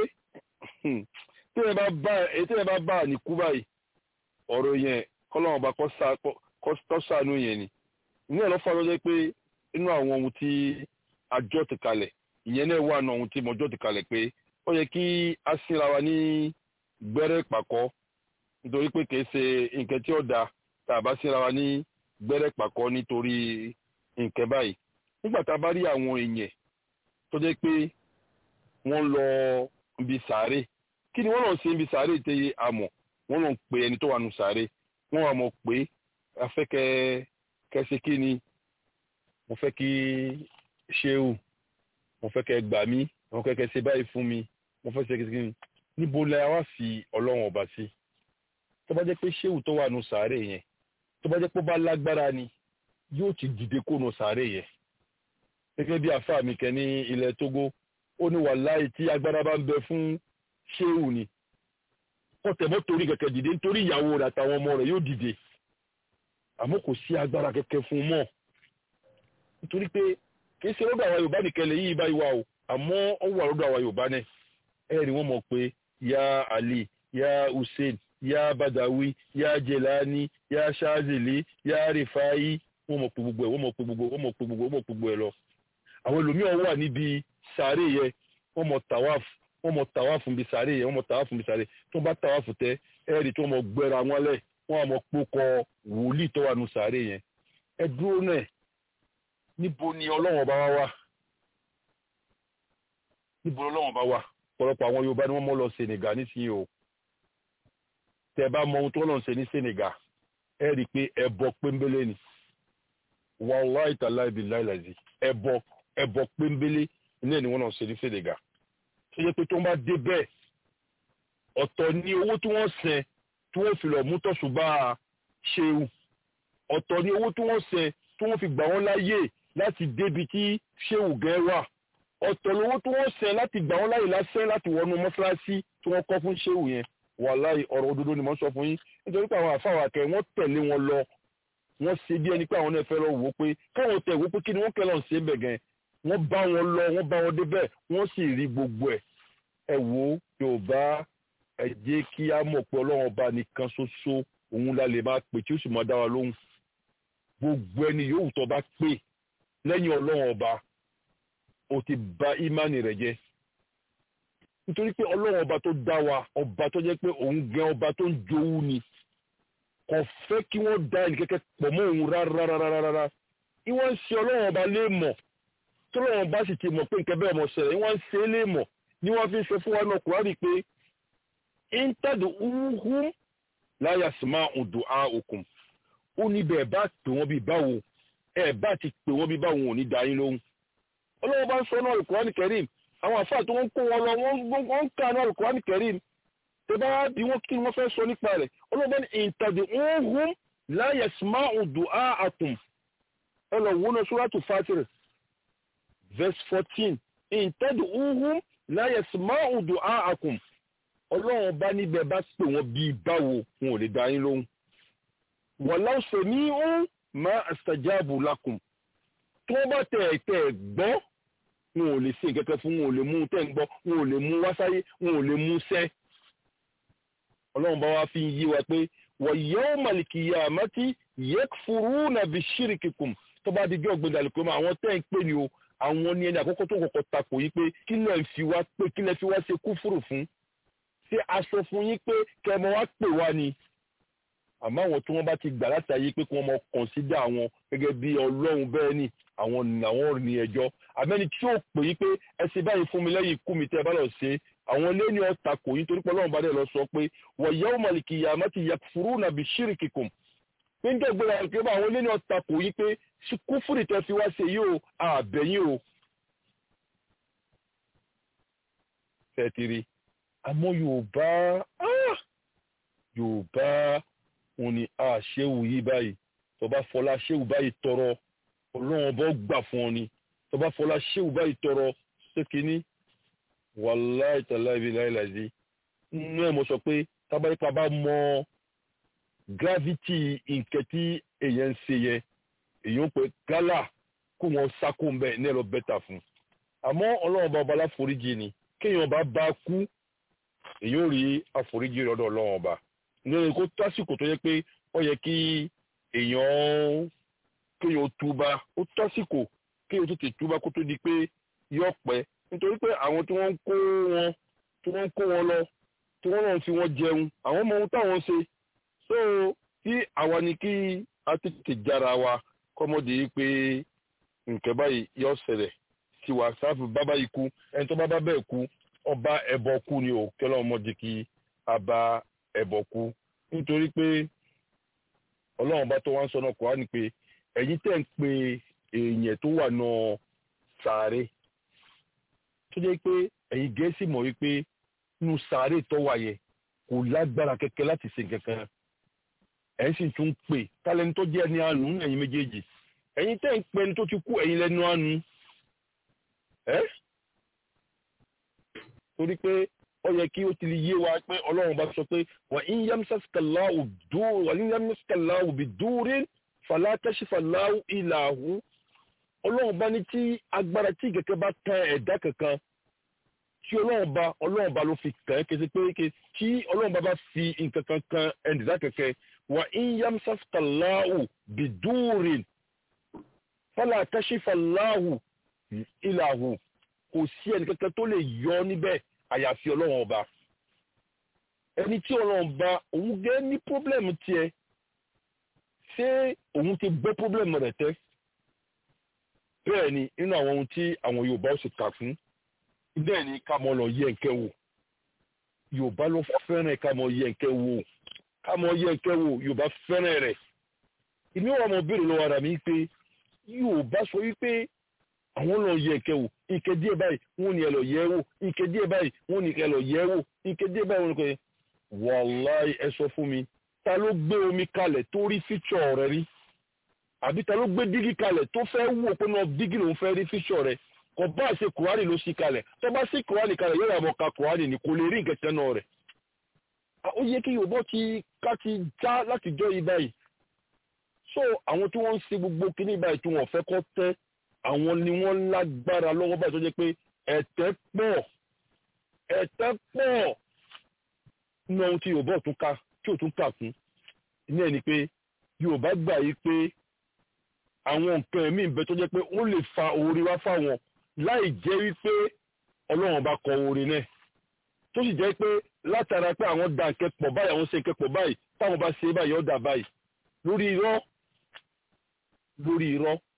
téèyàn bá bá téèyàn bá bá àníkú báyìí ọ̀rọ̀ yẹn kọ́lọ́run ọba kọ́ sànú yẹn ni ní ẹ̀ lọ́fà ló jẹ́ pé inú àwọn ohun tí àjọ ti kalẹ̀ ìyẹn náà wà náà ohun tí mọ̀jọ́ ti kalẹ̀ pé ó yẹ kí a síra wa ní gbẹ́rẹ́ ìpàkọ́ nítorí pé kìí ṣe nǹkan tí ó da tá a bá síra wa ní gbẹ́rẹ́ pàkọ́ nítorí nǹkan báyìí nígbà tá a bá rí àwọn èèyàn tó jẹ́ pé wọ́n lọ ibi sàárè kí ni wọ́n lọ sí ibi sàárè tẹ́ àmọ̀ wọ́n lọ pè ẹni tó wà nù sàárè wọ́n wà mọ̀ pé afẹ́kẹ́ kẹsí kí ni mo fẹ́ kí ṣéwù mo fẹ́ kẹ́ gbà mí mo fẹ́ kẹ́ ṣe báyìí fún mi mo fẹ́ ṣe kí ni níbo la wá sí ọlọ́run ọba sí tó bá jẹ́ pé ṣéwù tó wà nù sàárè yẹn tó bá jẹ́ pé ó bá lágbára ni yóò ti dìde kó nù sàárè yẹn gẹ́gẹ́ bí àfáà mi kẹ́ ní ilẹ̀ Tógó ó ní wàláì tí agbára bá ń bẹ fún ṣéwù ni kọ́tẹ̀mọ́ torí kẹ̀kẹ́ dìde nítorí ìyàwó rẹ̀ àtàwọn ọmọ rẹ̀ yóò dìde àmọ́ kò sí agbára kẹ̀kẹ́ fún un mọ́ nítorí pé kì í ṣe lọ́dọ̀ àwa Yorùbá nìkan lè yí báyìí wà o àmọ́ ó wà lọ́dọ̀ àwa Yorùbá náà ẹ rí wọ́n mọ̀ pé ya Ali ya Hussein ya Badawi ya Jelani ya Shazili ya Rifai wọ́n mọ̀ pé gbogbo ẹ̀ wọ́n mọ̀ pé gbogbo wọ́n mọ̀ pé gbogbo wọ́n mọ̀ pé gbogbo ẹ̀ lọ àwọn ẹlòmíràn wà níbi sàárè yẹ wọ́n mọ̀ tàwáf wọ́n mọ̀ tàwáf níbi sàárè yẹ wọ́n mọ̀ tàwáf níbi sàárè tó bá tàwáf tẹ ẹ rí tó mọ̀ gbẹ́ra wọn lẹ̀ wọ́n mọ̀ pókọ wòlíì tó wà nù sàárè yẹn ẹ dúró náà níbo ni ọlọ́wọ́n bá wá wá níbo ọlọ́wọ́n bá wá ọ̀pọ̀lọpọ̀ àwọn Yorùbá ni wọ́n mọ̀ lọ Senegal nísìnyí o tẹ bá mọ ohun tó lọ́n ṣe ní Senegal ẹ rí i pé ẹbọ péńbélé ni wàláì tàláì bí láìláìsí ẹbọ ẹbọ péńbélé ní ẹni wọn náà ṣe ní Senegal tó yẹ pé tó ń bá dé bẹ́ẹ̀ ọ̀tọ̀ ni owó tí wọ́n sẹ tí wọ́n fi lọ mú tọ̀ṣùbà ṣeun ọ̀tọ̀ ni owó tí wọ́n sẹ tí wọ́n fi gbà wọ́n láyè láti débi tí ṣéwù gẹ́ wà ọ̀tọ̀ lówó tí wọ́n sẹ láti gbà wọ́n láyè lásán láti wọnú mọ́ṣáláṣí tí wọ́n kọ́ fún ṣéwù yẹn wàláì ọ̀rọ̀ òdodo ni mo sọ fún yín nítorí pé àwọn àfáwà kẹ wọ́n tẹ̀lé wọn lọ wọ́n ṣe bí ẹni pé àwọn náà fẹ́ lọ wò ó pé káwọn tẹ̀ wò ó pé kí ni wọ́n kẹ́ lọ ṣe é bẹ̀ gan wọ́n bá wọn lọ wọ́n bá wọn débẹ̀ wọ́n sì rí gbogbo ẹ̀ ẹ wò ó Yorùbá ẹ jẹ́ kí á mọ̀ pé Ọlọ́run ọba nìkan ṣoṣo òun la lè máa pè tí ó sì máa dá wa lóhùn gbogbo ẹni yòówù tó bá pè lẹ́yìn Ọlọ́run ọba ó ti bà ìmánì rẹ̀ jẹ́ nítorí pé Ọlọ́run ọba tó dá wa ọba tó jẹ́ pé òun gan ọba tó ń jowú ni kò fẹ́ kí wọ́n da ẹnì kẹ́kẹ́ pọ̀ mọ́ òun rárá ìwọ́n ń ṣe ọlọ́run ọba lé mọ̀ tó lọ́wọ́n bá sì ti mọ̀ pé nǹkan bẹ́ẹ̀ mọ̀ ṣẹlẹ̀ ìwọ́n ń ṣe é lé mọ̀ ni wọ́n fi ń ṣe fún wa náà kúrárì pé íńtẹ́dù uhu láyà sì máa ń dùn á òkun ó ní bẹ́ẹ̀ bá pè wọ́n bí báwo ẹ̀ bá ti pè wọ́n bí báwo ò ní da yín lóhùn ọlọ́wọ́n bá ń sọ náà Al-Qur'an Karim àwọn àfáà tó ń kó wọn lọ wọ́n ń kà náà Al-Qur'an Karim tó bá bí wọ́n kí wọ́n fẹ́ sọ nípa rẹ̀ ọlọ́wọ́n ní ìtàdé ọ̀hún láyà smáà dùn á àkùn ọlọ́wọ́n náà Suratu Fatir verse fourteen ìtàdé ọ̀hún láyà smáà dùn á àkùn ọlọ́wọ́n bá níbẹ̀ bá pè wọ́n bí báwo wọn ò lè dá yín lóhùn walaw sami'u ma astajabu lakum tó bá tẹ̀ tẹ̀ gbọ́ wọn ò lè ṣe kẹ́kẹ́ fún wọn ò lè mú tẹ́ ń gbọ́ wọn ò lè mú wáṣáyé wọn ò lè mú sẹ́. ọlọ́run bá wá fi ń yí wa pé wa yawmal qiyamati yakfuruna bishirkikum tó bá di jọ́ gbẹ̀dẹ̀ àlùkò mọ́ àwọn tẹ́ ń pè ní o àwọn ní ẹni àkọ́kọ́ tó kọ́kọ́ takò yí pé kí lẹ́ ń fi wá pé kí lẹ́ fi wá ṣe kúfùrù fún ṣé aṣọ fún yín pé kẹmọ wá pè wá ni àmọ́ àwọn tí wọ́n bá ti gbà láti ayé pé kí wọ́n mọ kọ̀nsídà àwọn gẹ́gẹ́ bí ọlọ́run bẹ́ẹ̀ ni àwọn làwọn ní ẹjọ́ àmẹ́ni tí ó pè yí pé ẹ ṣe báyìí fún mi lẹ́yìn ikú mi tẹ́ ẹ bá lọ ṣe àwọn ilé ní ọ̀tà kò yín torí pé ọlọ́run bá dẹ̀ lọ sọ pé wa yawmal qiyamati yakfuruna bi shirkikum pé ń dẹ́gbẹ́ra ẹ̀ pé àwọn ilé ní ọ̀tà kò yín pé kúfùrì tẹ́ fi wá ṣe yìí o àbẹ̀yìn o. fẹ́tìrì àmọ́ yorùbá yorùbá òun ni a ṣéwù yí báyìí tọba fọlá ṣéwù báyìí tọrọ ọlọ́run ọba gbà fún ọ ni tọba fọlá ṣéwù báyìí tọrọ ṣékiní wàláì tàláì bí láìláìsí nínú ẹ̀ mo sọ pé tábàrípa bá mọ gravity nǹkan tí èèyàn ń ṣe yẹn èèyàn pé gálà kó wọn sákò ń bẹ ní ẹ lọ bẹ́tà fún àmọ́ ọlọ́run ọba ọba láforíjì ni kéèyàn bá bá kú èèyàn ò rí àforíjì lọ́dọ̀ ọlọ́run ọba ní kó tásìkò tó yẹ pé ó yẹ kí èèyàn kéèyàn túbá ó tásìkò kéèyàn tó ti túbá kó tó di pé yọ pẹ́ nítorí pé àwọn tí wọ́n ń kó wọn tí wọ́n ń kó wọn lọ tí wọ́n náà fi wọ́n jẹun àwọn ọmọ ohun táwọn ṣe so kí àwa ni kí a tètè jára wa kọ́mọdé yìí pé nǹkan báyìí yọ ṣẹlẹ̀ sí wa sáfù bábá yìí kú ẹni tó bá bá bẹ́ẹ̀ kú ọba ẹ̀bọ kú ni ò kẹ́lọ́ ọmọdé kí a bá ẹbọ kú nítorí pé ọlọ́run bá tó wá ń sọ náà kó wá ní pé ẹ̀yin tẹ̀ ń pe èèyàn tó wà náà sàárè tó jẹ́ pé ẹ̀yin gẹ̀ẹ́sì mọ̀ wípé nínú sàárè tó wà yẹ kò lágbára kẹ̀kẹ́ láti ṣe kankan ẹ̀yin sì tún pè tálẹ́ni tó jẹ́ ẹni àánú ẹ̀yin méjèèjì ẹ̀yin tẹ̀ ń pe ẹni tó ti kú ẹ̀yin lẹ́nu àánú ẹ́ torí pé ó yẹ kí ó ti lè yé wa pé ọlọ́run bá sọ pé wà ń yamsaskaláwù bí dúrín fàlátẹ́sífàláwù ìlàhù ọlọ́run bá ní tí agbára tí kẹ̀kẹ́ bá tán ẹ̀dá kankan tí ọlọ́run bá ọlọ́run bá ló fi kàn ẹ́ kése pé tí ọlọ́run bá bá fi nǹkan kan kan ẹ̀dá kẹ̀kẹ́ wà ń yamsaskaláwù bí dúrín fàlátẹ́sífàláwù ìlàhù kò sí ẹnì kankan tó lè yọ níbẹ̀ àyàfi ọlọ́run ọba ẹni tí ọlọ́run ọba òun gẹ́ ní pọ́blẹ́mù tiẹ̀ ṣé òun ti gbọ́ pọ́blẹ́mù rẹ̀ tẹ́ bẹ́ẹ̀ ni nínú àwọn ohun tí àwọn yorùbá ó sì kà fún bẹ́ẹ̀ ni ká mọ lọ yẹ nkẹ́ wò yorùbá ló fẹ́ràn ká mọ yẹ nkẹ́ wò ká mọ yẹ nkẹ́ wò yorùbá fẹ́ràn rẹ̀ ìmí wà mọ béèrè lọ́wọ́ ara mi pé yorùbá sọ wípé àwọn lọ yẹ nkẹ́ wò ike díẹ̀ báyìí wọ́n ní ẹ lọ yẹ̀ wò ike díẹ̀ báyìí wọ́n ní ẹ lọ yẹ̀ wò ike díẹ̀ báyìí wọ́n ní kò yẹ wàláì ẹ sọ fún mi ta ló gbé omi kalẹ̀ tó rí fíṣọ̀ rẹ rí àbí ta ló gbé dígí kalẹ̀ tó fẹ́ wò pé náà dígí lòún fẹ́ rí fíṣọ̀ rẹ kò bá ṣe kùránì ló ṣí kalẹ̀ tó bá ṣí kùránì kalẹ̀ yóò yàgò ka kùránì ni kò lè rí nǹkan tẹ́nà rẹ̀ ó yẹ kí yorùbá ti ká ti já láti jọ yìí báyìí so àwọn tí wọ́n ń ṣe gbogbo kíní báyìí tí wọ́n fẹ́ kọ́ tẹ́ àwọn ni wọ́n lágbára lọ́wọ́ báyìí tó jẹ́ pé ẹ̀tẹ́ pọ̀ ẹ̀tẹ́ pọ̀ ní ohun tí yorùbá tún ká tí ò tún kà fún ní ẹni pé yorùbá gbà yí pé àwọn nǹkan ẹ̀mí ìbẹ tó jẹ́ pé ó lè fa oore wá fáwọn láì jẹ́ wípé ọlọ́run bá kọ oore náà tó sì jẹ́ pé látara pé àwọn da nǹkan pọ̀ báyìí àwọn ṣe nǹkan pọ̀ báyìí táwọn bá ṣe báyìí ó dà báyìí lórí irọ́ lórí irọ́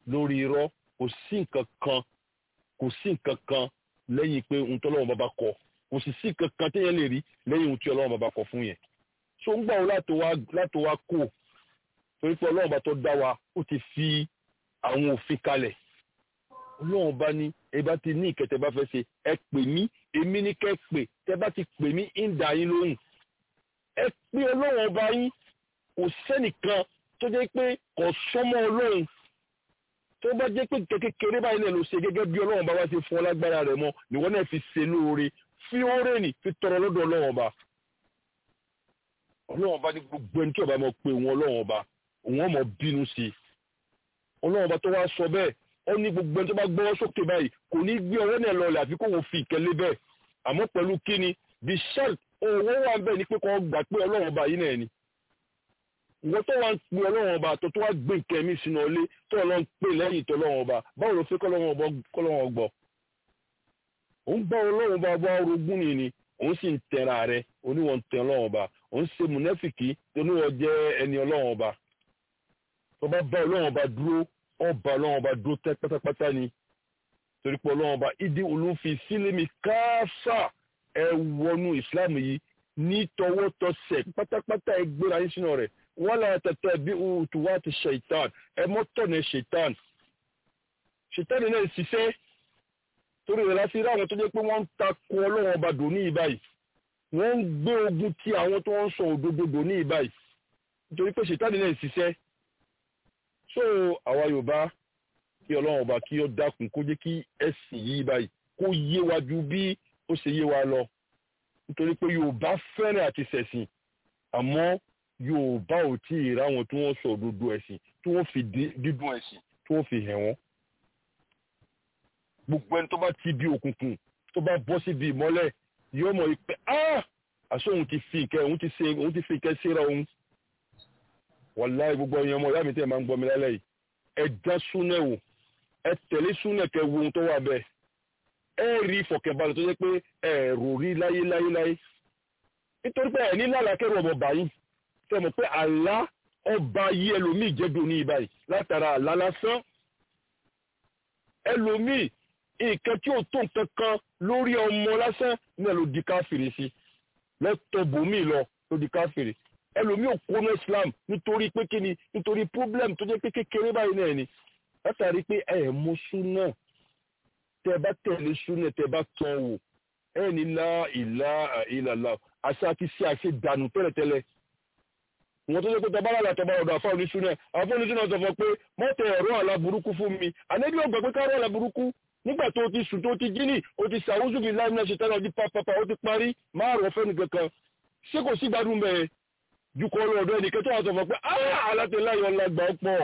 lórí irọ́ kò sí nǹkan kan kò sí nǹkan kan lẹ́yìn pé ohun tó ọlọ́run bàbá kọ kò sì sí nǹkan kan téèyàn lè rí lẹ́yìn ohun tí ọlọ́run bàbá kọ fún yẹn so ń gbà wọ́n láti wá kó torí pé ọlọ́run bá tó dá wa ó ti fi àwọn òfin kalẹ̀ ọlọ́run bá ní ẹ bá ti ní ìkẹtẹ bá fẹ́ ṣe ẹ pè mí èmi ní kẹ́ pè tẹ́ bá ti pè mí ń dà yín lóhùn ẹ pé ọlọ́run ọba yín kò sẹ́nìkan tó jẹ́ pé kò sọ́mọ́ ọlọ́run tó bá jẹ́ pé kékeré báyìí náà ló ṣe gẹ́gẹ́ bí ọlọ́run bá wá ṣe fún ọ lágbára rẹ̀ mọ́ níwọ́n náà fi ṣe lóore fi oore nì fi tọrọ lọ́dọ̀ ọlọ́run ọba ọlọ́run ọba ní gbogbo ẹni tí ọba mọ̀ pé òun ọlọ́run ọba òun ọmọ bínú sí i ọlọ́run ọba tó wá sọ bẹ́ẹ̀ ó ní gbogbo ẹni tó bá gbọ́wọ́ sókè báyìí kò ní gbé ọwọ́ náà lọlẹ̀ àfi kó wọn fi ìkẹlé bẹ́ẹ̀ àmọ́ pẹ̀lú kíni the shell owó wà bẹ́ẹ̀ ni pé kò gbà pé ọlọ́run ọba yìí náà ni ìwọ tó wá ń pe ọlọ́run ọba tó tó wá gbé nǹkan ẹ̀mí sínú ọlé tó ọlọ́run pè lẹ́yìn tó ọlọ́run ọba báwo ló fẹ́ kọ́lọ́run ọgbọ́ òun bá ọlọ́run ọba wá orogún ni ni òun sì ń tẹ̀ra rẹ oníwọ̀n tẹ̀ ọlọ́run ọba òun ṣe mùnẹ́fìkì oníwọ̀n jẹ́ ẹni ọlọ́run ọba tó bá bá ọlọ́run ọba dúró ọba ọlọ́run ọba dúró tẹ́ pátápátá ni torí pé ọlọ́run ọba ìdí olùfi sílẹ̀mì káásà ẹ wọnú ìsìláàmù yìí ní tọwọ́tọsẹ̀ pátápátá ẹ gbéra yín sínú rẹ̀ wọ́n lára tẹ̀tẹ̀ bí òtù wá ti ṣèitán ẹ mọ́tọ̀ ní ṣèitán ṣèitán náà ṣiṣẹ́ torí rẹ̀ láti rí àwọn tó jẹ́ pé wọ́n ń takò ọlọ́run ọba dò ní ìbáyìí wọ́n ń gbé ogun ti àwọn tó ń sọ òdodo dò ní ìbáyìí nítorí pé ṣèitán náà ṣiṣẹ́ so àwa yorùbá kí ọlọ́run ọba kí ó dákun kó jẹ́ kí ẹ̀sìn yìí báyìí kó yé wa ju bí ó ṣe yé wa lọ nítorí pé yorùbá fẹ́ràn àti ṣẹ̀sìn àmọ́ yorùbá ò tí ì ráwọn tí wọ́n sọ òdodo ẹ̀sìn tí wọ́n fi dídùn ẹ̀sìn tí wọ́n fi hẹ̀ wọ́n. gbogbo ẹni tó bá ti bí òkùnkùn tó bá bọ́ síbi ìmọ́lẹ̀ yóò mọ̀ pé àṣọ òun ti fi ìkẹ́ òun ti fi ìkẹ́ síra òun wàláì gbogbo ẹ̀yin ọmọ ìyá mi tẹ́ ẹ̀ máa ń gbọ́ mi lálẹ́ yìí ẹ já súnẹ̀ wò ẹ tẹ̀lé súnẹ̀ kẹ wo ohun tó wà bẹ́ẹ̀ ẹ rí ìfọ̀kànbalẹ̀ tó jẹ́ pé ẹ rò rí láyé láyé láyé nítorí pé ẹ̀ ní lálàkẹ́rù ọmọ báyìí tẹ́ mọ̀ pé àlá ọba yí ẹlòmíì jẹ́dọ̀ ní ibàyìí látara àlá lásán ẹlòmíì nǹkan tí ò tó nǹkan kan lórí ọmọ lásán náà ló di káfìrí sí lẹ́tọ̀ bòmíì lọ ló di káfìrí ẹlòmíì ò kó ní islam nítorí pé kí ni nítorí problem tó jẹ́ pé kékeré báyìí náà ni látàrí pé ẹ mú súnà tẹ bá tẹ̀lé súnà tẹ bá tán wò ẹ ní lá ìlà ìlàlá àṣà àti ṣe àṣe dànù tẹ́lẹ̀tẹ́lẹ̀ wọn tó jẹ́ pé tọba lára tọba ọ̀dọ̀ àfa oníṣúná àfa oníṣúná sọ fún pé mọ́tò ẹ̀rọ àlá burúkú fún mi àlejò ọgbà pé káàrọ̀ àlá burúkú nígbà tó ti sùn tó ti jíní o ti sàwùsù bíi láìmínà ṣe tẹ́lẹ̀ ọdí pápápá ó ti parí máa rọ̀ fẹ́ni kankan ṣé kò sí gbádùn bẹ́ẹ̀ jukọ ọlọ́dọ̀ ẹnìkan tó wà sọ fún pé alátẹ̀láyọ̀ ọlágbà ọ̀pọ̀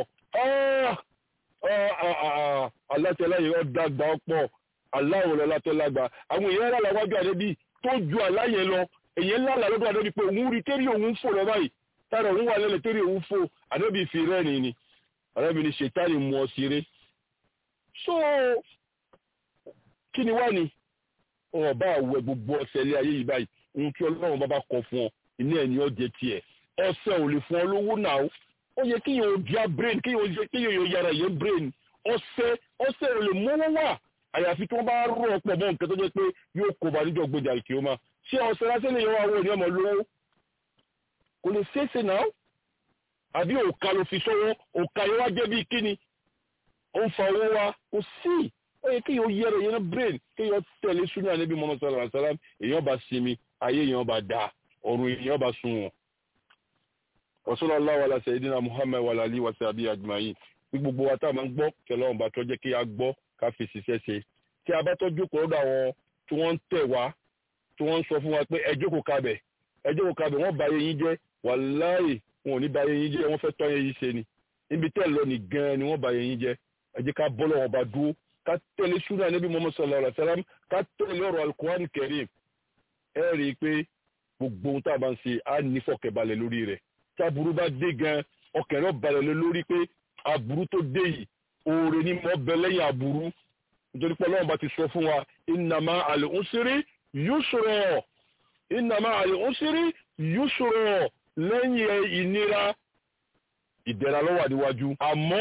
alátẹ̀láyọ̀ ọ̀dàgbà ọ̀pọ̀ aláwọ̀ alátẹ̀lágbà àwọn èèyàn rà láwájú àdébí tó ju aláyẹ lọ èèyàn ńlá lọ́dọ̀ àdébí pé òun rí tẹ́rí òun fò lọ báyìí tára òun wà lẹ́lẹ̀ tẹ́rí òun fò àdébí fi rẹ́rìn ni àdébí ni ṣètàlì mú ọ sí ré so kí ni wá ni ọba àwẹ̀ gbogbo ọ̀sẹ̀ ilé ayé yìí báyìí ohun tí ọlọ́run bá bá kọ fún ọ ilé ẹ̀ ní ọjẹ́ tiẹ̀ ọsẹ ò lè fún ọ lówó náà ó yẹ kí yóò di brain kí yóò yẹ kí yóò yára yẹ brain ọsẹ ọsẹ ò lè mówó wà àyàfi tí wọn bá rọ ọ̀pọ̀ mọ́ nǹkan tó jẹ́ pé yóò kó ba níjọ́ gbèjà ìkè ó ma ṣé ọsẹ lásán lè yọ wá wọ ní ọmọ lówó kò lè ṣeéṣe náà àbí òkà ló fi sọ́wọ́ òkà yẹn wá jẹ́ bíi kíni ó ń fa owó wa kò sí ó yẹ kí yóò yẹra yẹn brain kí yóò tẹ̀lé sunnah Ànábì Muhammad sallallahu alaihi wasallam èèyàn bá sinmi ayé èèyàn bá dáa ọ̀run èèyàn bá sun wọn wàsọ́lá aláwọ̀ aláṣẹ ìdínà muhammed wà lálẹ́ wàṣẹ àbí àjùmáyìn bí gbogbo wa tá a máa ń gbọ́ kẹlẹ́ ọ̀nba tó jẹ́ kí a gbọ́ ká fi ṣiṣẹ́ ṣe tí a bá tọ́jú kọ́ lọ́dọ̀ àwọn tí wọ́n ń tẹ̀ wá tí wọ́n ń sọ fún wa pé ẹ jókòó kabẹ̀ ẹ jókòó kabẹ̀ wọ́n bà yẹn jẹ́ wàláhì wọn ò ní bà yẹn jẹ́ wọ́n fẹ́ tọ́ yẹn ṣe ni níbi tẹ́ lọ ní gan ni wọ́n bà yẹn jẹ́ ẹ jẹ́ ká bọ́ lọ́wọ́ bá dúró ká tẹ̀lé súnà níbi muhammed sallallahu alaihi wasallam ká tẹ̀lé ọ̀rọ̀ alukuhan karim ẹ rí i pé gbogbo ohun tá a bá ń ṣe á ní fọkẹ̀balẹ̀ lórí rẹ̀ táburú bá dé gan ọkàn rẹ̀ balẹ̀ lé lórí pé aburú tó dé yìí oore ní mọ́ bẹ lẹ́yìn aburú nítorí pé ọlọ́run bá ti sọ fún wa innama al-usri yusra innama al-usri yusra lẹ́yìn ìnira ìdẹ̀ra ló wà níwájú àmọ́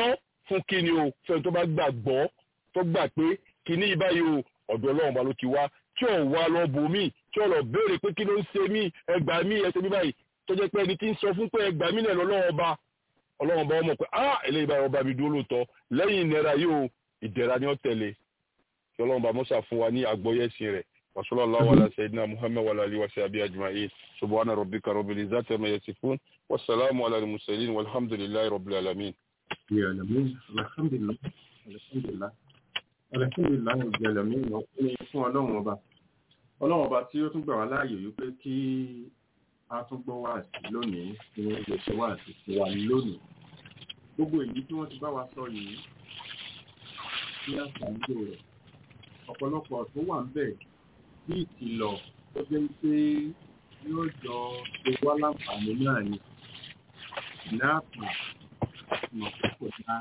fún kíni o fẹ́ni tó bá gbàgbọ́ tó gbà pé kíní yìí báyìí o ọ̀dọ̀ ọlọ́run ọba ló ti wá tí ò wá lọ bò mí tí ò lọ béèrè pé kí ló ń ṣe mí ẹgbà mí ẹsẹ̀ mi báyìí tó jẹ́ pé ẹni tí ń sọ fún pé ẹgbà mí náà lọ́lọ́run ọba ọlọ́run ọba ọmọ pé ah eléyìí báyìí ọba mi dúró lóòótọ́ lẹ́yìn ìnira yìí o ìdẹ̀ra ni ó tẹ̀lé kí ọlọ́run ọba mọ́sà fún wa ní àgbọ́yẹ̀sìn rẹ̀ وصلى الله على سيدنا محمد وعلى اله وصحبه اجمعين سبحان ربك رب العزه عما يصفون والسلام على المرسلين والحمد لله رب العالمين Ìyàlẹ́mí, alhamdulillah, alhamdulillah, alhamdulillah, ìyàlẹ́mí ọkùnrin fún ọlọ́run ọba. Ọlọ́run ọba tí ó tún gbà wá láàyè wípé kí a tún gbọ́ wá sí lónìí, kí wọ́n lè ṣe wá sí fún wa lónìí. Gbogbo èyí tí wọ́n ti bá wa sọ yìí, ní àṣàlùjọ rẹ̀, ọ̀pọ̀lọpọ̀ tó wà ń bẹ̀ bí ìkìlọ̀ tó jẹ́ pé yóò jọ ṣe wá láǹfààní náà ni. Ìnáàpà mọ̀ pé kò dá.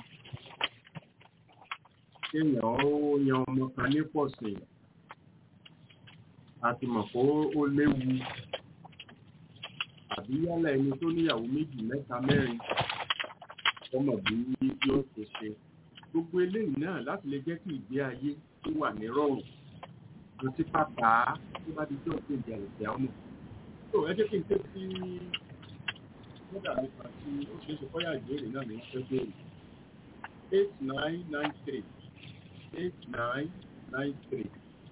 Kéèyàn ó yan ọmọ kan ní pọ̀sìn. A ti mọ̀ pé ó léwu. Àbí yálà ẹni tó níyàwó méjì mẹ́ta mẹ́rin. Ọmọ bí yóò ṣe ṣe. Gbogbo eléyìí náà láti lè jẹ́ kí ìgbé ayé tó wà ní rọrùn. Mo ti pàtà tó bá di jọ́ pé ìjà ìjà ọmọ. Tó ẹ jẹ́ kí n tẹ́ sí kódà nípa tí ó ṣe é ṣe kọ́yà ìbéèrè náà ní wọ́n fẹ́ béèrè eight nine nine three eight nine nine three.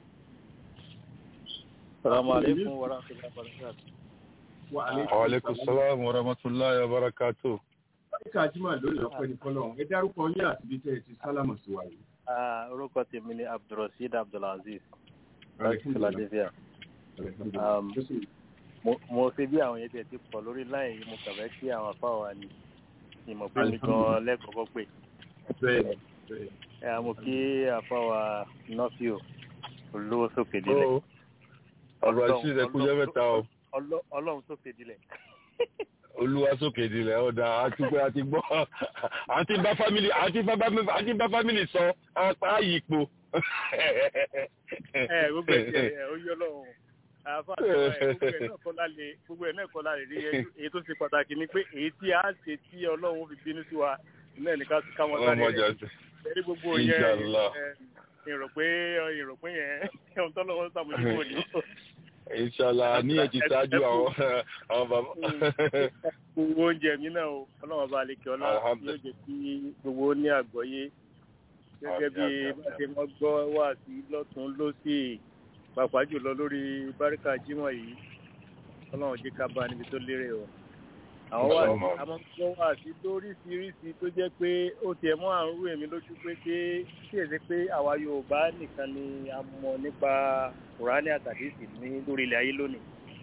Salamu alaikum wa rahmatullahi wa barakatuh. Wa وعليكم السلام ورحمة الله وبركاته Kíkà Jímọ̀ lórí ọ̀pẹ́ ní Fọlọ́run. Ẹ dárúkọ yín àti bí tẹ́ ẹ ti sálámù sí wa yìí. Ah, Orúkọ tèmi ni Abdulrasheed Abdulaziz láti Alhamdulillah. Philadelphia. Alhamdulillah. Um, Tó sì- Mo- Mo ṣe bí àwọn yẹn tiẹ̀ ti pọ̀ lórí láì yìí mo kàwé kí àwọn afá wa ni ìmọ̀ pé mi gan lẹ́kọ̀ọ́kọ́ pé. Bẹ́ẹ̀ bẹ́ẹ̀. Ẹ mo kí afá wa Nọ́fíò olówó sókè dilẹ̀. ó ọ̀rọ̀ àti ìrẹ́kújẹ́ mẹ́ta o Ọlọ́- Ọlọ́run sókè dilẹ̀. olúwa sókè ìdílẹ̀ ọ̀dà àti pé àti gbọ́ àti bá fámìlì àti bá àti bá fámìlì sọ apá yípo. Ẹ gbogbo ẹ̀ tiẹ̀ ẹ̀ ó yọ lọ́wọ́. Àfa àtàwọn ẹ̀ gbogbo ẹ̀ náà kọ́ lálẹ́ gbogbo ẹ̀ náà kọ́ lálẹ́ rí ẹjú. Èyí tó ṣe pàtàkì ni pé èyí tí a ṣe tí Ọlọ́run fi bínú sí wa náà ní ká ká wọn sáré ọmọ rẹ̀. jà sí. Ẹ̀rí gbogbo yẹn Inshallah. ìrò pé ìrò pé yẹn ohun tó lọ́wọ́ sàmójúkò ní. inshallah ní èjì ṣáájú àwọn àwọn bàbá. Gbogbo oúnjẹ mi náà o, ọlọ́run bá lè kí ọlá yóò Alhamdulillah. jẹ́ kí gbogbo ó ní àgbọ́yé. Gẹ́gẹ́ bí Àmín, àmín, bá ṣe mọ́ gbọ́ wà sí lọ́tún lọ́sì pàápàá jùlọ lórí báríkà jímọ̀ yìí. Ọlọ́run jẹ́ ká bá níbi tó lérè o. Àwọn wà sí Inshallah. àmọ́ gbọ́ wà sí lóríṣiríṣi tó jẹ́ pé ó tiẹ̀ mọ́ àrùn rú èmi lójú pé ṣé kí èsì pé àwa Yorùbá nìkan ni a mọ̀ nípa Kùránì àtàdésì ní lórí ilẹ̀ ayé lónìí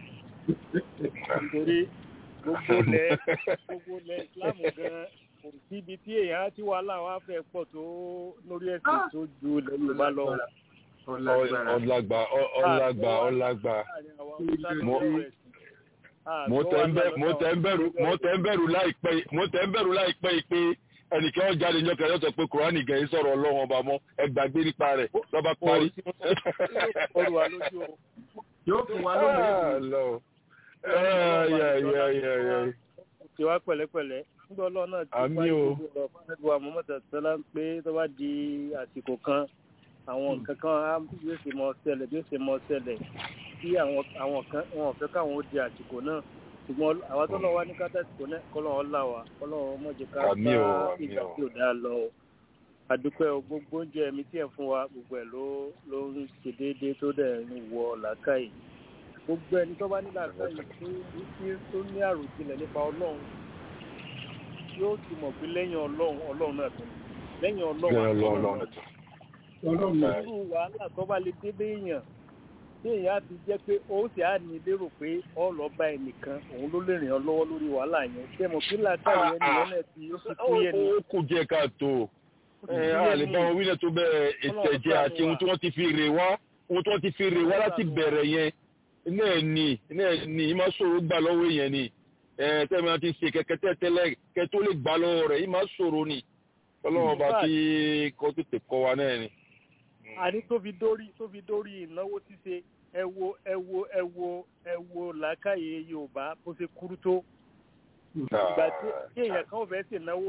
nítorí gbogbo lẹ gbogbo lẹ Ìsìlámù gan kò síbi tí èèyàn ti wà láwọn afẹ́ pọ̀ tó lórí ẹ̀sìn tó ju ilẹ̀ Yorùbá lọ. Ọlágbára. ọlágbà ọlágbà ọlágbà Láàrin àwọn Haúsá tó Mo- lórí ẹ̀sìn. mo tẹ̀ ń bẹ̀- mo tẹ̀ ń bẹ̀rù mo tẹ̀ ń bẹ̀rù láìpẹ́ yìí- mo tẹ̀ ń bẹ̀rù láìpẹ́ yìí pé ẹnìkan ó jáde níjọ́ kẹrẹ́ sọ pé kùránì gẹ̀ẹ́ sọ̀rọ̀ ọlọ́run ọba mọ́ ẹ gbàgbé nípa rẹ̀ lọ́ba parí. Ọrùn wa lójú o. Yóò fún wa lónìí. Ah, Lord. Ah, yeah, yeah, yeah, yeah. Ṣé wá pẹ̀lẹ́pẹ̀lẹ́? Nígbà ọlọ́run náà ti Àmín parí o. gbogbo ọ̀rọ̀ fún wa Muhammad Sallá ń pé tó bá di àsìkò kan àwọn nǹkan kan á yóò ṣe mọ ṣẹlẹ̀ bí ó ṣe mọ ṣẹlẹ̀ tí àwọn àwọn kan wọn ò fẹ́ káwọn ó di àsìkò náà ṣùgbọ́n àwọn tó lọ wá ní kátà àsìkò náà kọ́lọ́run là wá kọ́lọ́run mọ̀jẹ̀ ká Àmín o, bá àmín ìgbà o. tí ò dáa lọ o. àdúpẹ́ o gbogbo oúnjẹ mi tí ẹ̀ fún wa gbogbo ẹ̀ ló ló ń ṣe déédéé tó dẹ̀ ń wọ làákàyè gbogbo ẹni tó bá ní làákàyè tó ní tó ní àròjinlẹ̀ nípa ọlọ́run yóò ti mọ̀ pé lẹ́yìn ọlọ́run ọlọ́run náà tó ní lẹ́yìn ọlọ́run Bẹ́ẹ̀ àti lọ ọlọ́run lọ. náà tó ní Ọlọ́run náà. irú wàhálà tó bá lè dé béèyàn tí èèyàn á ti jẹ́ pé ó sì á ní lérò pé ọ lọ bá ẹnìkan òun ló lè rìn ọ lọ́wọ́ lórí wàhálà yẹn ṣé mo kí làákàyè yẹn nìyẹn náà ti ó ti kú yẹn ni ó kù jẹ́ káàtó ẹ á lè bá wọn wílẹ̀ tó bẹ̀rẹ̀ ìtẹ̀jẹ́ àti ohun tí wọ́n ti fi rè wá ohun tí wọ́n ti fi rè wá láti bẹ̀rẹ̀ yẹn iná ẹ̀ ní iná ẹ̀ ní ìmá ṣòro gbà lọ́wọ́ èèyàn ni ẹ tẹ́lẹ̀ máa ti ṣe kẹ̀kẹ́ tẹ́tẹ́lẹ̀ kẹ́ tó lè gbà lọ́wọ́ rẹ̀ ìmá ṣòro ni ọlọ́wọ́n bá ti kọ́ tètè kọ́ wa náà ni. àní tó fi dórí tó fi dórí ìnáwó ṣíṣe ẹ wo ẹ wo ẹ wo ẹ wo làákàyè yorùbá bó ṣe kúrú tó ìgbà tí tí èèyàn kan ò fẹ́ ṣe náwó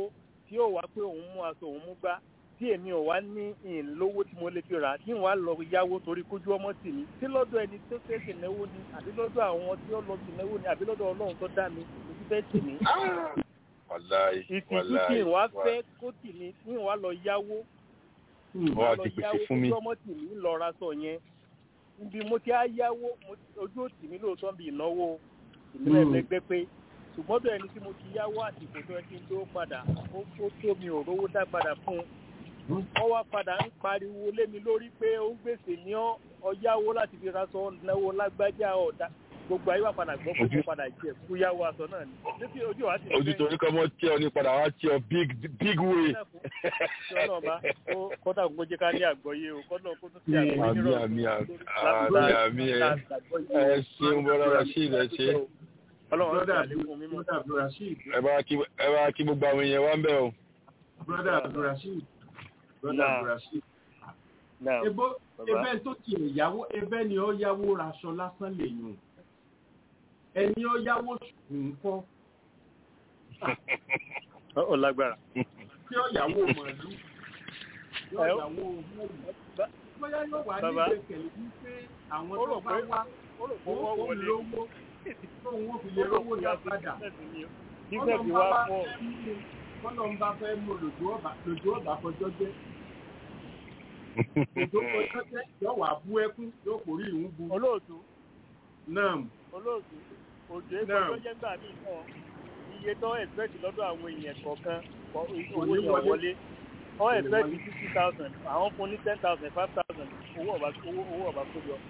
tí ó wá pé òun mú aṣọ òun mú gbá tí èmi ò wá ní ìlówó tí mo lè fi rà á tí n wá lọ yáwó torí kójú ọmọ tì mí tí lọ́dọ̀ ẹni tó fẹ́ sì náwó ni àbí lọ́dọ̀ àwọn tí ó lọ sí náwó ni àbí lọ́dọ̀ ọlọ́run tó dá mi ojú fẹ́ tì mí. wàláì ìtìjú tí n wá fẹ́ kó tì mí tí n wá lọ yáwó wọ́n á ti pèsè fún mi. ojú ọmọ tì mí ń lọ ra sọ yẹn ibi mo ti á yáwó mo- ojú ò tì mí lóòótọ́ bí ìnáwó ìmílẹ̀ Mm. lẹ́gbẹ́ pé ṣùgbọ́n bẹ́ẹ̀ ni tí mo ti yáwó àsìkò tó ẹ ti ń tó padà ó ó tó mi ò rówó dá padà fún un wọ́n wá padà ń pariwo lé mi lórí pé ó ń gbèsè ní ọ́ ọ̀yáwó láti fi raṣọ náwó lágbájá ọ̀dà gbogbo ayé wa padà gbọ́ pé Ojú- mo padà jẹ kú yáwó aṣọ náà ni títí ojú wa ti ojú torí kọ́ mọ́ tí ọ ní padà wá tí ọ big big way. tí ọlọ́ọ̀bá kọ́tà kó jẹ́ ká ní àgbọ́yé o kọ́tà kó tún sí àgbọ́yé àmì nírọ̀rùn àmì àmì lórí- àmì ẹ ẹ ṣeun bọ́lá rasheed ẹ ṣe ọlọ́run á brother ṣàlékún mímọ́ brother abdulrasheed ẹ bá kí ẹ bá kí gbogbo àwọn èèyàn wá ń bẹ̀ o. brother abdulrasheed brother Nah. abdulrasheed náà ebo Bàbá. ebe tó ti ìyàwó ebe ni ó yáwó raṣọ lásán lè yùn ẹni ó yáwó nǹkan ó lágbára. tí ó yàwó màálù yóò Ẹ ó- yàwó mọ́ọ̀lù bóyá yóò wá ní Bàbá. ìgbẹ́kẹ̀lé wípé àwọn Ó tó rò bá pé- wá ó rò pé owó wọ́n kò wọlé lówó tóun ó fi lè rówó dá padà Bísẹ̀ ti wá pọ̀. kọ́nà ń bá fẹ́ mú lòdù ọ̀bà lòdù ọ̀bà kọjọ́ jẹ́ lòdù kọjọ́ jẹ́ yóò wá bú ẹkún yóò kórè ìhún bu Olóòtú náà olóòtú òjò Náà. epo tó jẹ́ gbà mí kan iye tó ẹ̀sìpẹ̀tì lọ́dọ̀ àwọn èèyàn kọ̀ọ̀kan kọ- owó Kò ní yẹn wọlé. wọlé wọ́n ní ẹ̀sìpẹ̀tì wọlé. fifty thousand àwọn fún ní ten thousand five thousand owó ọ̀bà owó owó ọ̀bà kó yọ.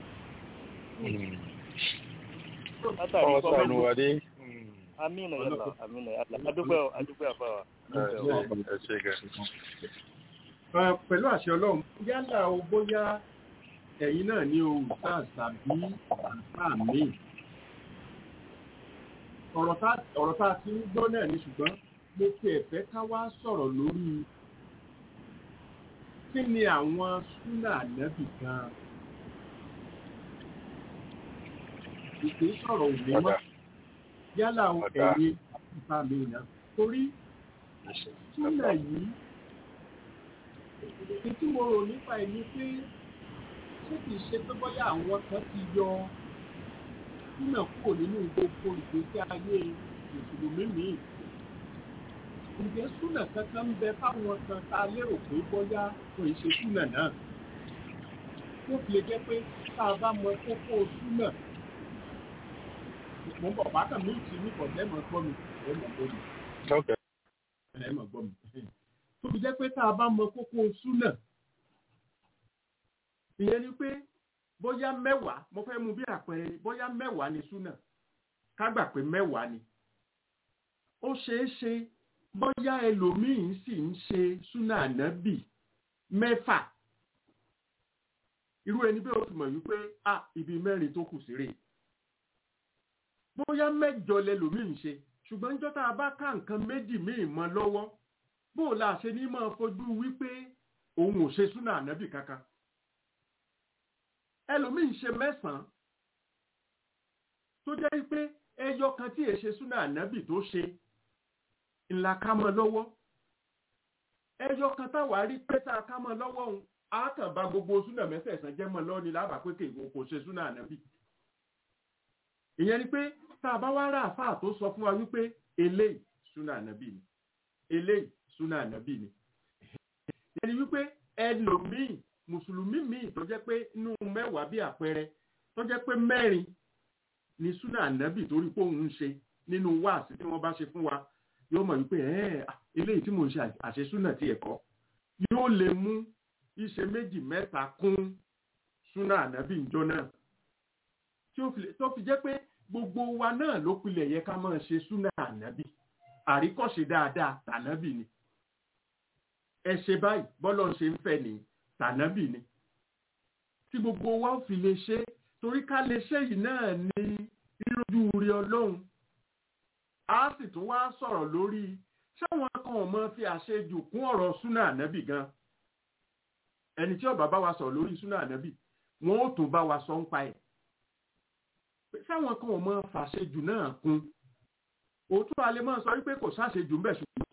látàrí ọwọ́ kọ́ sànù wa dé. amínà yàrá amínà yàrá adúpẹ́ ọ adúpẹ́ àfàwà. ẹ ṣe gẹ. Ẹ, pẹ̀lú àṣẹ ọlọ́run yálà o bóyá ẹ̀yin náà ní o sáà tàbí àǹfà míì ọ̀rọ̀ tá ọ̀rọ̀ tá a ti ń gbọ́ náà ni ṣùgbọ́n mo fi ẹ̀fẹ́ ká wá sọ̀rọ̀ lórí kí ni àwọn súnà ànábì gan ìpè sọ̀rọ̀ òní mọ́ Ọ̀dà. yálà o Ọ̀dà. ẹ̀yin àǹfà míì náà torí súnà yìí èyí tí mo rò nípa ẹ̀ ni pé ṣé kìí ṣe pé bóyá àwọn kan ti yọ súnà kúrò nínú gbogbo ìgbésí ayé mùsùlùmí míì ǹjẹ́ súnà kankan ń bẹ fáwọn kan tá a lérò pé bóyá kò ì ṣe súnà náà tó fi lè jẹ́ pé tá a bá mọ kókó súnà mo ń bọ̀ bákan mi ti ní kọ̀ọ̀dẹ́ mọ̀ gbọ́ mi ẹ̀ mọ̀ gbọ́ mi ok ẹ̀ mọ̀ gbọ́ mi tó fi jẹ́ pé tá a bá mọ kókó súnà ìyẹn ni pé bóyá mẹ́wàá mo fẹ́ mú bí àpẹẹrẹ bóyá mẹ́wàá ni súnà ká gbà pé mẹ́wàá ni ó ṣeé ṣe bóyá ẹlòmíín sì ń ṣe súnà ànábì mẹ́fà irú ẹni bí ó ti mọ̀ wípé a ibi mẹ́rin tó kù sí rèé bóyá mẹ́jọ lẹlòmíín ṣe ṣùgbọ́n níjọ́ tá a bá ká nǹkan méjì míì mọ́ lọ́wọ́ bó o la ṣe ní máa fojú wípé òun ò ṣe súnà ànábì kankan ẹlòmíín ṣe mẹ́sàn-án tó jẹ́ pé ẹyọ kan tí èṣe súnà ànábì tó ṣe ńlá ká mọ́ lọ́wọ́ ẹyọ kan táwa rí pé tá a ká mọ́ lọ́wọ́ òun á kàn bá gbogbo súnà mẹ́sẹ̀ẹ̀sán jẹ́ mọ́ lọ́ọ́ ni lábàá pé kéèkó kò ṣe súnà ànábì ìyẹn ni pé tá a bá wá rà àfáà tó sọ fún wa wípé eléyìí súnà ànábì ni eléyìí súnà ànábì ni ìyẹn ni wípé ẹlòmíì mùsùlùmí míì tó jẹ́ pé inú mẹ́wàá bí àpẹẹrẹ tó jẹ́ pé mẹ́rin ni súnà ànábì torí pé òun ń ṣe nínú wáàsí tí wọ́n bá ṣe fún wa yóò mọ̀ wípé ẹ̀ eléyìí tí mò ń ṣe àṣesúnà tí ẹ̀kọ́ yóò lè mú iṣẹ́ méjì mẹ́ta kún súnà ànábì ìjọ náà tí ó fi lè- tó fi jẹ́ pé gbogbo wa náà ló pilẹ̀ yẹ ká máa ṣe súnà ànábì àríkọ́ṣe dáadáa tànábì ni ẹ ṣe báyìí bọ́lọ̀ ń ṣe ń fẹ́ ní tànábì ni tí gbogbo wa ó fi lè ṣe torí ká lè ṣe yìí náà ní rírojú rí ọlọ́run a sì tún wá sọ̀rọ̀ lórí ṣáwọn kan ò mọ fi àṣejù kún ọ̀rọ̀ súnà ànábì gan ẹni tí ó bá bá wa sọ̀rọ̀ lórí súnà ànábì wọn ó tún bá wa sọ ń pa ẹ̀ pé sáwọn kan ò mọ fàṣejù náà kún òótọ́ alẹ́ máa sọ wípé kò sáṣejù ń bẹ̀ ṣùgbọ́n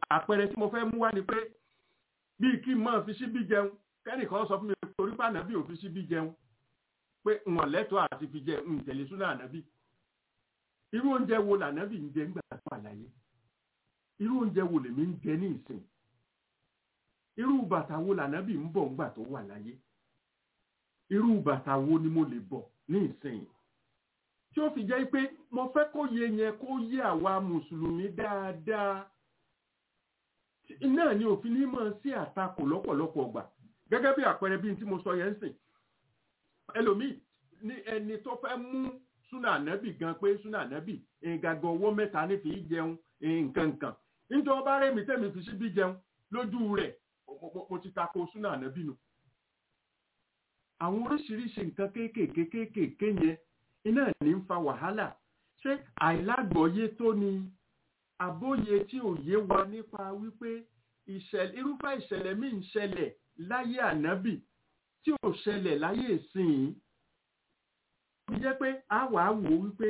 àpẹẹrẹ tí mo fẹ́ mú wá ni pé bíi kí n máa fi síbí jẹun kẹ́nìkan sọ fún mi pé torí pé ànábì ò fi síbí jẹun pé wọn lẹ́tọ̀ọ́ àti fi jẹ ń tẹ̀lé súnà ànábì irú oúnjẹ wo lànábì ń jẹ ńgbà tó wà láyé irú oúnjẹ wo lèmi ń jẹ ní ìsìn irú bàtà wo lànábì ń bọ̀ ńgbà tó wà láyé irú bàtà wo ni mo lè bọ̀ ní ìsìn tí ó fi jẹ́ pé mo fẹ́ kó yé yẹn kó yé àwa mùsùlùmí dáadáa náà ni òfin ní mọ̀ sí àtakò lọ́pọ̀lọpọ̀ ọgbà gẹ́gẹ́ bí àpẹẹrẹ bí n tí mo sọ yẹn ń sìn ẹlòmíì ní ẹni tó fẹ́ mú súnà ànábì gan pé súnà ànábì ìgàgọ̀ owó mẹ́ta ní fi jẹun nǹkan nǹkan níjọ bá rẹ̀ mí tẹ̀mí fi síbí jẹun lójú rẹ̀ mo ti tako súnà ànábì nù. àwọn oríṣiríṣi nǹkan kéékèèké kéékèèké yẹn iná ní ń fa wàhálà ṣé àìlágbọ̀ọ́yé tó ni àbóyè tí ò yé wa nípa wípé irúfẹ́ ìṣẹ̀lẹ̀ míì ń ṣẹlẹ̀ láyé ànábì tí ò ṣẹlẹ̀ láyé ìsìn ó jẹ́ pé a wà á wò wípé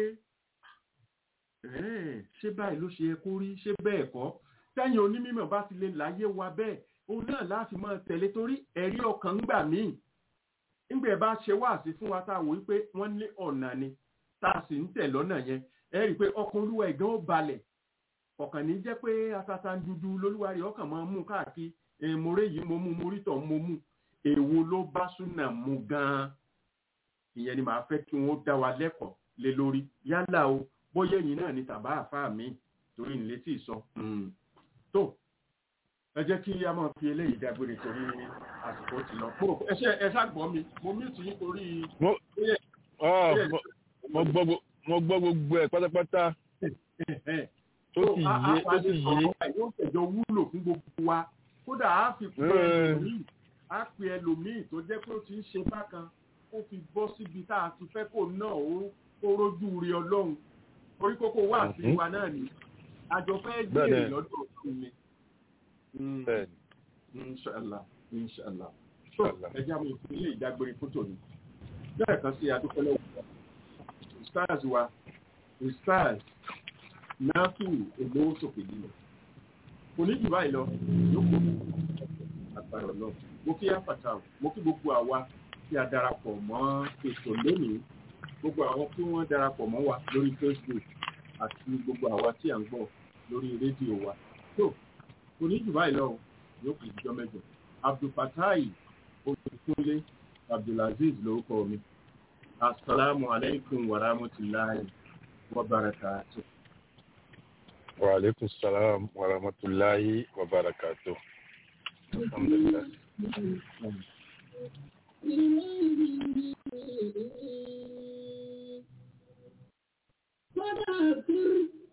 ṣé báyìí ló ṣe yẹ kó rí ṣé bẹ́ẹ̀ kọ́ tẹ́yìn onímọ̀ bá ti lè láyé wa bẹ́ẹ̀ òun náà láti máa tẹ̀lé torí ẹ̀rí ọkàn ń gbà míì nígbà bá ṣe wáàsí fún wa tá a wò wípé wọ́n ní ọ̀nà ni tá a sì ń tẹ̀ lọ́nà yẹn ẹ rí i pé ọkàn olúwa ìgán ó balẹ̀ ọ̀kàn ní jẹ́ pé atata dúdú lolúwarí ọkàn máa mú káàkiri èèmọ̀rẹ́ yìí mo mú mo rí tọ̀ mo mú èwo ló bá súnà mu gan-an ìyẹn ni màá fẹ́ kí wọ́n dá wa lẹ́kọ̀ọ́ lé lórí yálà o bóyá ẹ̀yin náà ni tàbá àfáà mi torí nílé tí ì sọ tó ẹ jẹ́ kí a máa fi eléyìí dágbére torí àsìkò ti lọ pò ẹ ṣe ẹ ṣàgbọ́ mi mo mí tì í torí. mo gbọ́ gbogbo ẹ̀ pátápátá tó sì yé tó sì yé. yóò tẹ̀jọ wúlò fún gbogbo wa kódà á fi pè ẹlòmíì á pè ẹlòmíì tó jẹ́ pé ó ti ń ṣe bákan ó fi bọ́ síbi tá a ti fẹ́ kó náà ó rójú rí ọlọ́run orí kókó wà sí wa náà ni àjọ fẹ́ gbé lọ́dọ̀ ọ̀tún ni. inshallah inshallah so ẹjẹ́ àwọn ìpínlẹ̀ ìdágbére fótó ni bẹ́ẹ̀ kan sí adúpẹ́lẹ́ òkúta stars wa stars náàkì olówó sókè lílọ kò ní jù báyìí lọ yókù àgbàrọ̀ lọ mo kí àpàtà mo kí gbogbo àwa tí a darapọ̀ mọ́ ètò lónìí gbogbo àwọn tí wọ́n darapọ̀ mọ́ wa lórí facebook àti gbogbo àwa tí à ń gbọ́ lórí rédíò wa tó kò ní jù báyìí lọ yókù ìjọ mẹ́jọ abdulfatai olùkúnlé abdulaziz lórúkọ mi asalaamu alaykum wa rahmatulahi wa barakatuh. وعليكم السلام ورحمة الله وبركاته الحمد لله Mother,